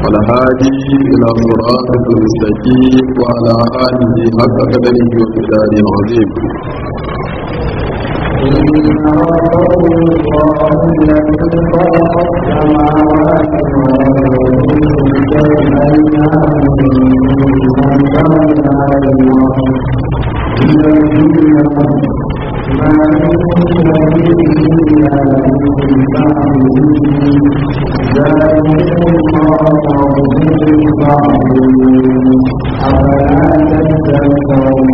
والهادي إلى صراطك المستقيم وعلى آله حق قدره ومقداره العظيم إن ربكم الله الذي خلق السماوات والأرض في ما من سبيل إلا من بعده ذلكم الله ربكم فاعبدوه أفلا تتذكرون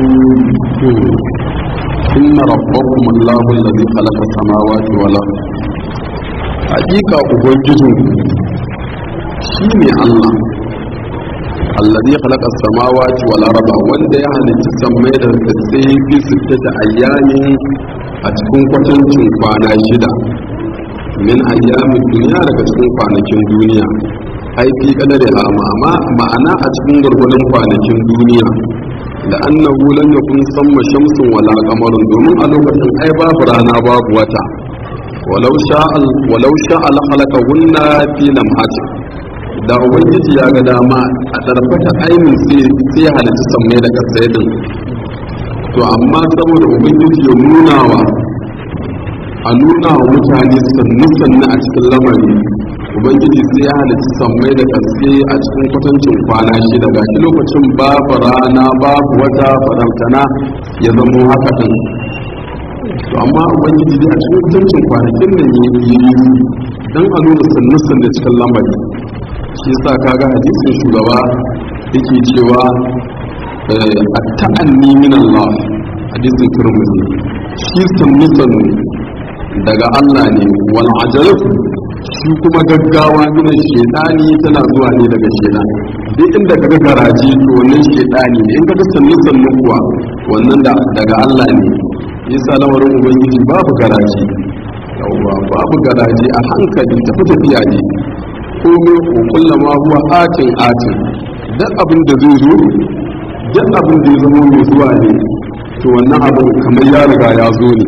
إن ربكم الله الذي خلق السماوات والأرض حقيقة أبنجزم شيني الله الذي خلق السماوات والأرض wanda ya halitta sammai da kasai fi sittata ayyamin a cikin kwatancin kwana shida min ayyamin duniya daga cikin kwanakin duniya ai fi kadare amma ma'ana a cikin gurgurdan kwanakin duniya da annahu lam yakun samma shamsun wala qamarun domin a lokacin ai babu rana babu wata walau sha'a walau sha'a la khalaqahunna fi lamhatin da ubangiji ya ga dama a tarfata ainin sai sai halitta sammai da kasai din to amma saboda ubangiji ya nuna wa a nuna wa mutane sannu sannu a cikin lamari ubangiji sai ya halitta sammai da kasai a cikin kwatancin kwana shida ga shi lokacin babu rana babu wata farantana ya zamo haka din to amma ubangiji dai a cikin kwatancin kwanakin nan ya yi dan a nuna sannu sannu cikin lamari shi yasa kaga hadisin shugaba yake cewa at-ta'anni min Allah hadisin Tirmidhi shi sannu sannu daga Allah ne wal ajalatu shi kuma gaggawa min shaytani tana zuwa ne daga shaytan duk inda kaga garaje to wannan shaytani ne in kaga sannu sannu kuwa wannan da daga Allah ne yasa lamarin ubangiji babu garaje yawwa babu garaje a hankali tafi tafiya ne komai ko kullama huwa atin atin duk abin da zai zo duk abin da ya zama mai zuwa ne to wannan abin kamar ya riga ya zo ne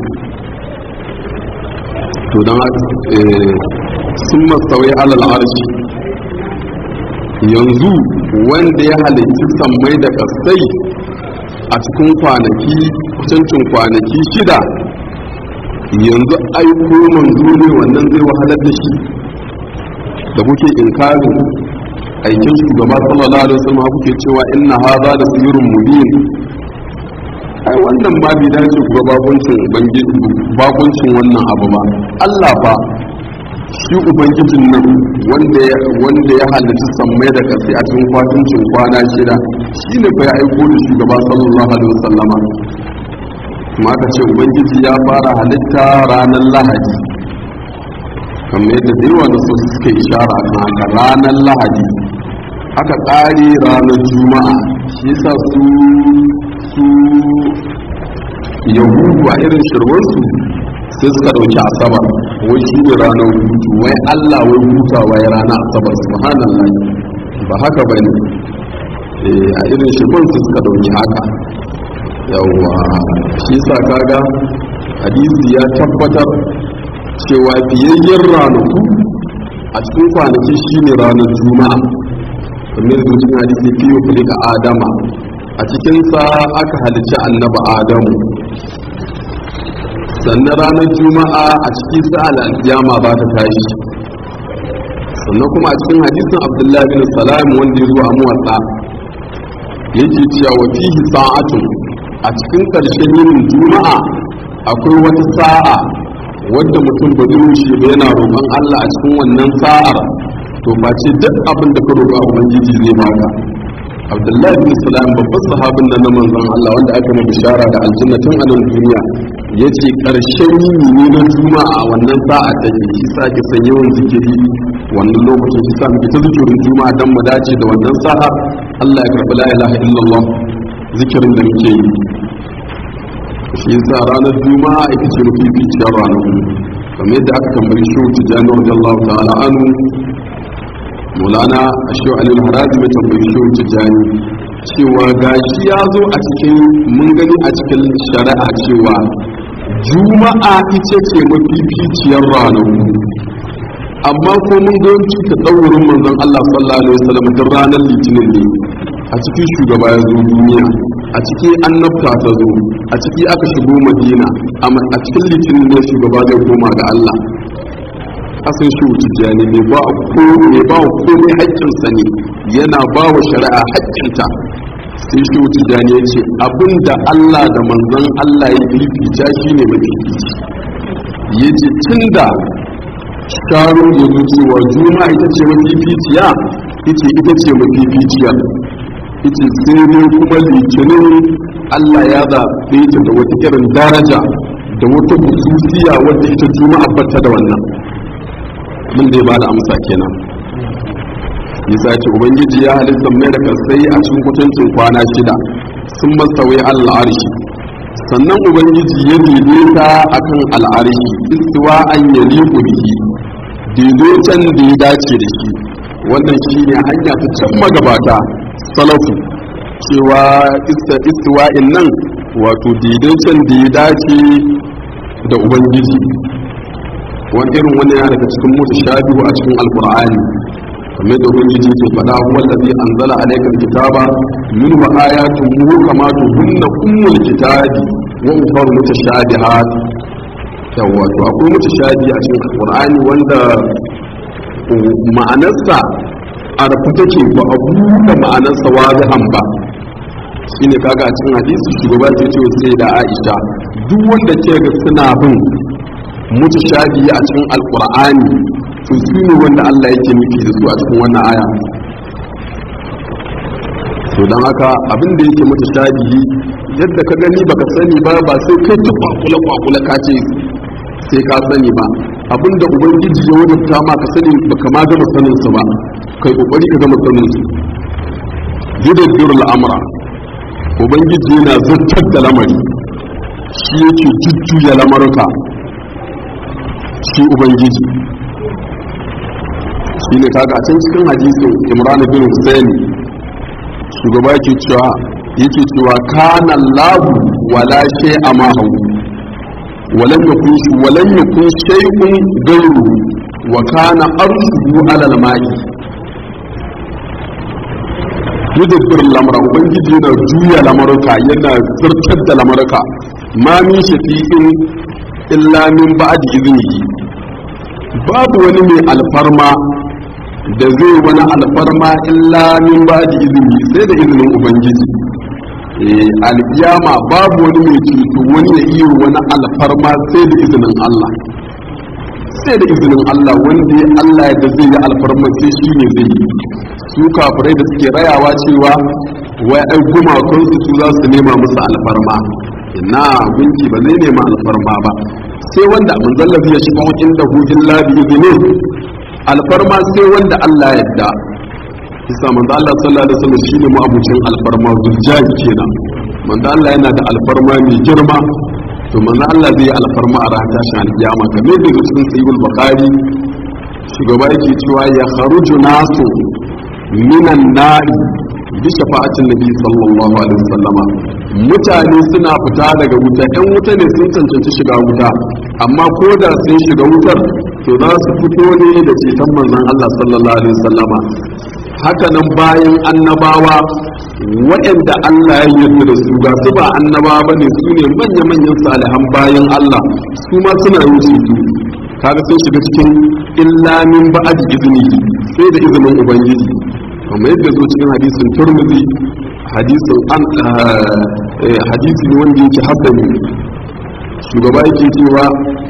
to don sun masauyi alal arshi yanzu wanda ya halicci sammai da kasai a cikin kwanaki kusancin kwanaki shida yanzu aiko manzo ne wannan zai wahalar da shi da kuke inkarin aikin shugaba sallallahu alaihi wasallam kuke cewa inna hadha da sirrun mubin ai wannan ma bai dace ku ga bakuncin ubangiji bakuncin wannan abu ba Allah fa shi ubangijin nan wanda ya wanda ya halitta sammai da kasi a cikin kwatuncin kwana shida shine fa ya aiko da shugaba sallallahu alaihi wasallama kuma aka ce ubangiji ya fara halitta ranar lahadi kamar yadda da yawa da su suka ishara kan haka ranar lahadi aka ƙare ranar juma'a shi yasa su su yahudu a irin shirwarsu sai suka ɗauki asabar wai shi ne ranar hutu wai allah wai hutawa ya ranar asabar subhanallah ba haka ba ne a irin shirwarsu suka ɗauki haka yawwa shi yasa kaga hadisi ya tabbatar cewa biyayyen ranaku a cikin kwanaki shi ne ranar juma'a kamar da cikin hadisi fiye kuli ga adama a cikinsa aka halicci annaba adamu sannan ranar juma'a a cikin sa al'adiyama ba ta tashi sannan kuma a cikin hadisin abdullahi bin salam wanda ya zo a muwatsa yake cewa wa fihi sa'atun a cikin karshen yinin juma'a akwai wata sa'a wadda mutum ba zai wuce ba yana roƙon Allah a cikin wannan sa'ar to ba ce duk abin da ka roƙa ubangiji zai baka Abdullahi bin Salam babban sahabin nan na manzon Allah wanda aka mai bishara da aljanna tun a nan duniya yace karshen yini ne na juma'a wannan sa'a take shi sa ki san yawan zikiri wannan lokacin shi sa muke ta zikirin juma'a dan mu dace da wannan sa'a Allah ya karbi la ilaha illallah zikirin da muke yi shi yasa ranar juma'a ita ce mafi ficiyar ranar kamar yadda aka tambayi shi wuce jami'ar jallahu ta'ala anu mulana a shi alil harazi mai tambayi shi wuce jani cewa gashi ya zo a cikin mun gani a cikin shari'a cewa juma'a ita ce mafi ficiyar ranar amma ko mun ga wanci ta tsawurin manzon Allah sallallahu alaihi wasallam duk ranar litinin ne a cikin shugaba ya zo duniya a ciki annabta ta zo a ciki aka shigo madina a cikin litinin ne shugaba zai koma ga Allah asan shi tijjani ne ba ko ne ba komai haƙƙinsa ne yana ba wa shari'a haƙƙinta sai shi tijjani ya ce abinda Allah da manzon Allah ya fifita shi ne mafifici ya ce tun da sharon ya zo cewa juma'a ita ce mafificiya ita ita ce mafificiya ita sai dai kuma litinin Allah ya zaɓe ta da wata irin daraja da wata hususiya wadda ita juma'a bata da wannan mun da ya bada amsa kenan yasa ce ubangiji ya halitta mai da kasai a cikin kutuncin kwana shida sun masawai al'arshi sannan ubangiji ya daidaita akan al'arshi istiwa an yali bihi daidaiton da ya dace da shi wannan shi ne hanya ta can magabata salafu cewa istiwa'in nan wato daidaiton da ya dace da ubangiji wani irin wani yana daga cikin mutu shabihu a cikin alkur'ani kamar da ubangiji ke faɗa huwa allazi anzala alayka alkitaba min wa ayatun muhkamatun hunna ummul kitabi wa ukhra mutashabihat yawa to akwai mutashabi a cikin alkur'ani wanda ma'anarsa a rafu take ba a buɗe ma'anarsa wazihan ba shine kaga a cikin hadisi shugaba ce ce sai da Aisha duk wanda ke ga suna bin mutashabi a cikin alkur'ani to su ne wanda Allah yake nufi da su a cikin wannan aya to don haka abin da yake mutashabi yadda ka gani baka sani ba ba sai kai ta kwakula kwakula ka ce sai ka sani ba abin da ubangiji ya wadanta ma ka sani baka ma gama sanin su ba kai kokari ka gama sanin su yudabbirul amra ubangiji yana zartar da lamari shi yake jujjuya lamaruka shi ubangiji shi ne kaga a can cikin hadisin imran bin husayn shugaba yake cewa yake cewa kana lahu wala shay'a ma hu walam yakun shi walam yakun shay'un ghayruhu wa kana arshuhu ala al-ma'i yudabbir lamra ubangiji yana juya lamaruka yana zartar da lamaruka ma min shafi'in illa min ba'di iznihi babu wani mai alfarma da zai wani alfarma illa min ba'di iznihi sai da izinin ubangiji eh alkiyama babu wani mai ceto wani ya iya wani alfarma sai da izinin Allah sai da izinin Allah wanda ya Allah da zai yi alfarma sai shi ne zai yi su kafirai da suke rayawa cewa wai ai gumakansu su za su nema musu alfarma ina gunki ba zai nema alfarma ba sai wanda manzallafi ya shiga inda hujin labi izinin alfarma sai wanda Allah ya yadda isa manzo Allah sallallahu alaihi wasallam shine mu abucin alfarma zuljahi kenan manzo Allah yana da alfarma mai girma to manzo Allah zai yi alfarma a ranar tashin alkiyama kamar da cikin sahihul bukhari shugaba yake cewa ya kharuju nasu minan nari bi shafa'atin nabi sallallahu alaihi wasallama mutane suna fita daga wuta ɗan wuta ne sun cancanci shiga wuta amma ko da sun shiga wutar to za su fito ne da ceton manzon Allah sallallahu alaihi wasallama haka nan bayan annabawa waɗanda Allah ya yarda da su ga su ba annabawa bane su ne manya-manyan salihan bayan Allah su ma suna yin ceto kaga sun shiga cikin illa min ba'd izini sai da izinin ubangiji kamar yadda zo cikin hadisin turmizi hadisin an hadisi ne wanda yake hasani shugaba yake cewa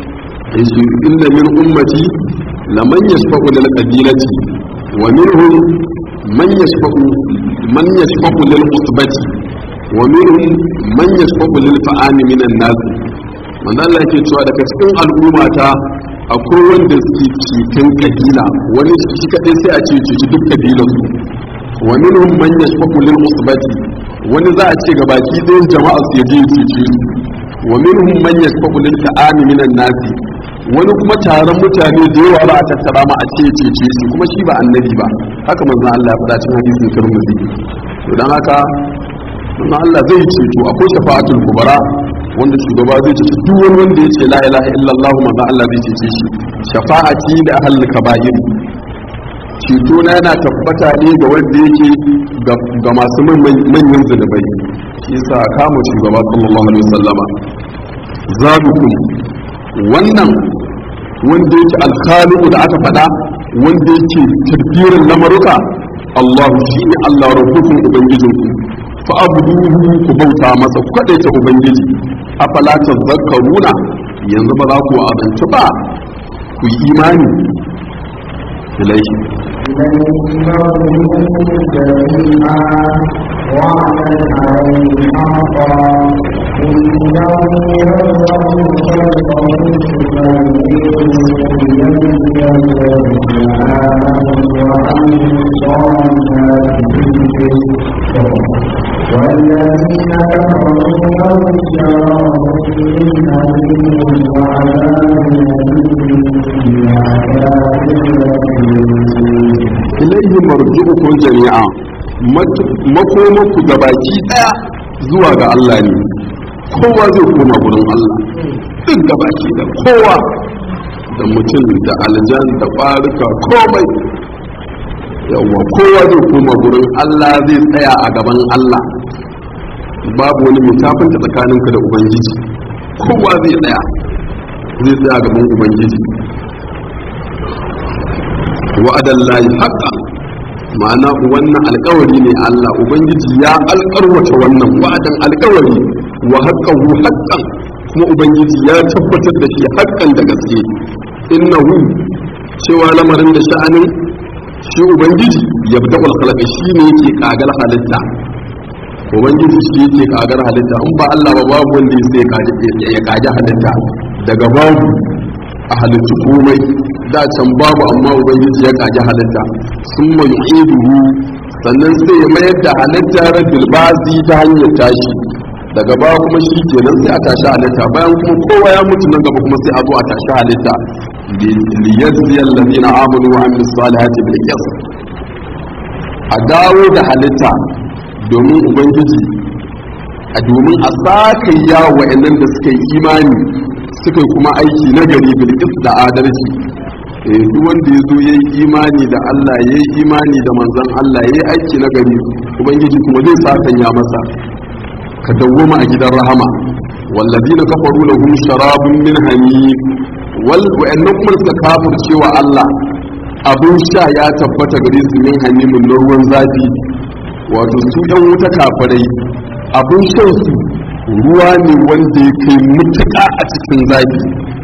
inna min ummati laman yashfa'u lil qabilati wa minhum man yashfa'u man yashfa'u lil usbati wa minhum man yashfa'u lil fa'ami minan nas manzo Allah yake cewa daga cikin al'ummata akwai wanda suke cikin kabila wani shi kadai sai a ce cuci duk kabilan su wa minhum man yashfaqu lil usbati wani za a ce ga baki ɗayan jama'a su yaje ya cuce su wa minhum man yashfaqu lil ta'ami minan nasi wani kuma taron mutane da yawa ba a tattara ma a ce cece su kuma shi ba annabi ba haka manzon Allah ya faɗa cikin hadisin Tirmidhi to dan haka manzon Allah zai ceto akwai shafa'atul kubra wanda shugaba zai ce duk wani wanda ya ce la ilaha illallah manzo Allah zai cece shi shafa'ati da ahlul kaba'ir ceto na yana tabbata ne ga wanda yake ga masu manyan zunubai shi yasa kama shugaba sallallahu alaihi wasallama zadukum wannan wanda yake alkhaliqu da aka faɗa wanda yake tadbirin lamaruka Allah shine Allah rabbukum ubangijinku fa abuduhu ku bauta masa ku kadaita ubangiji afala tazakkaruna yanzu ba za ku azanci ba ku yi imani ilaihi والذين كفروا لهم شراب من أليم وعذاب ilaihi marji'ukum jami'a makomanku gabaki daya zuwa ga Allah ne kowa zai koma gurin Allah duk gabaki da kowa da mutum da aljan da ƙwarika komai yawwa kowa zai koma gurin Allah zai tsaya a gaban Allah babu wani mutafinta tsakaninka da ubangiji kowa zai tsaya zai tsaya gaban ubangiji wa'adan layi haƙa ma'ana wannan alƙawari ne Allah ubangiji ya alƙarwata wannan wa'adan alƙawari wa haƙƙahu haƙƙan kuma ubangiji ya tabbatar da shi haƙƙan da gaske innahu cewa lamarin da sha'anin shi ubangiji ya bi daɓal halaka shi ne yake ƙagar halitta ubangiji shi yake ƙagar halitta in ba Allah ba babu wanda ya sai ya ƙaji halitta daga babu a halittu komai da can babu amma ubangiji ya kaji halitta sun mai iduhu sannan sai ya mayar da halitta rabbil bazi ta hanyar tashi daga baya kuma shi kenan sai a tashi halitta bayan kuma kowa ya mutu nan gaba kuma sai a zo a tashi halitta liyazzi allazina amanu wa amilus salihati bil qist a dawo da halitta domin ubangiji a domin a saka yawa wa'annan da suka yi imani suka yi kuma aiki na gari bilkis da adalci duk wanda ya zo ya yi imani da Allah ya yi imani da manzan Allah ya yi aiki na gari ubangiji kuma zai sakanya masa ka dawwama a gidan rahama wallazina kafaru lahum sharabun min hamim wal wa'annan kuma suka kafirce wa Allah abun sha ya tabbata gare su min hamimin na ruwan zafi wato su yan wuta kafirai abun shan su ruwa ne wanda ya kai mutuƙa a cikin zafi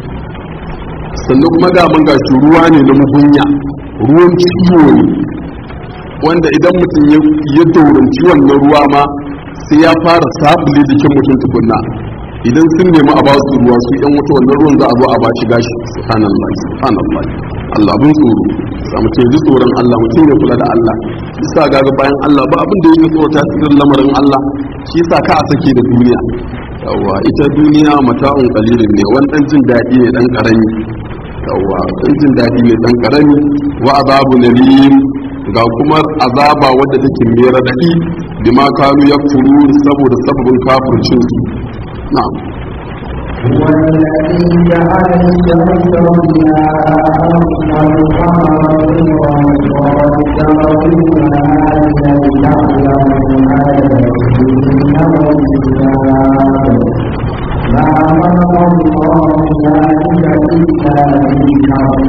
sannan kuma ga mun gashi ruwa ne na mugunya ruwan ciwo ne wanda idan mutum ya dauranci wannan ruwa ma sai ya fara sabule jikin mutum tukunna idan sun nemi a basu ruwa su yan wuta wannan ruwan za a zo a ba shi gashi subhanallah subhanallah Allah abin tsoro sa mutum ji tsoron Allah mutum ya kula da Allah bisa ga bayan Allah ba abin da yake tsoro ta tsirin lamarin Allah shi sa ka a sake da duniya yawa ita duniya mata'un qalilin ne wani dan jin daɗi ne dan karami yawa dan jin daɗi ne dan karami wa azabu nalim ga kuma azaba wadda take mai radadi bima kanu yakfuru saboda sababin kafircin su na'am هو الذي جعل الشمس ضياء والقمر نورا وقدره منازل لتعلموا عدد السنين والحساب ما خلق الله ذلك إلا بالحق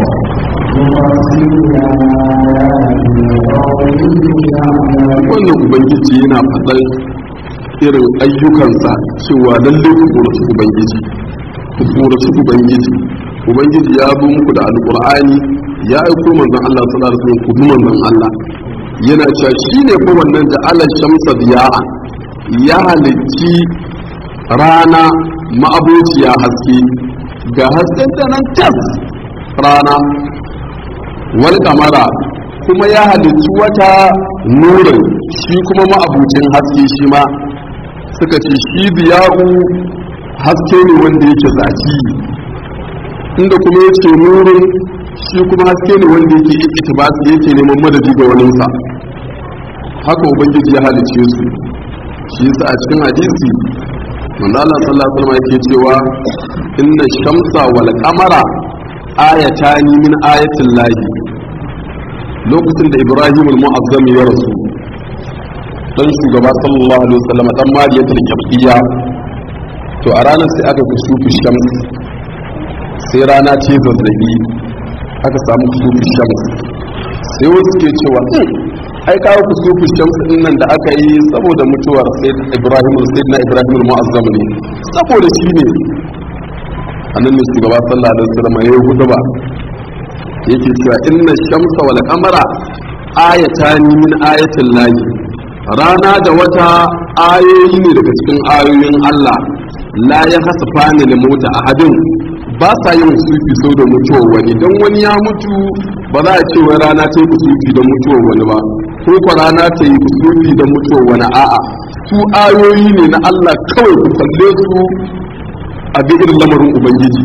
يفصل الآيات لقوم يعلمون wannan ubangiji yana faɗar irin ayyukansa cewa lalle ku tsoraci ubangiji ku tsoraci ubangiji ubangiji ya zo muku da alqur'ani ya aiko manzon Allah sallallahu alaihi wasallam ku bi manzon Allah yana cewa shine fa wannan da Allah shamsa diya'a ya halicci rana ma'abociya haske ga hasken ta nan tas rana wal kamara kuma ya halicci wata nurin shi kuma ma'abucin haske shi ma suka ce shi biya'u haske ne wanda yake zaki inda kuma yake nurin shi kuma haske ne wanda yake ikitibas yake neman madadi ga waninsa haka ubangiji ya halice su shi yasa a cikin hadisi manzo Allah sallallahu alaihi wasallam yake cewa inna shamsa wal qamara ayatani min ayatil lahi lokacin da Ibrahim al-Mu'azzam ya rasu dan shugaba sallallahu alaihi wasallam dan mariyatul kibiyya to a ranar sai aka kusufu shams sai rana ce zazzabi aka samu kusufu shams sai wasu ke cewa ai kawo kusufu shams din nan da aka yi saboda mutuwar sai ibrahim sai na ibrahim mu'azzam ne saboda shi ne annan ne shugaba sallallahu alaihi wasallam ya yi hudu ba yake cewa inna shamsa wal qamara ayatani min ayatin lahi rana da wata ayoyi ne daga cikin ayoyin Allah la ya hasafa ni da mota ahadin ba sa yin sufi sau da mutuwar wani don wani ya mutu ba za a ce wai rana ta yi kusurfi don mutuwar wani ba ko kwa rana ta yi kusurfi don mutuwar wani a'a su ayoyi ne na Allah kawai ku kalle su a bi irin lamarin ubangiji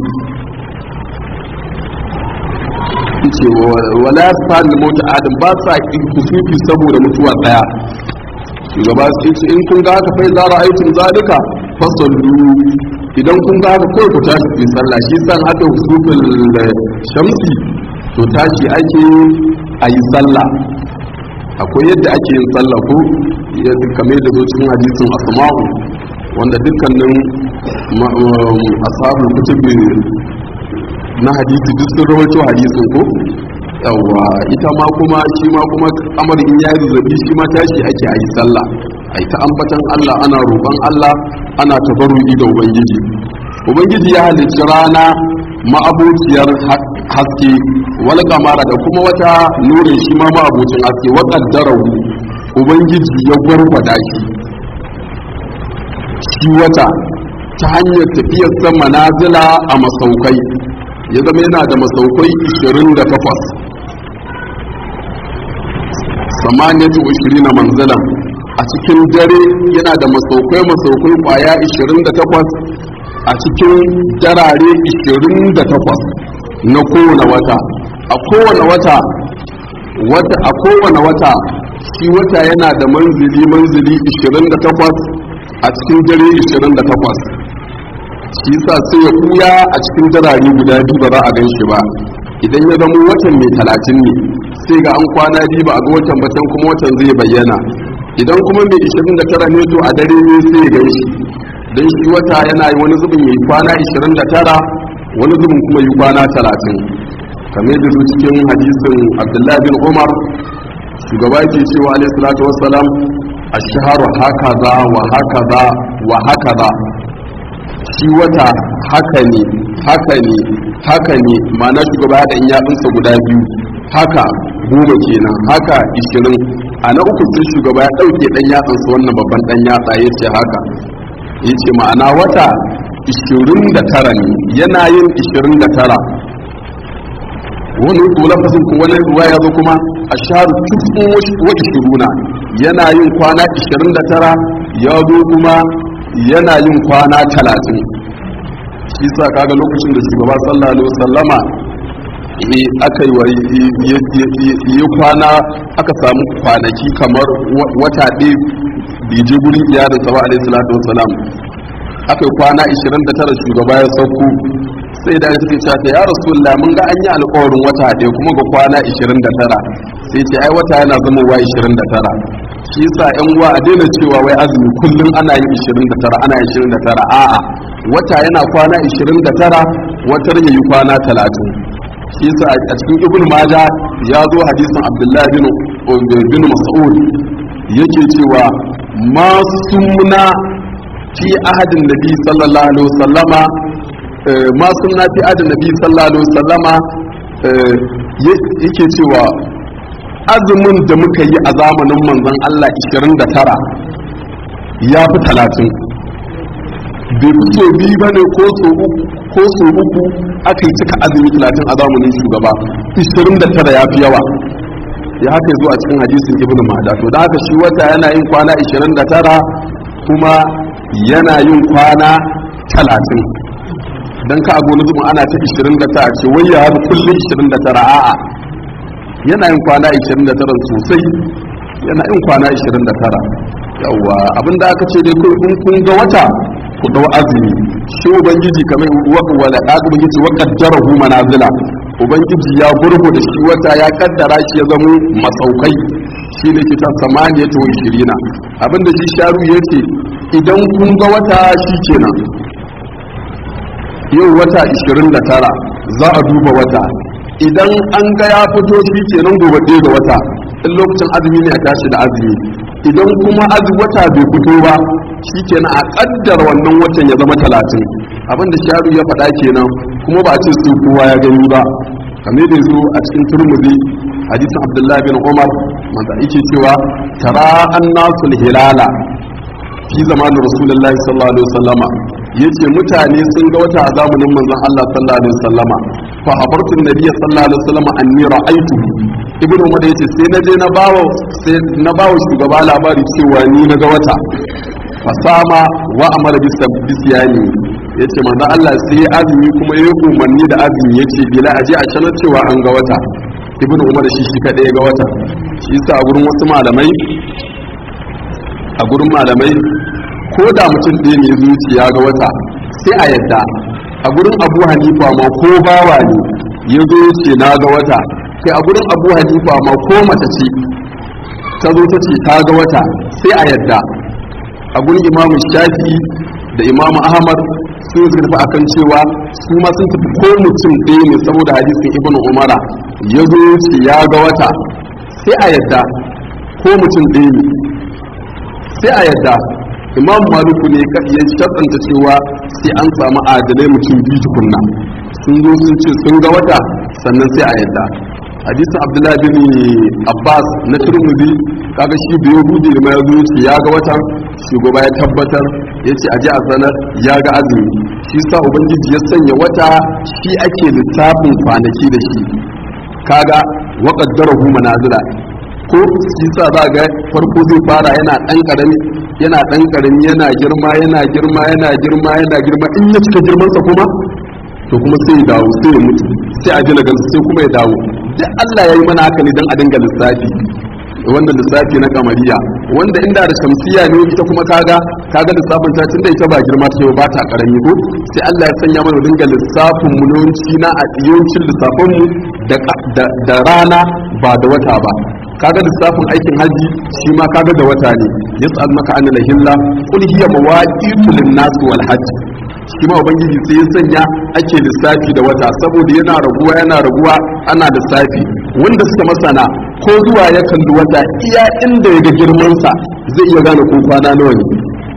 ce wala ya sa ni mota adam ba sa kusurfi saboda mutuwa daya shugaba sai ce in kun ga haka fai zara aikin zalika fasallu idan kun ga haka kawai ku tashi ku sallah shi san aka husufin shamsi to tashi ake a yi sallah akwai yadda ake yin sallah ko kamar da zo cikin hadisin asma'u wanda dukkanin ashabul kutubi na hadisi duk sun rawaito hadisin ko yawa ita ma kuma shi ma kuma amar in yayi zazzabi shi ma tashi ake ayi sallah ai ta ambatan Allah ana roƙon Allah ana tabarruki da ubangiji ubangiji ya halicci rana ma'abuciyar haske wal kamara da kuma wata nurin shi ma ma'abucin haske wa qaddarahu ubangiji ya gwargwada shi shi wata ta hanyar tafiyar sa manazila a masaukai ya zama yana da masaukai 28 samaniyatu na manzilan a cikin dare yana da masaukai masaukai kwaya 28 a cikin darare 28 na kowane wata a kowane wata wata a kowane wata shi wata yana da manzili manzili 28 a cikin dare 28 shi sa sai ya kuya a cikin darare guda biyu ba za a gan shi ba idan ya zama watan mai talatin ne sai ga an kwana biyu ba a ga watan ba can kuma watan zai bayyana idan kuma mai 29 ne to a dare ne sai ya gan shi don shi wata yana yi wani zubin yi kwana 29 wani zubin kuma yi kwana 30 kamar da su cikin hadisin abdullahi bin umar shugaba ke cewa alaihi salatu wassalam ashharu hakaza wa hakaza wa hakaza shi wata haka ne haka ne haka ne ma'ana shugaba da in yatsunsa guda biyu haka goma kenan haka ishirin a na uku sai shugaba ya ɗauke ɗan yatsansa wannan babban ɗan yatsa ya ce haka ya ce ma'ana wata ishirin da tara ne yana yin ishirin da tara wani lafazin ko wani ruwa ya zo kuma a sharu cikin wa ishiruna yana yin kwana ishirin da tara ya zo kuma yana yin kwana talatin shi sa kaga lokacin da shugaba sallallahu alaihi wasallama aka yi yi kwana aka samu kwanaki kamar wata ɗaya bai je gurin iyalinsa ba alaihi salatu wasalam aka yi kwana 29 shugaba ya sauko sai da suke cewa ya rasulullah mun ga an yi alƙawarin wata ɗaya kuma ga kwana 29 sai ce ai wata yana zama wa 29 shi yasa yan uwa a daina cewa wai azumi kullum ana yin 29 ana yin 29 a'a wata yana kwana 29 watar yayi kwana 30 shi yasa a cikin ibn maja ya zo hadisin abdullahi bin bin mas'ud yake cewa ma sunna fi ahadin nabi sallallahu alaihi wasallama ma sunna fi ahadin nabi sallallahu alaihi wasallama yake cewa azumin da muka yi a zamanin manzon Allah 29 ya fi 30 bai fito biyu ba ne ko so uku aka yi cika azumi 30 a zamanin shugaba 29 ya fi yawa ya haka zuwa cikin hadisin ibn mada to da haka shi wata yana yin kwana 29 kuma yana yin kwana 30 don ka abu na zuma ana ta 29 ce wai ya haɗu kullum 29 a'a yana yin kwana 29 sosai yana yin kwana 29 yawwa abinda aka ce dai in kun ga wata ku dau azumi shi ubangiji kamar wala kaga ubangiji wa qaddarahu manazila ubangiji ya gurgu da shi wata ya kaddara shi ya zama masaukai shi ne kita samaniya ta shirina abinda shi sharu yace idan kun ga wata shi kenan yau wata 29 za a duba wata idan an ga ya fito shi kenan gobe ɗaya ga wata in lokacin azumi ne a tashi da azumi idan kuma azumi wata bai fito ba shi kenan a kaddar wannan watan ya zama talatin abinda sharu ya faɗa kenan kuma ba a ce su kowa ya gani ba kamar da zo a cikin turmuzi hadisin abdullahi bin umar wanda yake cewa tara annasul hilala fi zamanin rasulullahi sallallahu alaihi wasallama yace mutane sun ga wata a zamanin manzon Allah sallallahu alaihi wasallama fa habartu nabiyyi sallallahu alaihi wasallama anni ra'aytu ibnu umar yace sai na je na bawo sai na bawo shugaba labari cewa ni na ga wata fasama wa amara bisiyani ya ce manzo Allah sai ya azumi kuma ya umarni da azumi ya ce bila aje a sanar cewa an ga wata ibnu umar shi shi kadai ga wata shi yasa a gurin wasu malamai a gurin malamai ko da mutum ɗaya ne zuciya ga wata sai a yadda a gurin abu hanifa ma ko bawa ne ya zo ce na ga wata kai a gurin abu hanifa ma ko mace ce ta zo ta ce ta ga wata sai a yadda a gurin imamu shafi da imamu ahmad sun suka tafi akan cewa su ma sun tafi ko mutum ɗaya ne saboda hadisin ibnu umara ya zo ce ya ga wata sai a yadda ko mutum ɗaya ne sai a yadda imam maluku ne ya shaɗanta cewa sai an samu adalai mutum biyu tukunna sun zo sun ce sun ga wata sannan sai a yadda hadisin abdullahi bin abbas na turmudi kaga shi bai hudu ma ya zo ce ya ga watan shugaba ya tabbatar ya ce aje a sanar ya ga azumi shi sa ubangiji ya sanya wata shi ake lissafin kwanaki da shi kaga wa qaddarahu manazila ko shi sa za ga farko zai fara yana dan karami yana dan karami yana girma yana girma yana girma yana girma in ya cika girmansa kuma to kuma sai ya dawo sai ya mutu sai a jina gansu sai kuma ya dawo duk Allah ya yi mana haka ne don a dinga lissafi wanda lissafi na kamariya wanda inda da shamsiya ne ita kuma kaga kaga lissafin ta tunda ita ba girma ta ba ta karami ko sai Allah ya sanya mana dinga lissafin mu yawanci na a yawancin lissafin mu da rana ba da wata ba kaga lissafin aikin haji shi ma kaga da wata ne yas'al maka an lahilla qul hiya mawaqitu lin-nas wal hajj shi ma ubangiji sai ya sanya ake lissafi da wata saboda yana raguwa yana raguwa ana lissafi wanda suka masana ko zuwa ya kalli wata iya inda ya ga girmansa zai iya gane ko kwana nawa ne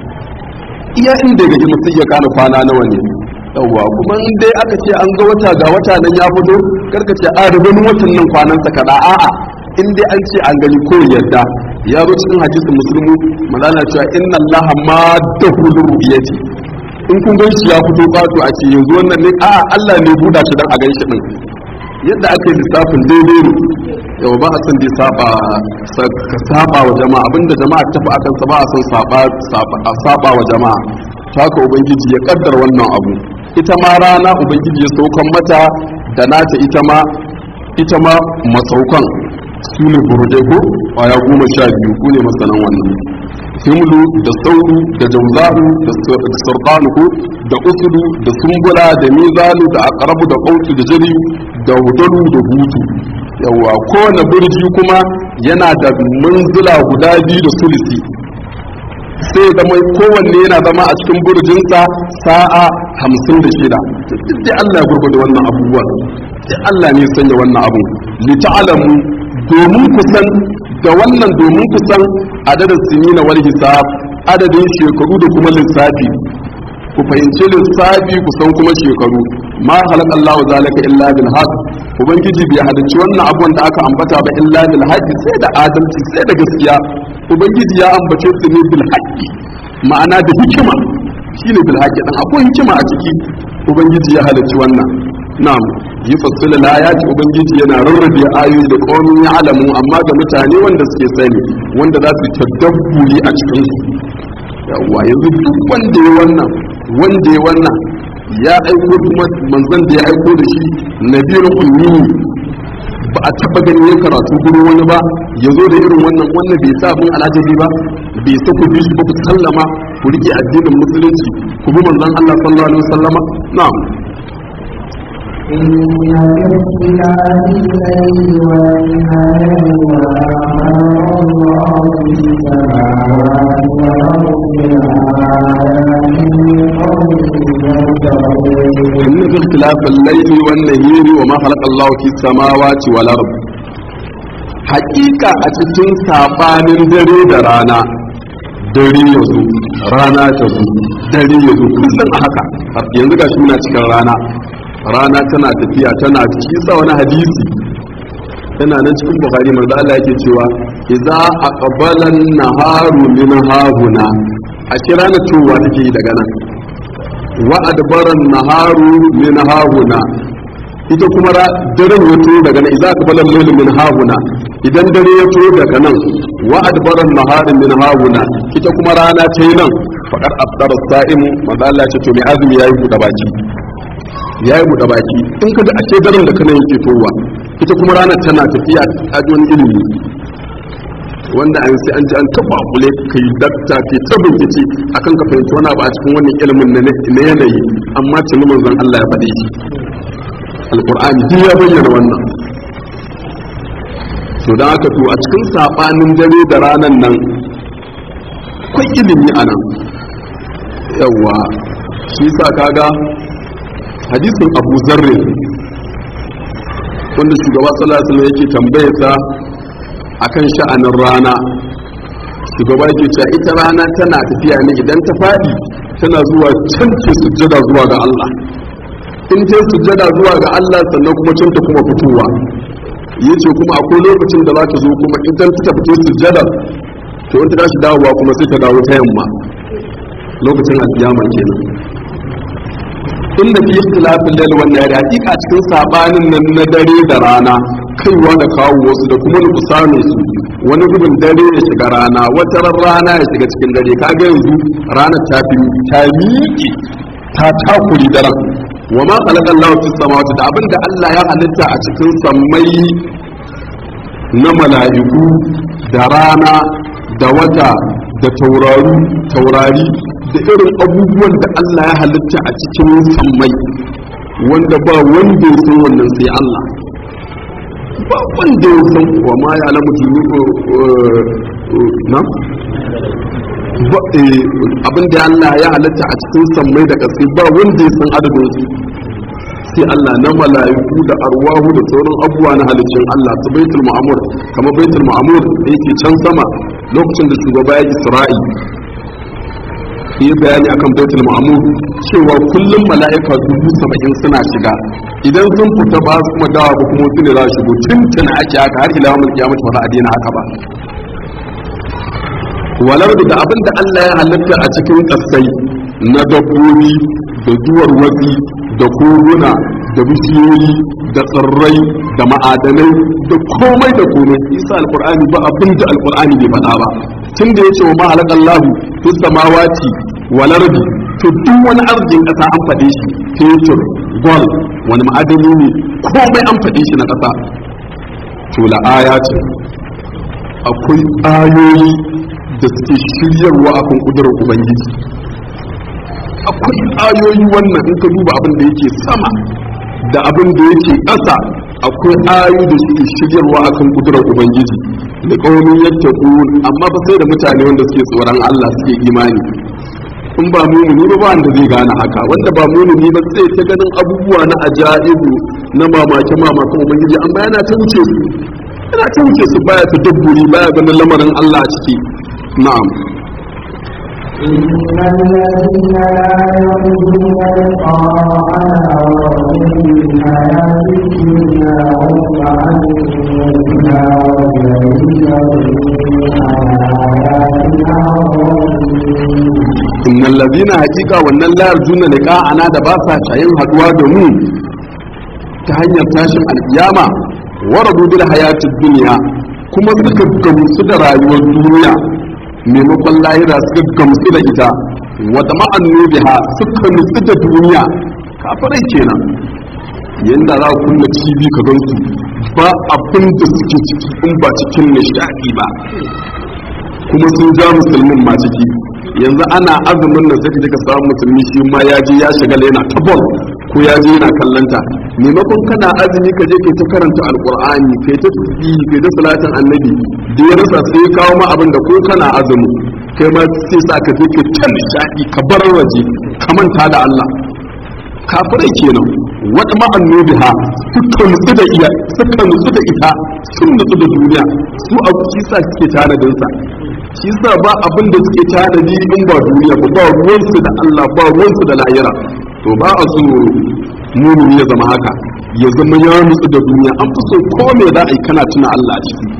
iya inda ya ga girman sai iya gane kwana nawa ne yawwa kuma in dai aka ce an ga wata ga wata nan ya fito karka ce a rubin watan nan kwanansa kaɗa a'a in dai an ce an gani ko yarda ya zo cikin hadisin musulmi malana cewa inna allaha ma dahulu ru'yati in kun gan shi ya fito ƙato a ce yanzu wannan ne a Allah ne buɗa shi dan a gan shi din yadda aka yi lissafin daidai ne yau ba a san dai saba ka saba wa jama'a abinda jama'a ta fi akan sa ba a san saba a saba wa jama'a ta haka ubangiji ya kaddar wannan abu ita ma rana ubangiji ya saukan mata da nata ita ma ita ma masaukan su ne burje ko kwaya goma sha biyu ku ne masanan wannan himlu da sauru da jauza'u da sarqanuku da usudu da sumbula da mizalu da aqrabu da qautu da jari da hudalu da hutu yawa kowane burji kuma yana da manzila guda biyu da sulisi sai da mai kowanne yana zama a cikin burjinsa sa'a hamsin da shida duk da Allah ya gurgurda wannan abubuwan sai Allah ne sanya wannan abu li ta'lamu domin kusan da wannan domin kusan adadin sinina wal hisab adadin shekaru da kuma lissafi ku fahimci lissafi kusan kuma shekaru ma halaka Allahu zalika illa bil haqq ubangiji bai halicci wannan abun da aka ambata ba illa bil haqq sai da adalci sai da gaskiya ubangiji ya ambace su ne bil haqq ma'ana da hikima shine bil haqq dan akwai hikima a ciki ubangiji ya halicci wannan na'am yi fassila layati ubangiji yana rarrabe ayoyi da qaumin ya'lamu amma ga mutane wanda suke sani wanda za su tadabburi a cikin su yawa yanzu duk wanda ya wannan wanda ya wannan ya aiko kuma manzon da ya aiko da shi nabiyul ummi ba a taba ganin ya karatu gurin wani ba ya zo da irin wannan wannan bai sa abin alajabi ba bai sa ku bi shi ba ku sallama ku rike addinin musulunci ku bi manzon Allah sallallahu alaihi wasallama na'am إن في اختلاف الليل والنهار وما خلق الله في السماوات والأرض لآيات لقوم يتقون إن في اختلاف الليل والنهار وما خلق الله في السماوات والأرض حقيقة أتتون سابانين دري درانا dare ya zo rana ta zo dare ya zo kullum a haka yanzu ga shi muna cikin rana rana tana tafiya tana kisa wani hadisi yana nan cikin bukhari manzo Allah yake cewa idza aqbala an-naharu min hahuna a kira na cewa take yi daga nan wa adbara an-naharu min hahuna ita kuma daren ya turo daga nan idza aqbala al-layl min hahuna idan dare ya turo daga nan wa adbara an-naharu min hahuna ita kuma rana ta yi nan faqad afdara as-sa'im manzo Allah ya ce to mai azumi yayi buɗe baki ya yi buɗe baki in ka ga ake daren da kana yake towa ita kuma ranar tana tafiya a wani ilimi wanda an sai an ji an taba kule kai dakta ke ta bincike akan ka fahimci wani abu a cikin wannan ilimin na yanayi amma tuni manzon Allah ya faɗe shi alqur'ani duk ya bayyana wannan to dan haka to a cikin sabanin dare da ranan nan akwai ilimi a nan yawa shi sa kaga hadisin abu zarre wanda shugaba sallallahu alaihi yake tambaye sa akan sha'anin rana shugaba yake cewa ita rana tana tafiya ne idan ta faɗi tana zuwa can ce sujjada zuwa ga Allah in ta sujjada zuwa ga Allah sannan kuma can ta kuma fitowa yace kuma akwai lokacin da za ta zo kuma idan ta fito sujjada to in ta tashi dawowa kuma sai ta dawo ta yamma lokacin alkiyama kenan inda fi ikhtilafin lail wan nahar hakika cikin sabanin nan na dare da rana kaiwa da kawo wasu da kuma nukusanin su wani gudun dare ya shiga rana wata rana ya shiga cikin dare kaga yanzu ranar ta fi ta miƙe ta takuri daren wa ma khalaqa Allahu fis samawati da abinda Allah ya halitta a cikin sammai na mala'iku da rana da wata da taurari taurari da irin abubuwan da Allah ya halitta a cikin sammai wanda ba wanda ya san wannan sai Allah ba wanda ya san wa ma ya alamu jini na abin da Allah ya halitta a cikin sammai da ƙasai ba wanda ya san adadin su sai Allah na mala'iku da arwahu da sauran abubuwa na halittun Allah su baitul ma'amur kamar baitul ma'amur da yake can sama lokacin da shugaba ya Isra'i yi bayani akan baitul ma'amur cewa kullum mala'ika dubu saba'in suna shiga idan sun fita ba su kuma dawa ba kuma su ne za su shigo tuntuna ake haka har ila mulki kiyamata ba za a daina haka ba walar da abin da Allah ya halitta a cikin kasai na dabbobi da duwar watsi da koguna da bishiyoyi da tsirrai da ma'adanai da komai da komai isa alkur'ani ba abin da alkur'ani bai faɗa ba tun da ya ce wa mahalaqallahu fis samawati wal ardi to duk wani arzikin ƙasa an faɗe shi fetur gol wani ma'adani ne komai an faɗe shi na ƙasa to la ayatin akwai ayoyi da suke shiryarwa akan kudurar ubangiji akwai ayoyi wannan in ka duba abin da yake sama da abin da yake ƙasa akwai ayoyi da suke shiryarwa akan kudurar ubangiji da kaunin yadda amma ba sai da mutane wanda suke tsoron Allah suke imani in ba mumuni ba ba wanda zai gane haka wanda ba mumuni ba sai ta ganin abubuwa na ajaibu na mamake mamakan ubangiji amma yana ta wuce su yana ta wuce su baya ta dabburi baya ganin lamarin Allah a ciki na'am إن الذين لا يرجون لقاءنا وهم بالحياة الدنيا هم عن الهدى والذين هم عن آياتنا غافلون innal ladina haqiqa wannan la yarjuna liqa'ana da ba sa shayin haduwa da mu ta hanyar tashin alkiyama waradu bil hayatid dunya kuma suka gamsu da rayuwar duniya maimakon lahira suka gamsu da ita wa tama'annu biha suka nutsu da duniya kafirai kenan yanda za ku kunna TV ka gansu ba abin da suke ciki in ba cikin nishaɗi ba kuma sun ja musulmin ma ciki yanzu ana azumin nan sai ka samu musulmi shi ma ya je ya shiga yana ta bol ko ya je yana kallanta maimakon kana azumi ka je kai ta karanta alqur'ani kai ta tasbihi kai ta salatin annabi da ya rasa sai ya kawo ma abin da ko kana azumi kai ma sai sa ka je ka ta nishadi ka bar waje ka manta da Allah kafirai kenan wata ma'annobiha suka nutsu da iya suka nutsu da ita sun nutsu da duniya su abu shi sa suke tanadin sa shi sa ba abin da suke tanadi in ba duniya ba ba ruwansu da Allah ba ruwansu da lahira to ba a so mumini ya zama haka ya zama ya nutsu da duniya an fi so ko me za a yi kana tuna Allah a ciki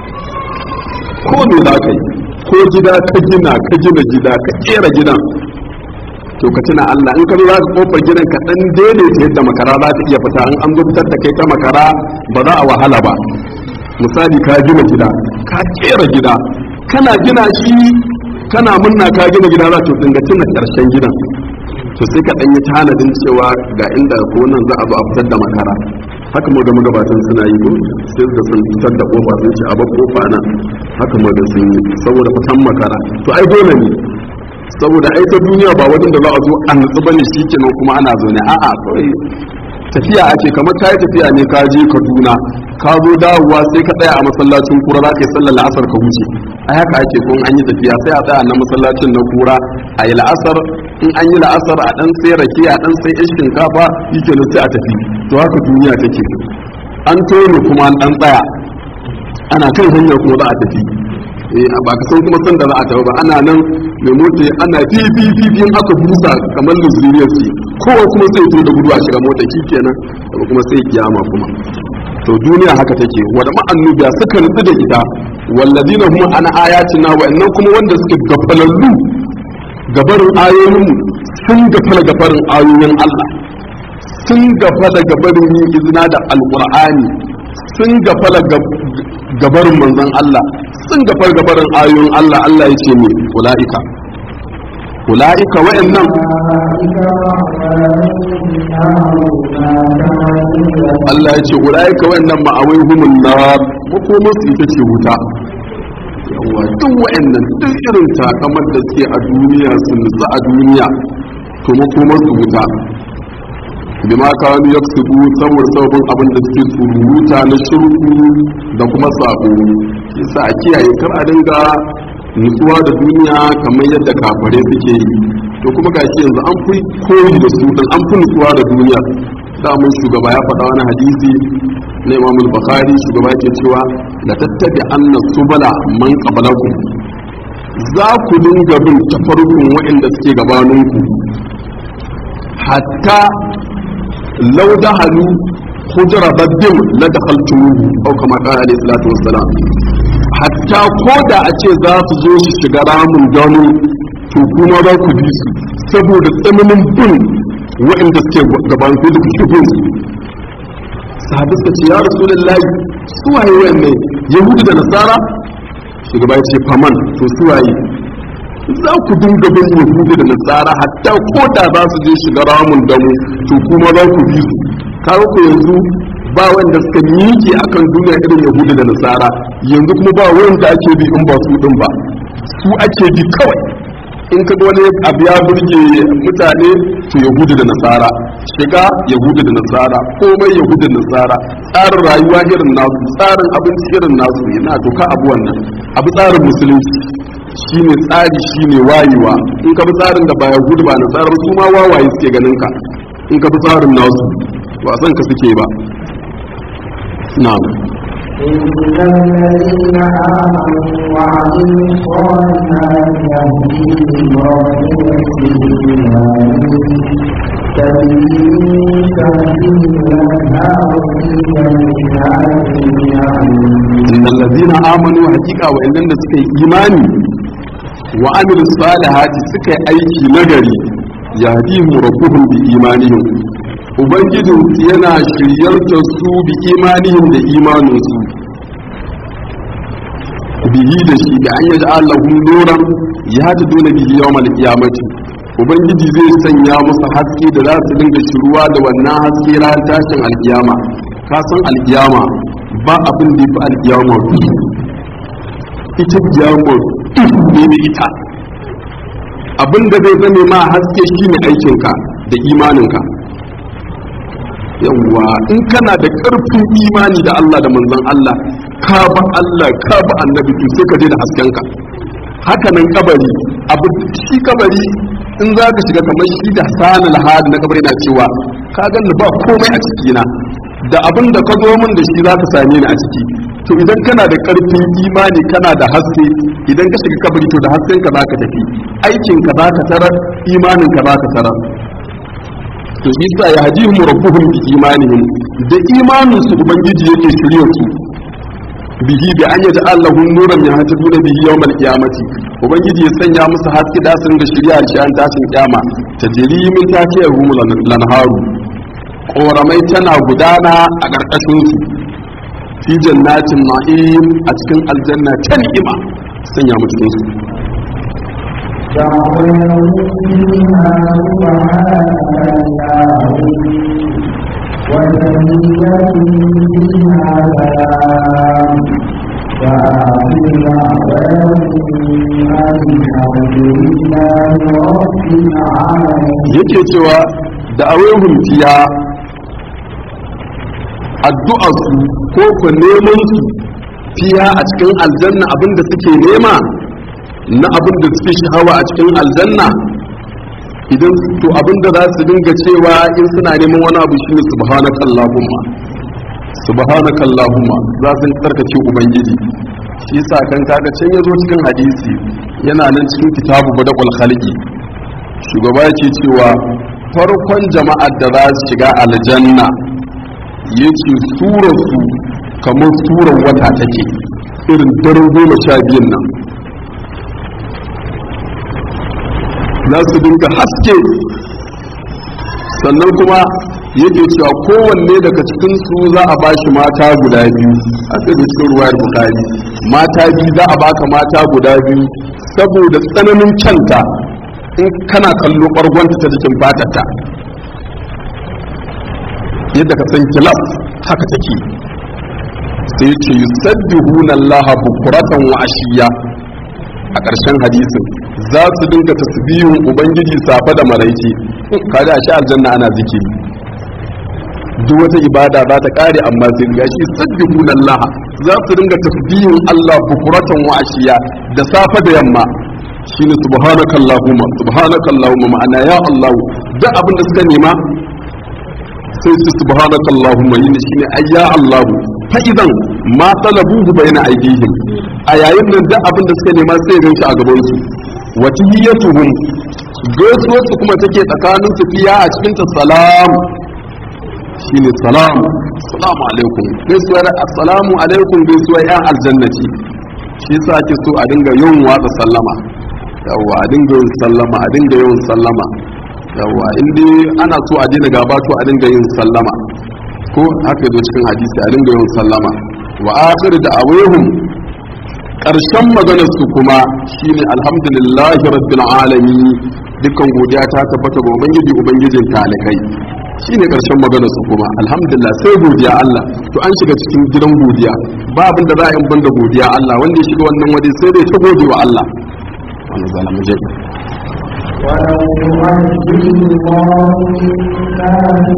ko me za ka yi ko gida ka gina ka gina gida ka kera gidan to ka tuna Allah in ka zo za ka kofar gidan ka dan daidaita yadda makara za ta iya fita in an zo fitar da kai ta makara ba za a wahala ba misali ka gina gida ka kera gida kana gina shi kana munna ka gina gida za to dinga tuna karshen gidan to sai ka dan yi tanadin cewa ga inda ko nan za a zo a fitar da makara haka mu ga magabatan suna yi ko sai da sun fitar da kofa sun ce a ba kofa nan haka mu ga sun yi saboda fitan makara to ai dole ne saboda ai ta duniya ba wajen da za a zo a nutsu bane shi kenan kuma ana zo ne a'a kawai tafiya ake kamar ka yi tafiya ne ka je kaduna ka zo dawowa sai ka tsaya a masallacin kura za ka yi sallar la'asar ka wuce a haka ake kun an yi tafiya sai a tsaya na masallacin na kura a yi la'asar in an yi la'asar a dan sai rake a dan sai yan shinkafa yi kenan sai a tafi to haka duniya take an tone kuma an dan tsaya ana kan hanya kuma za a tafi eh ba ka san kuma san da za a tafi ba ana nan mai mota ana fi fi fi fi in aka busa kamar luzuriyar ce kowa kuma sai to da gudu a shiga mota shi kenan daga kuma sai kiyama kuma to duniya haka take wada ma'annubiya suka nutsu da ita walladina hum an ayatina wa'annan kuma wanda suke gafalallu gabarin ayoyin sun gafala gabarin ayoyin Allah sun gafala gabarin yin izina da alqur'ani sun gafala gabarin manzon Allah sun gafar gabarin ayoyin Allah Allah ya ce ne ula'ika ula'ika wa'annan Allah ya ce ula'ika wa'annan ma'awai humun na makomar su ita ce wuta yawa duk wa'annan duk irin takamar da suke a duniya su nutsu a duniya to makomar su wuta bima kanu yaksubu saboda sababin abin da suke tsururuta na shirku da kuma sabo yasa a kiyaye kar a dinga nutsuwa da duniya kamar yadda kafare suke yi to kuma gashi yanzu an fi koyi da su dan an fi nutsuwa da duniya mun shugaba ya faɗa wani hadisi na Imam Bukhari shugaba yake cewa la tattabi anna subala man qablakum za ku dinga bin tafarkun waɗanda suke gabaninku hatta lau dahalu hujra baddin la dakhaltumuhu aw kama qala alayhi salatu wassalam hatta ko da a ce za su zo su shiga ramin gano to kuma za ku bi su saboda tsananin bin waɗanda suke gaban ku da kuke bin su sahabi suka ce ya rasulullahi su waye wayanne yahudu da nasara shugaba ya ce faman to su waye za ku dinga bin yahudu da nasara hatta ko da za su je shiga ramin damu to kuma za ku bi su kawo ku yanzu ba wanda suka miƙe akan duniya irin yahudu da nasara yanzu kuma ba wanda ake bi in ba su din ba su ake bi kawai in ka wani abu ya burge mutane to yahudu da nasara shiga yahudu da nasara komai yahudu da nasara tsarin rayuwa irin nasu tsarin abinci irin nasu yana doka abu wannan abu tsarin musulunci shine tsari shine wayewa in ka bi tsarin da ba yahudu ba nasara su ma wawaye suke ganin ka in ka bi tsarin nasu ba san ka suke ba na'am إن الذين آمنوا وعملوا الصالحات يهديهم ربهم تجري من تحتهم الأنهار في جنات النعيم إن الذين آمنوا حقيقة وإن لم سكي إيماني وعملوا الصالحات سكي أيكي نجري يهديهم ربهم بإيمانهم Ubangijin yana shiryar da su bi imanihim da imaninsu bihi da shi da an yaji Allahun nuran ya ta dole bihi yawmal qiyamati Ubangiji zai sanya musu haske da za su dinga shiruwa da wannan haske ran tashin alkiyama ka san alkiyama ba abin da yafi alkiyama duhu ita kiyama duhu ne da ita abin da zai zame ma haske shine aikinka da imaninka yawwa in kana da ƙarfin imani da Allah da manzon Allah ka ba Allah ka ba annabi to sai ka je da haskenka haka nan kabari abu shi kabari in za ka shiga kamar shi da sanin hali na kabari na cewa ka ganni ba komai a cikina da abin da ka zo min da shi za ka same ni a ciki to idan kana da ƙarfin imani kana da haske idan ka shiga kabari to da hasken ka za ka tafi aikin ka za ka tarar imanin ka za ka tarar to isa ya hadihum rabbuhum bi imanihim da imanin su ubangiji yake shirye su bihi bi an yaji Allahu nuran ya hata duna bihi yawmal qiyamati ubangiji ya sanya musu haske da sun da shari'a shi an tashin kiyama tajri min takiyahum lanharu koramai tana gudana a karkashin su fi jannatin ma'im a cikin aljanna ta ni'ima sanya mu cikin su دعوهم فيها سبحانك اللهم وتحيتهم فيها سلام وآخر دعواهم أن الحمد لله رب العالمين yake cewa da awehun fiya addu'arsu ko ku neman su fiya a cikin aljanna abinda suke nema na abinda suke sha'awa a cikin aljanna idan to abinda za su dinga cewa in suna neman wani abu shine subhanaka allahumma subhanaka allahumma za su tsarkake ubangiji shi yasa kan kaga can yazo cikin hadisi yana nan cikin kitabu badaqul khaliqi shugaba yake cewa farkon jama'ar da za su shiga aljanna yake surarsu kamar surar wata take irin daren goma sha biyun nan za su dinga haske sannan kuma yake cewa kowanne daga cikinsu za a ba shi mata guda biyu a tsaye cikin ruwayar bukari mata biyu za a baka mata guda biyu saboda tsananin kyanta in kana kallo ɓargonta ta jikin fatarta yadda ka san kilaf haka take sai ce yusabbihuna allaha bukuratan wa ashiya a ƙarshen hadisin za su dinga tasbihin ubangiji safa da maraice kaga a shi aljanna ana zikiri duk wata ibada za ta kare amma sai ga shi sabbihuna Allah za su dinga tasbihin Allah bukuratan wa ashiya da safa da yamma shine subhanakallahumma subhanakallahumma ma'ana ya Allah duk abin da suka nema sai su subhanakallahumma yin shine ayya Allah fa idan ma talabuhu bayna aydihim a yayin nan duk abin da suka nema sai ganshi a gaban su wa tahiyyatuhum gaisuwar su kuma take tsakanin su fiya a cikin ta salam shine salam assalamu alaikum gaisuwar assalamu alaikum gaisuwar yan aljannati shi yasa ake so a dinga yawan watsa sallama yawa a dinga yin sallama a dinga yawan sallama yawa in dai ana so a daina gaba to a dinga yin sallama ko haka yazo cikin hadisi a dinga yin sallama wa akhir da awehum karshen maganar su kuma shine alhamdulillahi rabbil alamin dukkan godiya ta tabbata ga ubangiji ubangijin talikai shine karshen maganar su kuma alhamdulillah sai godiya Allah to an shiga cikin gidan godiya ba abin da za a yi banda godiya Allah wanda ya shiga wannan waje sai dai ta gode wa Allah wannan zalamu je ولو يؤجل الله للناس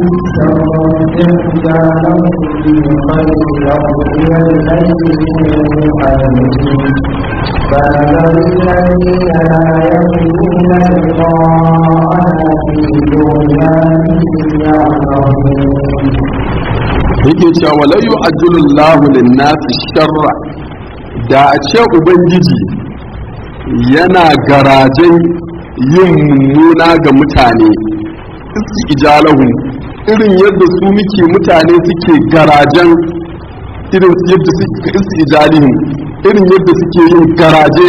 الشر جعلهم بالخير لقضي إليهم أجلهم فنذر الذين لا يرجون لقاءنا في طغيانهم يعمهون yake cewa wala yu'ajjilu Allahu lin-nasi sharra da a ce ubangiji yana garajen yin mummuna ga mutane iski ijalahu irin yadda su muke mutane suke garajen irin yadda suke iski ijalihim irin yadda suke yin garaje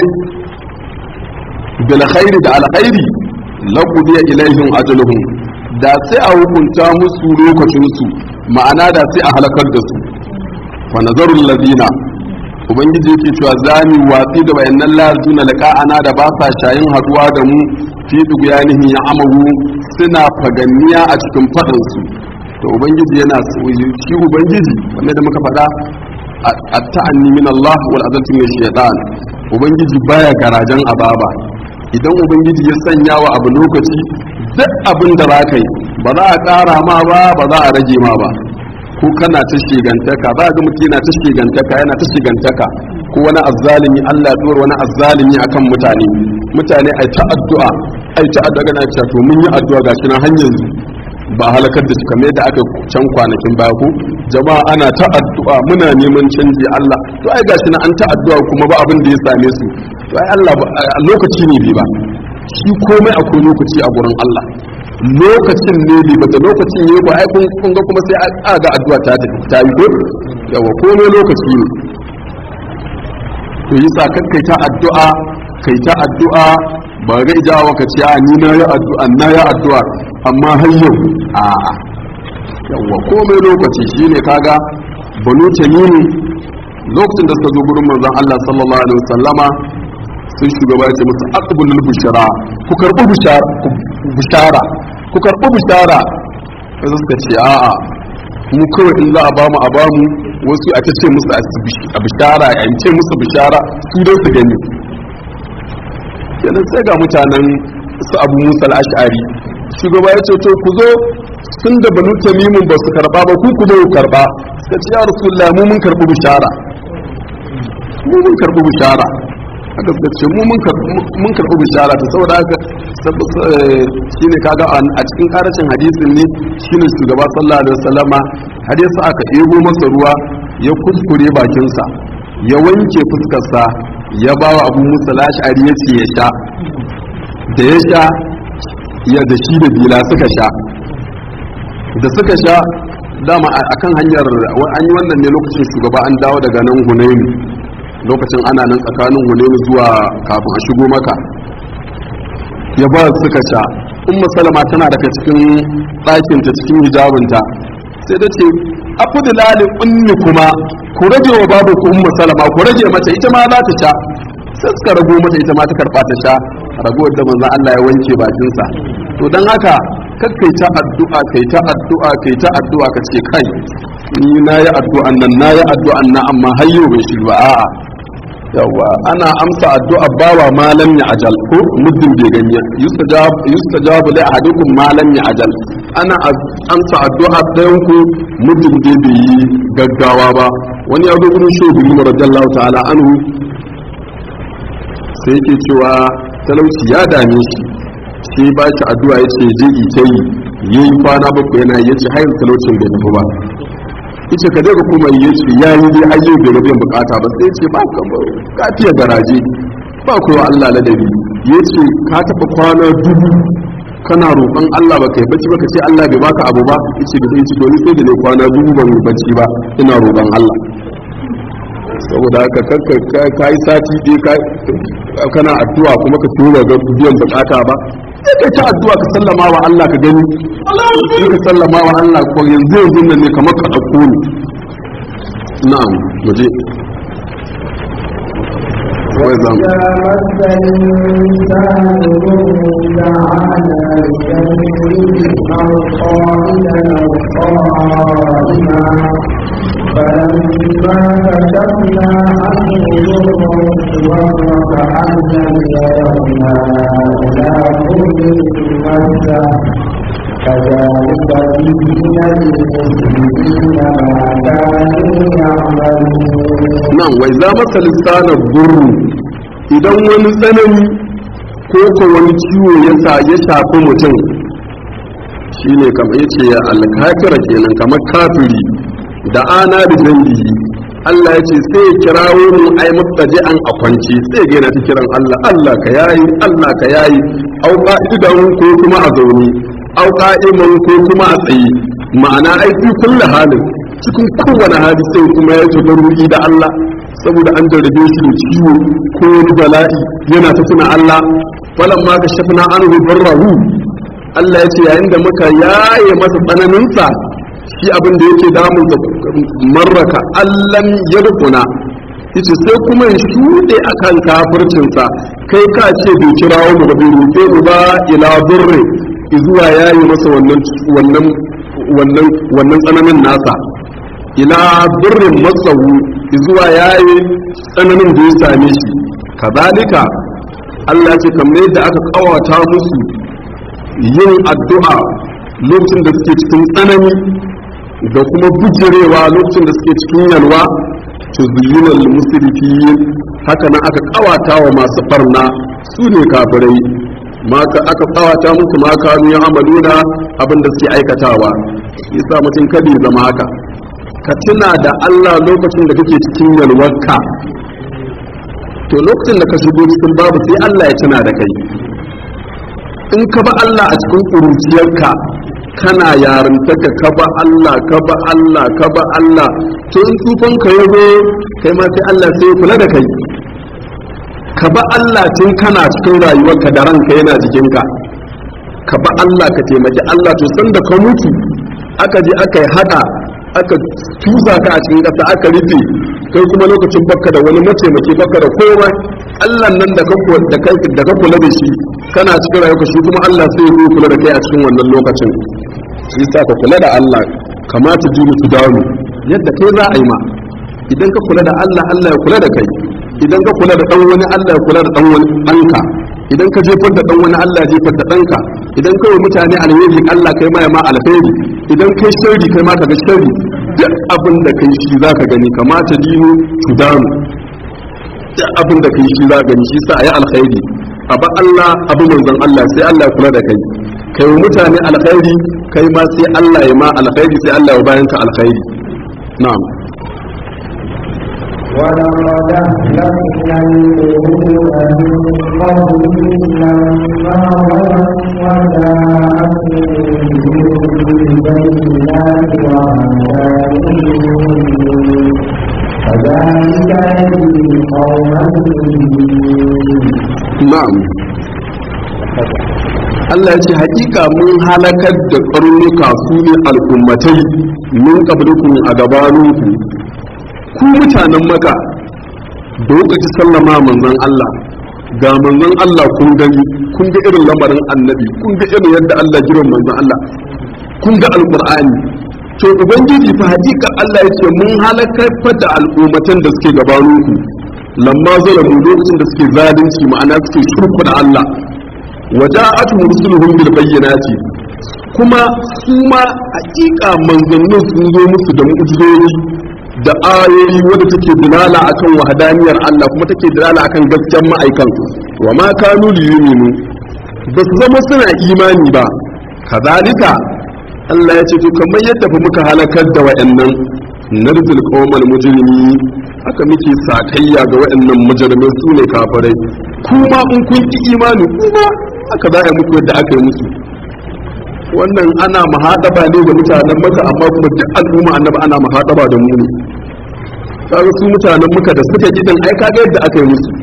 bil khairi da alkhairi laqudiya ilaihim ajaluhum da sai a hukunta musu lokacin su ma'ana da sai a halakar da su fa nazarul ladina ubangiji yake cewa zami watsi da bayanan lazuna liqa'ana da ba sa shayin haduwa da mu fi dugyanihi ya amahu suna faganniya a cikin fadin su to ubangiji yana shi ubangiji wanda da muka faɗa at-ta'anni min Allah wal azati min shaytan ubangiji baya garajen ababa idan ubangiji ya sanya wa abu lokaci duk abin da za ka yi ba za a ƙara ma ba ba za a rage ma ba ko kana ta shigantaka ba ga mutum yana ta shigantaka yana ta shigantaka ko wani azzalimi Allah ya wani azzalimi akan mutane mutane ai ta addu'a ai ta addu'a ga cewa to mun yi addu'a gashi na hanyar ba halakar da su kamar yadda aka can kwanakin baya ko jama'a ana ta addu'a muna neman canji Allah to ai gashi na an ta addu'a kuma ba abin da ya same su to ai Allah lokaci ne bai ba shi komai akwai lokaci a gurin Allah lokacin ne bai bata lokacin ne ba ai kun ga kuma sai a ga addu'a ta ta yi ko yawa komai lokaci ne to yasa kakkai ta addu'a kai ta addu'a ba ga ijawa ka ce a ni na yi addu'a na yi addu'a amma har yau a yawa komai lokaci shine kaga banu tamimi lokacin da suka zo gurin manzon Allah sallallahu alaihi wasallama sai shugaba ya ce musu aqbulul bushara ku karbi bushara ku karbi bushara sai suka ce a'a mu kawai in za a bamu a bamu wasu a ta ce musu a bishara a ce musu bishara su dai su gani kenan sai ga mutanen su abu musa al'ashari shugaba ya ce to ku zo sun da banu tamimin ba su karba ba ku ku zo ku karba suka ce ya rasulullah mu mun karbi bishara mu mun karbi bishara haka suka ce mu mun karbi bishara ta saboda haka shine kaga a cikin karashin hadisin ne shine shugaba sallallahu alaihi wasallama har yasa aka ego masa ruwa ya kuskure bakinsa ya wanke fuskarsa ya ba wa abu musa lashari ya ce ya sha da ya sha ya da shi da bila suka sha da suka sha dama a kan hanyar an yi wannan ne lokacin shugaba an dawo daga nan hunaini lokacin ana nan tsakanin hunaini zuwa kafin a shigo maka ya ba suka sha umma salama tana daga cikin ɗakinta cikin hijabinta sai ta ce afudulali unni kuma ku rage wa babu ku umma salama ku rage mata ita ma za ta sha sai suka rago mata ita ma ta karba ta sha ragowar da manzon Allah ya wanke bakinsa to dan haka kar kai ta addu'a kai ta addu'a kai ta addu'a ka ce kai ni na yi addu'an nan na yi addu'an nan amma har yau bai shi ba a'a yawa ana amsa addu'a bawa malam ya ajal ko muddin bai ganye yustajab yustajab li ahadikum malam ya ajal ana amsa addu'a ɗayan ku muddin bai bai yi gaggawa ba wani ya zo gurin shehu radiyallahu ta'ala anhu sai yake cewa talauci ya dame shi sai ba shi addu'a ya ce je ita yi yayi kwana bakwai yana ya ce hayin talaucin bai tafi ba yace ka daga kuma ya ce ya yi dai ayyo bai rabin bukata ba sai ce ba ka fiye garaje ba kowa Allah ladabi ya ce ka taɓa kwana dubu kana roƙon Allah ba kai bacci ba ka ce Allah bai baka abu ba yace da sai to ni sai da ne kwana dubu ban yi bacci ba ina roƙon Allah saboda haka kanka kai sati dai kana addu'a kuma ka tura ga biyan bukata ba sai kai ta addu'a ka sallama wa Allah ka gani sai ka sallama wa Allah ko yanzu yanzu nan ne kamar ka dauko ni na'am muje wai zam فلما كشفنا عنه ضره وكأن لم يرنا إلى كل مسه كذلك زين للمسلمين ما كانوا يعملون nan wai za masa lissanar gurru idan wani tsanani ko ko wani ciwo ya sa ya shafi mutum shine kamar yace ya alkafira kenan kamar kafiri da ana da dangi Allah ya ce sai ya kirawo mu ai mutaji an a kwance sai ga yana ta kiran Allah Allah ka yayi Allah ka yayi au qa'idan ko kuma a zaune au qa'iman ko kuma a tsaye ma'ana ai fi kullu halin cikin kowane hali sai kuma ya tabarruki da Allah saboda an jarrabe shi da ciwo ko wani bala'i yana ta tuna Allah falamma ka shafna anhu barrahu Allah ya ce yayin da muka yaye masa tsananinsa shi abin da yake damun da marraka allan yarkuna yace sai kuma ya shuɗe akan kafircinsa kai ka ce bai kira mu ba bai roƙe mu ba ila burri zuwa yayi masa wannan wannan wannan wannan tsananin nasa ila burrin masawu zuwa yayi tsananin da ya same shi kazalika Allah ce kamar yadda aka kawata musu yin addu'a lokacin da suke cikin tsanani da kuma bujirewa lokacin da suke cikin yalwa to zuyinal musrifin haka nan aka kawata wa masu barna su ne kafirai maka aka kawata musu ma kanu ya amaluna abin da suke aikatawa yasa mutum kada ya zama haka ka tuna da Allah lokacin da kake cikin yalwarka to lokacin da ka shigo cikin babu sai Allah ya tuna da kai in ka ba Allah a cikin ƙuruciyarka kana yarintarka ka ba Allah ka ba Allah ka ba Allah to in tufan ka yazo kai ma sai Allah sai ya kula da kai ka ba Allah tun kana cikin rayuwarka da ranka yana jikinka ka ba Allah ka taimaki Allah to san da ka mutu aka je aka yi hada aka tusa ka a cikin ƙasa aka rufe kai kuma lokacin baka da wani mataimaki baka da komai Allah nan da ka da kai da ka kula da shi kana cikin rayuwa shi kuma Allah sai ya kula da kai a cikin wannan lokacin shi sa ka kula da Allah kamata juru su dawo yadda kai za a yi ma idan ka kula da Allah Allah ya kula da kai idan ka kula da dan wani Allah ya kula da dan wani ɗanka idan ka jefar da dan wani Allah ya jefar da ɗanka idan kai mutane alheri Allah kai ma ya ma alheri idan kai sharri kai ma ka ga sharri duk abin da kai shi za ka gani kamata dinu tudanu duk abin da kai shi za ka gani shi sa a yi alkhairi abu Allah abu manzon Allah sai Allah ya kula da kai kai wa mutane alkhairi kai ma sai Allah ya ma alkhairi sai Allah ya bayan ka alkhairi na'am ولقد أهلكنا القرون من قبلهم لما ظلموا وجاءتهم بالبينات وما كانوا كذلك يجزي القوم المجرمين na'am Allah ya ce hakika mun halakar da karnuka su ne al'ummatai min qablikum a gabaninku ku mutanen maka da lokaci sallama manzon Allah ga manzon Allah kun gani kun ga irin lamarin annabi kun ga irin yadda Allah jiran manzon Allah kun ga alqur'ani to ubangiji fa hakika Allah ya ce mun halakar da al'ummatan da suke gabaninku lamma zalamu lokacin da suke zalunci ma'ana suke shirku da Allah waja'atuhum rusuluhum bil bayyinati kuma su ma hakika manzannin sun zo musu da mu'jizoji da ayoyi wadda take dilala akan wahdaniyar Allah kuma take dilala akan gaskiyar ma'aikan wa ma kanu liyuminu ba su zama suna imani ba kazalika Allah ya ce to kamar yadda fa muka halakar da wayannan narzul qawmal mujrimi haka muke sakayya ga wayannan mujrimai su ne kafirai kuma in kun ki imani kuma haka za a muku yadda aka yi musu wannan ana mahadaba ne ga mutanen maka amma kuma duk al'umma annabi ana mahadaba da mu ne kaga su mutanen muka da suka gidan ai kaga yadda aka yi musu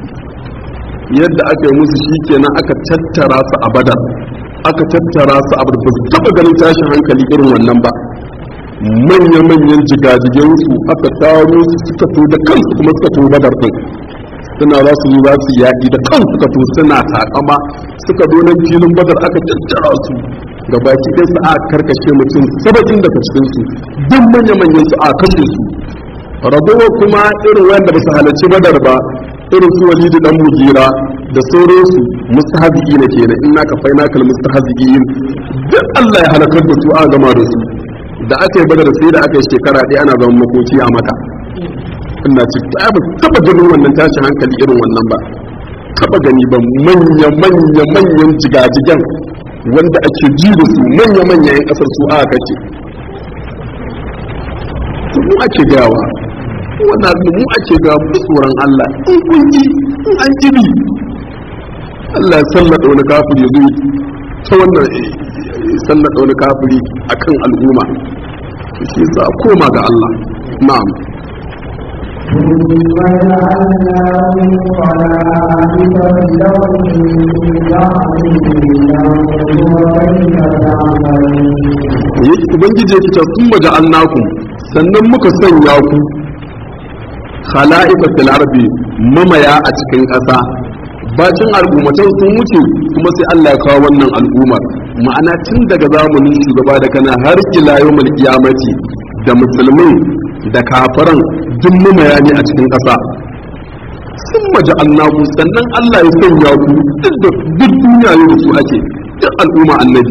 yadda aka yi musu shikenan aka tattara su a badar aka tattara su a ba su taba ganin tashin hankali irin wannan ba manya-manyan jigajigen su aka taro su suka to da kansu kuma suka to badar din suna za su yi za su yaƙi da kansu suka to suna takama suka zo nan filin badar aka tattara su ga baki ɗaya su a karkashe mutum saba'in daga cikin su duk manya-manyan su a kashe su ragowa kuma irin wanda ba su halarci badar ba irin su walidu dan mugira da sauransu mustahzi'i na kenan inna ka faina kal mustahzi'in duk Allah ya halakar da su a gama da su da aka yi badar sai da aka yi shekara ɗaya ana zama makoci a maka ina ci ta ba taba ganin wannan tashin hankali irin wannan ba taba gani ba manya manya manyan jigajigan wanda ake ji da su manya manya yan kasar su aka kace mu ake gawa wannan mu ake ga tsoron Allah in kun ji in an jibi Allah ya sallada wani kafiri ya zo ta wannan sallada wani kafiri akan al'umma shi za a koma ga Allah na'am ثم جعلناهم خلائف لهم من بعدهم لننظر كيف تعملون yake ubangiji ya kita sun maja annakum sannan muka sanya ku khala'ifa fil ardi mamaya a cikin ƙasa bacin al'ummatan sun wuce kuma sai Allah ya kawo wannan al'ummar ma'ana tun daga zamanin shugaba da kana har ila yawmul qiyamati da musulmin da kafiran duk mamaya ne a cikin ƙasa sun maji annabu sannan Allah ya sanya ku duk da duk duniya ne da su ake duk al'umma annabi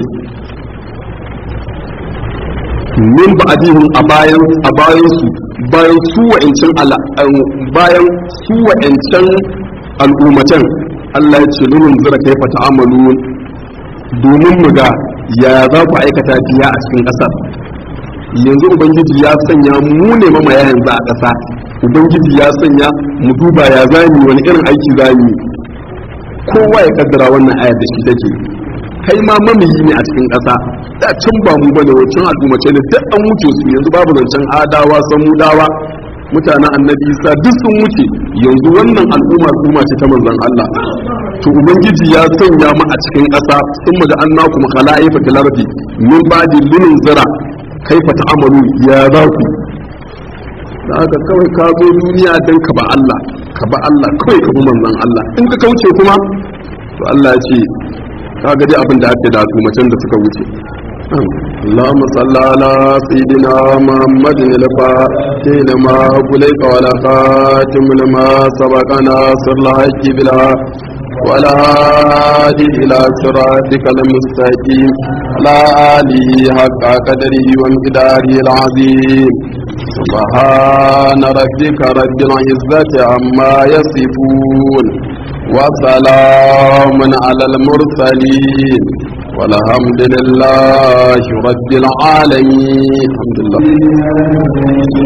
min ba'dihim a bayan a bayan su bayan su wa'ancan bayan su wa'ancan al'ummatan Allah ya ce lunun zira kai fata amalu domin mu ga ya za ku aikata biya a cikin ƙasar yanzu ubangiji ya sanya mu ne mamaya yanzu a ƙasa ubangiji ya sanya mu duba ya zami wani irin aiki zami kowa ya kaddara wannan ayar da shi take kai ma mamayi ne a cikin ƙasa da can ba mu bane wancan al'ummace ne duk an wuce su yanzu babu zancen adawa samudawa mutanen annabi isa duk sun wuce yanzu wannan al'umma al'umma ce ta manzon Allah to ubangiji ya sanya mu a cikin ƙasa sun mu da annakum khala'ifa fil ardi min ba'di lunun zara kaifa ta'amalu ya za ku da haka kawai ka zo duniya dan ka ba Allah ka ba Allah kawai ka bi manzon Allah in ka kauce kuma to Allah ya ce ka ga dai abin da ake da al'ummatan da suka wuce اللهم صل على سيدنا محمد الفاتح لما قلت ولا خاتم لما سبق ناصر الحق بلا ولا هادي إلى صراطك المستقيم على آله حق قدره ومقداره العظيم سبحان ربك رب العزة عما يصفون وسلام على المرسلين والحمد لله رب العالمين الحمد لله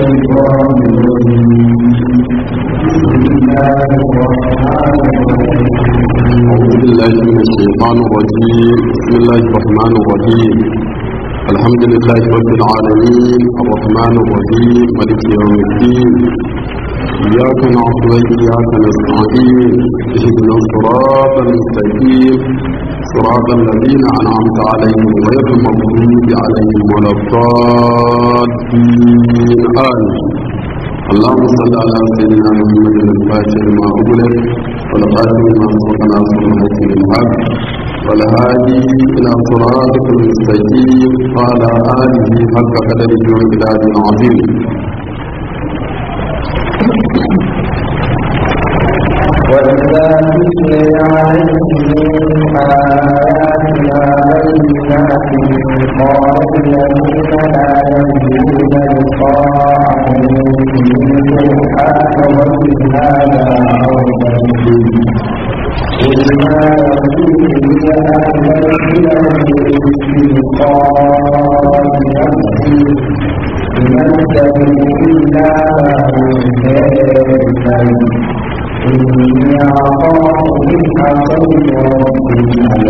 أعوذ بالله من الشيطان الرجيم بسم الله الرحمن الرحيم الحمد لله رب العالمين الرحمن الرحيم مالك يوم الدين إياك نعبد وإياك نستعين اهدنا الصراط المستقيم صراط الذين أنعمت عليهم غير المغضوب عليهم ولا الضالين آمين اللهم صل على سيدنا محمد الفاتح لما أغلق والقادم لما سبق ناصر الحق بالحق والهادي إلى صراطك المستقيم وعلى آله حق قدره ومقداره العظيم وإذا تتلي عليهم آياتنا بينات قال الذين لا يرجون لقاءهم سبحان رب هذا عرضا قل ما يقول لي أهل بلقاء نفسي ننزل إلا ما إني أخاف من عصيت ربي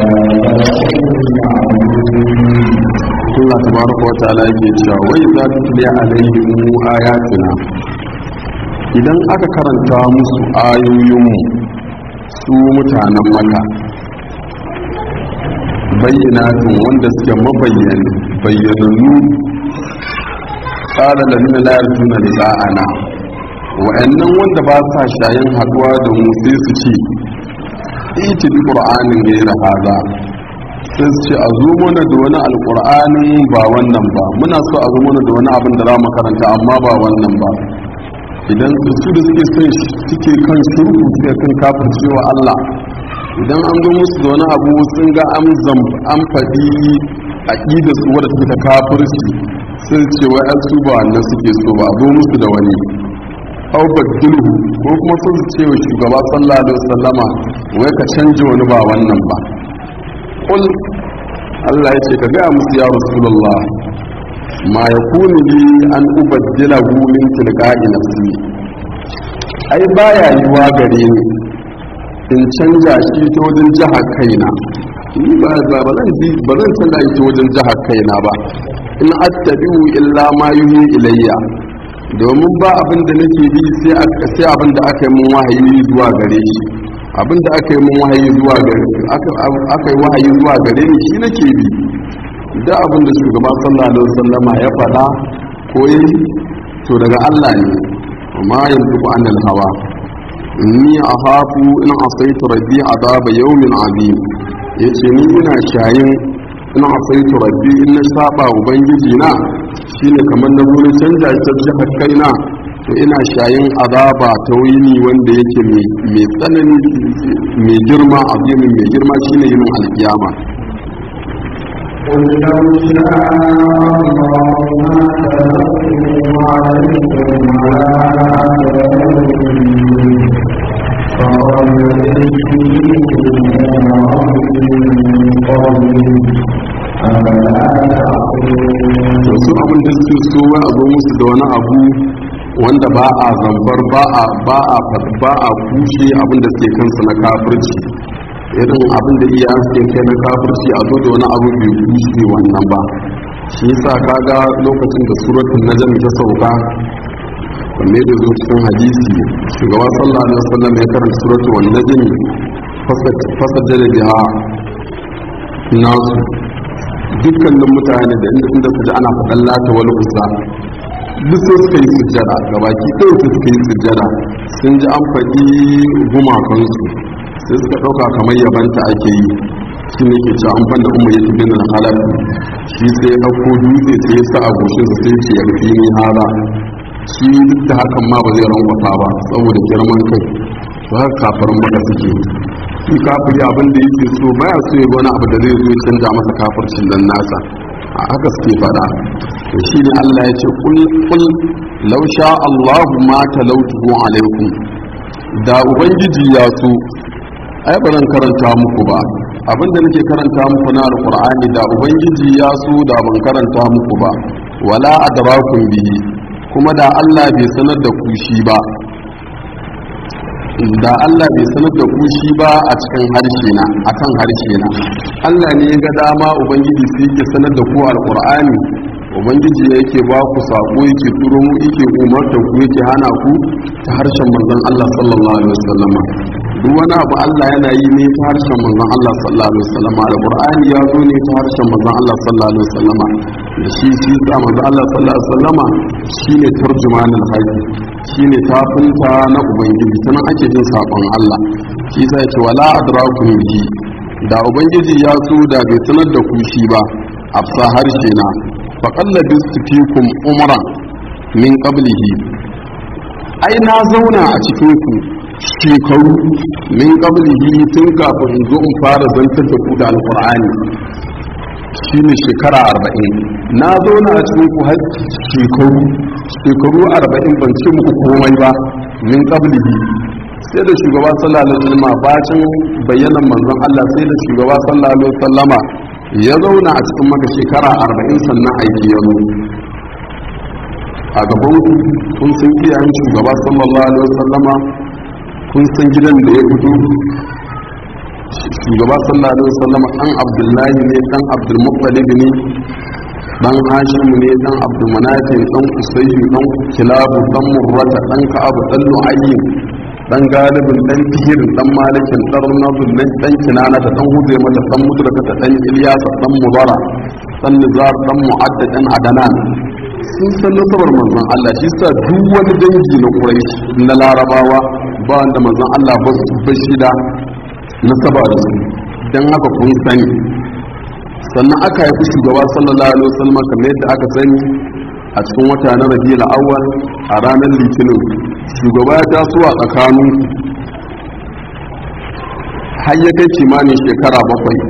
Allah tabaraka wa ta'ala yake cewa wai za ta tuli alaihim ayatuna idan aka karanta musu ayoyinmu su mutanen maka bayyanatun wanda suke mabayyan bayyanannu tsara da nuna layar tuna da za'ana wa'annan wanda ba sa shayin haduwa da mu sai su ce iti bi qur'anin gaira haza sai su ce a zo mana da wani alqur'anin ba wannan ba muna so a zo mana da wani abin da za mu karanta amma ba wannan ba idan su da suke son suke kan shirku suke kan kafircewa Allah idan an zo musu da wani abu sun ga an an faɗi aqidar su wadda take ta kafirci sai ce wai an su ba wannan suke so ba a zo musu da wani aw badilhu ko kuma sun ce wa shugaba sallallahu alaihi wasallama wai ka canje wani ba wannan ba qul Allah ya ce ka ga musu ya rasulullah ma yakunu li an ubaddilahu min tilqa'i nafsi ai baya yiwa gare ni in canja shi ta wajen jihar kaina ni ba ba zan ji ba zan canza shi ta wajen jihar kaina ba in attabi'u illa ma yuhi ilayya domin ba abin da nake bi sai abin da aka yi mun wahayi zuwa gare shi abin da aka yi mun wahayi zuwa gare aka yi wahayi zuwa gare ni shi nake bi da abin da shugaba sallallahu alaihi wasallama ya faɗa ko yi to daga Allah ne amma yanzu ku annal hawa inni akhafu in asaitu rabbi adaba yawmin azim yace ni ina shayin ina asaitu rabbi in na saba ubangiji na shine kamar na gurin canja ita jihar kaina to ina shayin azaba ta wuni wanda yake mai tsanani mai girma azimin mai girma shine yin alkiyama قل لو شاء الله ما تركوا عليكم ولا أعلمكم فقد to su abin da suke so wai a zo musu da wani abu wanda ba a zambar ba a ba a ba a kushe abin da suke kansu na kafirci irin abin da iya suke kai na kafirci a zo da wani abu bai kushe wannan ba shi yasa kaga lokacin da suratul najm ta sauka wanne da zo cikin hadisi shugaba sallallahu alaihi wasallam ya karanta suratul wan najm fasajjada biha nasu dukkanin mutane da inda inda su ji ana faɗan lata wani kusa duk sai suka yi sujjada gabaki ɗaya su suka yi sujjada sun ji an faɗi gumakansu sai suka ɗauka kamar yabanta ake yi shi ne ke cewa an banda umar ya tafi na halar shi sai ya ɗauko dutse sai ya sa a goshinsa sai ce ya fi ni hara shi duk da hakan ma ba zai rangwata ba saboda girman kai to haka kafarin maka suke shi kafiri abin da yake so baya so ya wani abu da zai zo ya canja masa kafircin dan nasa a haka suke faɗa to shi ne Allah ya ce kul kul law sha Allahu ma talawtuhu alaikum da ubangiji ya so ai ba zan karanta muku ba abinda nake karanta muku na alqur'ani da ubangiji ya so da ban karanta muku ba wala adrakum bihi kuma da Allah bai sanar da ku shi ba da Allah bai sanar da ku shi ba a cikin harshe na akan harshe na Allah ne ya ga dama ubangiji sai yake sanar da ku alqur'ani ubangiji yake ba ku sako yake turo mu yake umarta ku yake hana ku ta harshen manzon Allah sallallahu alaihi wasallam duk wani abu Allah yana yi ne ta harshen manzon Allah sallallahu alaihi wasallam alqur'ani ya zo ne ta harshen manzon Allah sallallahu alaihi wasallam da shi shi sa manzon Allah sallallahu alaihi wasallam shine tarjumanul haqi shine tafinta na ubangiji sanan ake jin sakon Allah shi sai ce wala adrakum bi da ubangiji ya so da bai sanar da ku shi ba afsa harshe na faƙalla fikum umran min qablihi ai na zauna a cikin ku shekaru min qablihi tun kafin in zo in fara zantar da ku da alqur'ani shine shekara arba'in na zauna a cikin ku har shekaru shekaru arba'in ban ce muku komai ba min qablihi sai da shugaba sallallahu alaihi wasallam bacin bayanan manzon Allah sai da shugaba sallallahu alaihi wasallama ya zauna a cikin maka shekara arba'in sannan aiki ya zo a gaban kun san iyayen shugaba sallallahu alaihi wasallama kun san gidan da ya fito shugaba sallallahu alaihi wasallama dan abdullahi ne dan abdulmuttalib ne dan hashim ne dan abdulmanafi dan usayyu dan kilabu dan murrata dan ka'ab dan lu'ayyi dan galibin dan tihirin dan malikin dan runabun dan kinana da dan hudu mata dan mudraka da dan ilyasa dan mudara dan nizar dan mu'adda dan adanan sun san nasabar manzon Allah shi sa duk wani dangi na Quraysh na Larabawa ba wanda manzon Allah ba su bashi da nasaba da su dan haka kun sani sannan aka haifi shugaba sallallahu alaihi wasallam kamar yadda aka sani a cikin wata na Rabiul Awwal a ranar Litinin shugaba ya taso a tsakanin har ya kai kimanin shekara bakwai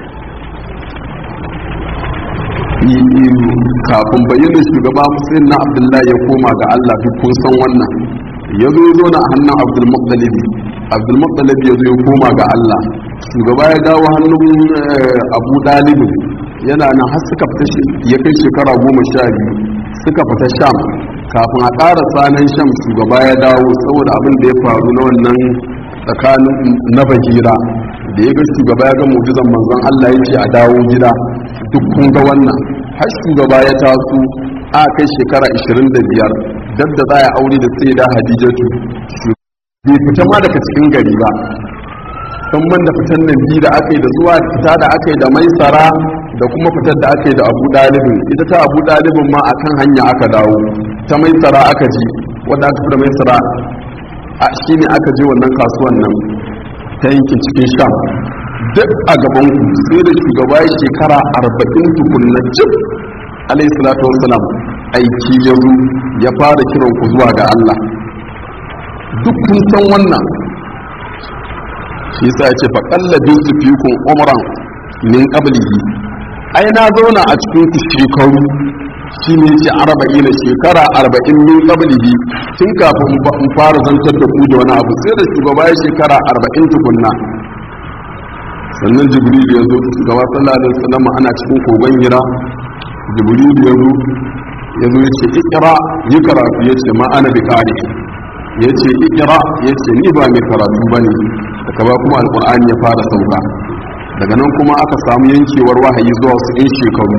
kafin bayyana shugaba musulun na abdullahi ya koma ga allah duk kun san wannan ya zo zo na hannun abdulmuttalibi abdulmuttalibi ya zo ya koma ga allah shugaba ya dawo hannun abu dalibin yana nan har suka fita ya kai shekara goma sha biyu suka fita sham kafin a ƙara tsanan sham shugaba ya dawo saboda abin da ya faru na wannan tsakanin na bahira da ya ga shugaba ya ga mujizan manzon Allah ya ce a dawo gida duk kun ga wannan har shugaba ya taso a kai shekara 25 dab da za a aure da sai da hadijatu bai fita ma daga cikin gari ba san man da fitan nan biyu da aka yi da zuwa fita da aka yi da maisara da kuma fitar da aka yi da abu dalibin ita ta abu dalibin ma akan hanya aka dawo ta maisara aka ji wadda aka fi da maisara a shi ne aka je wannan kasuwan nan ta yankin cikin sham duk a gaban ku sai da shugaba ya shekara arba'in tukunna cif alayhi salatu wassalam aiki ya zo ya fara kiran ku zuwa ga Allah duk kun san wannan shi yasa ya ce fa qallabin su fikum umran min qablihi ai na zauna a cikin ku shekaru shi ne ce arba'ina shekara arba'in min qablihi tun kafin in fara zantar da ku da wani abu sai da shugaba ya shekara arba'in tukunna sannan jibril ya zo shugaba sallallahu alaihi wasallam ana cikin kogon hira jibril ya zo ya zo ya ce ikra yi karatu ya ce ma ana bi kare ya ce ikra ya ce ni ba mai karatu ba ne daga ba kuma alkur'ani ya fara sauka daga nan kuma aka samu yankewar wahayi zuwa wasu 'yan shekaru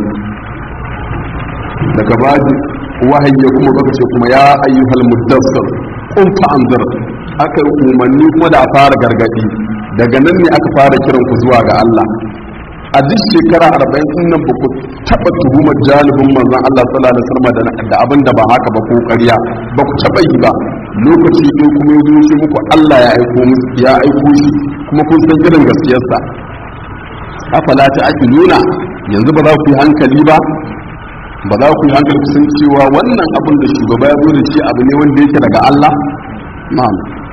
daga ba wahayi ya kuma baka ce kuma ya ayyuhal muddassir qum fa'anzir aka yi umarni kuma da a fara gargadi daga nan ne aka fara kiran ku zuwa ga Allah a duk shekara arba'in din nan ba ku taɓa tuhumar jalibin manzon Allah sallallahu alaihi wasallam da abin da ba haka ba ko ƙarya ba ku taɓa yi ba lokaci ɗin kuma ya zo muku Allah ya aiko ya aiko shi kuma kun san irin gaskiyarsa afala ta nuna yanzu ba za ku yi hankali ba ba za ku yi hankali kusan cewa wannan abin da shugaba ya zo da shi abu ne wanda yake daga Allah na'am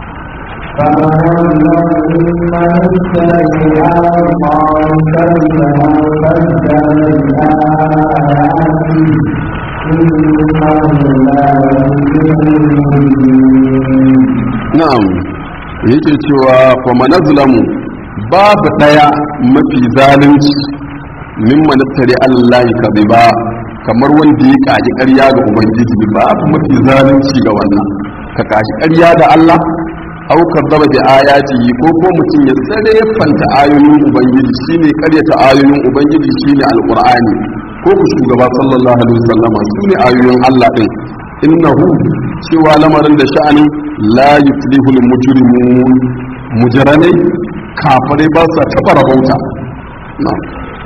na'am yake cewa fa manazlamu babu daya mafi zalunci mimman tare Allah kadhiba kamar wanda ya kaji ƙarya ga ubangiji babu mafi zalunci ga wannan ka kaji ƙarya da Allah au kadzaba da ayati ko ko mutum ya sare fanta ayoyin ubangiji shine ƙaryata ayoyin ubangiji shine alqur'ani ko ku shugaba sallallahu alaihi wasallama sune ayoyin Allah din innahu cewa lamarin da sha'ani la yuflihul mujrimun mujranai kafirai ba sa taba rabauta na'am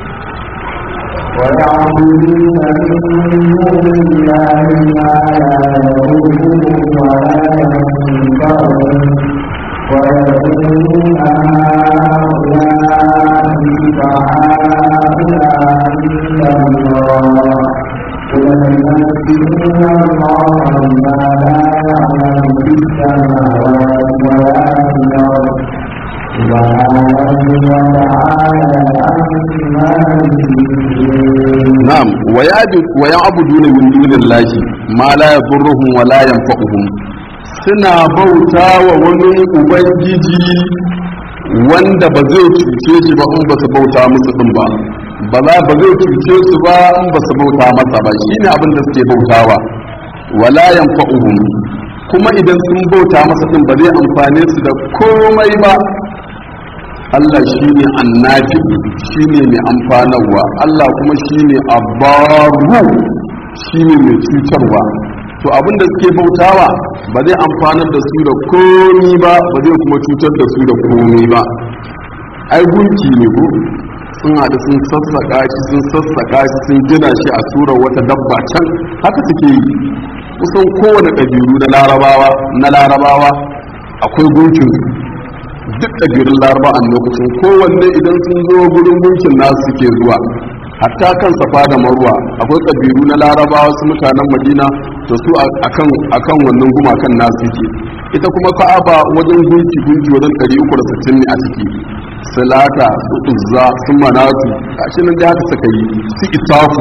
ويعبدون من دون الله ما لا يضرهم ولا ينفعهم ويقولون هؤلاء شفعاؤنا عند الله قل ينبئون الله ما لا يعلم في السماوات ولا في الأرض نعم ويعبدون من دون الله ما لا يضرهم ولا ينفعهم suna bauta wa wani ubangiji wanda ba zai cuce shi ba in ba su bauta musu din ba ba za ba zai cuce su ba in ba su bauta masa ba shine abin da suke bautawa wala yanfa'uhum kuma idan sun bauta masa din ba zai amfane su da komai ba Allah shi ne annafi shi ne mai amfanarwa Allah kuma shi ne abaru shi ne mai cutarwa to abinda suke bautawa ba zai amfanar da su da komi ba ba zai kuma cutar da su da komi ba ai gunki ne ko sun haɗu sun sassaƙa shi sun sassaƙa shi sun gina shi a tura wata dabba can haka suke yi kusan kowane ƙabilu na larabawa na larabawa akwai gunkin duk ƙabilun laraba a lokacin kowanne idan sun zo gurin gunkin nasu suke zuwa hatta kan safa da marwa akwai ƙabilu na larabawa su mutanen madina to su akan wannan gumakan nasu suke ita kuma ka'aba wajen gunki gunki wajen 360 ne a ciki salata su uzza su manatu gashi nan da haka suka yi su isafu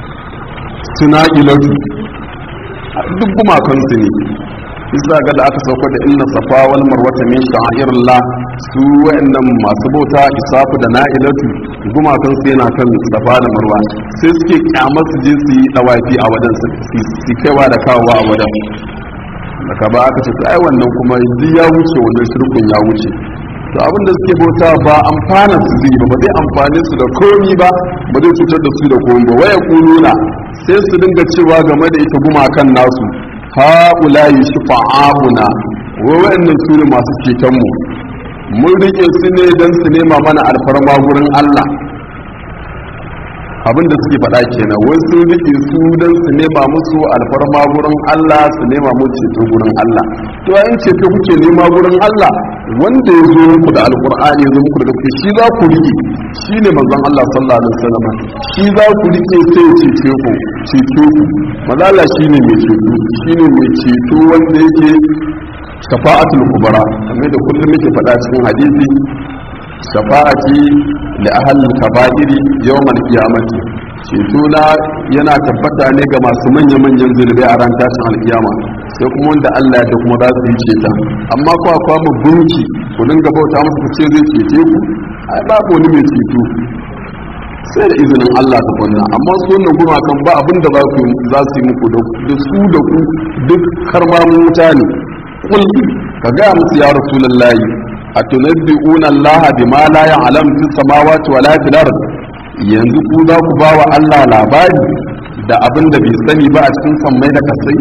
su na'ilatu duk gumakansu ne isa ga da aka sauka da inna safa wal marwata min sha'irillah su wayannan masu bauta isafu da na'ilatu gumakan su yana kan safa da marwa sai suke kyamar su je su yi dawafi a wajen su kaiwa da kawowa a wajen daga ba aka ce ai wannan kuma duk ya wuce wannan shirkun ya wuce to abin da suke bauta ba amfana su zai ba ba zai amfane su da komi ba ba zai cutar da su da komi ba waya kununa sai su dinga cewa game da ita gumakan nasu ha'ulayi shufa'a'una wa wa'annan su ne masu ceton mu mun rike su ne don su nema mana alfarma gurin Allah abin da suke faɗa kenan wai sun rike su don su nema musu alfarma gurin Allah su nema musu ceto gurin Allah to in ceto kuke nema gurin Allah wanda ya zo muku da alkur'ani ya zo muku da gaske shi za ku rike shi ne manzon Allah sallallahu alaihi wasallam shi za ku rike sai ya cece ku ceto ku mazala shi ne mai ceto shi ne mai ceto wanda yake shafa'atul kubra kamar da kullum muke faɗa cikin hadisi shafa'ati li ahli kaba'iri yawmal qiyamati ceto na yana tabbata ne ga masu manya manyan zulubai a ran tashin alkiyama sai kuma wanda Allah ya kuma za su yi ceta amma ko akwai mu gunki ku dinga bauta musu ku ce zai cece ku ai babu wani mai ceto sai da izinin Allah ta kunna amma su wannan gumakan ba abin da za su yi muku da su da ku duk karmamin wuta ne kul ka ga musu ya rasulullahi atunabbi'una Allah bima la ya'lam fi samawati wa la fil ard yanzu ku za ku ba wa Allah labari da abin da bai sani ba a cikin sammai da kasai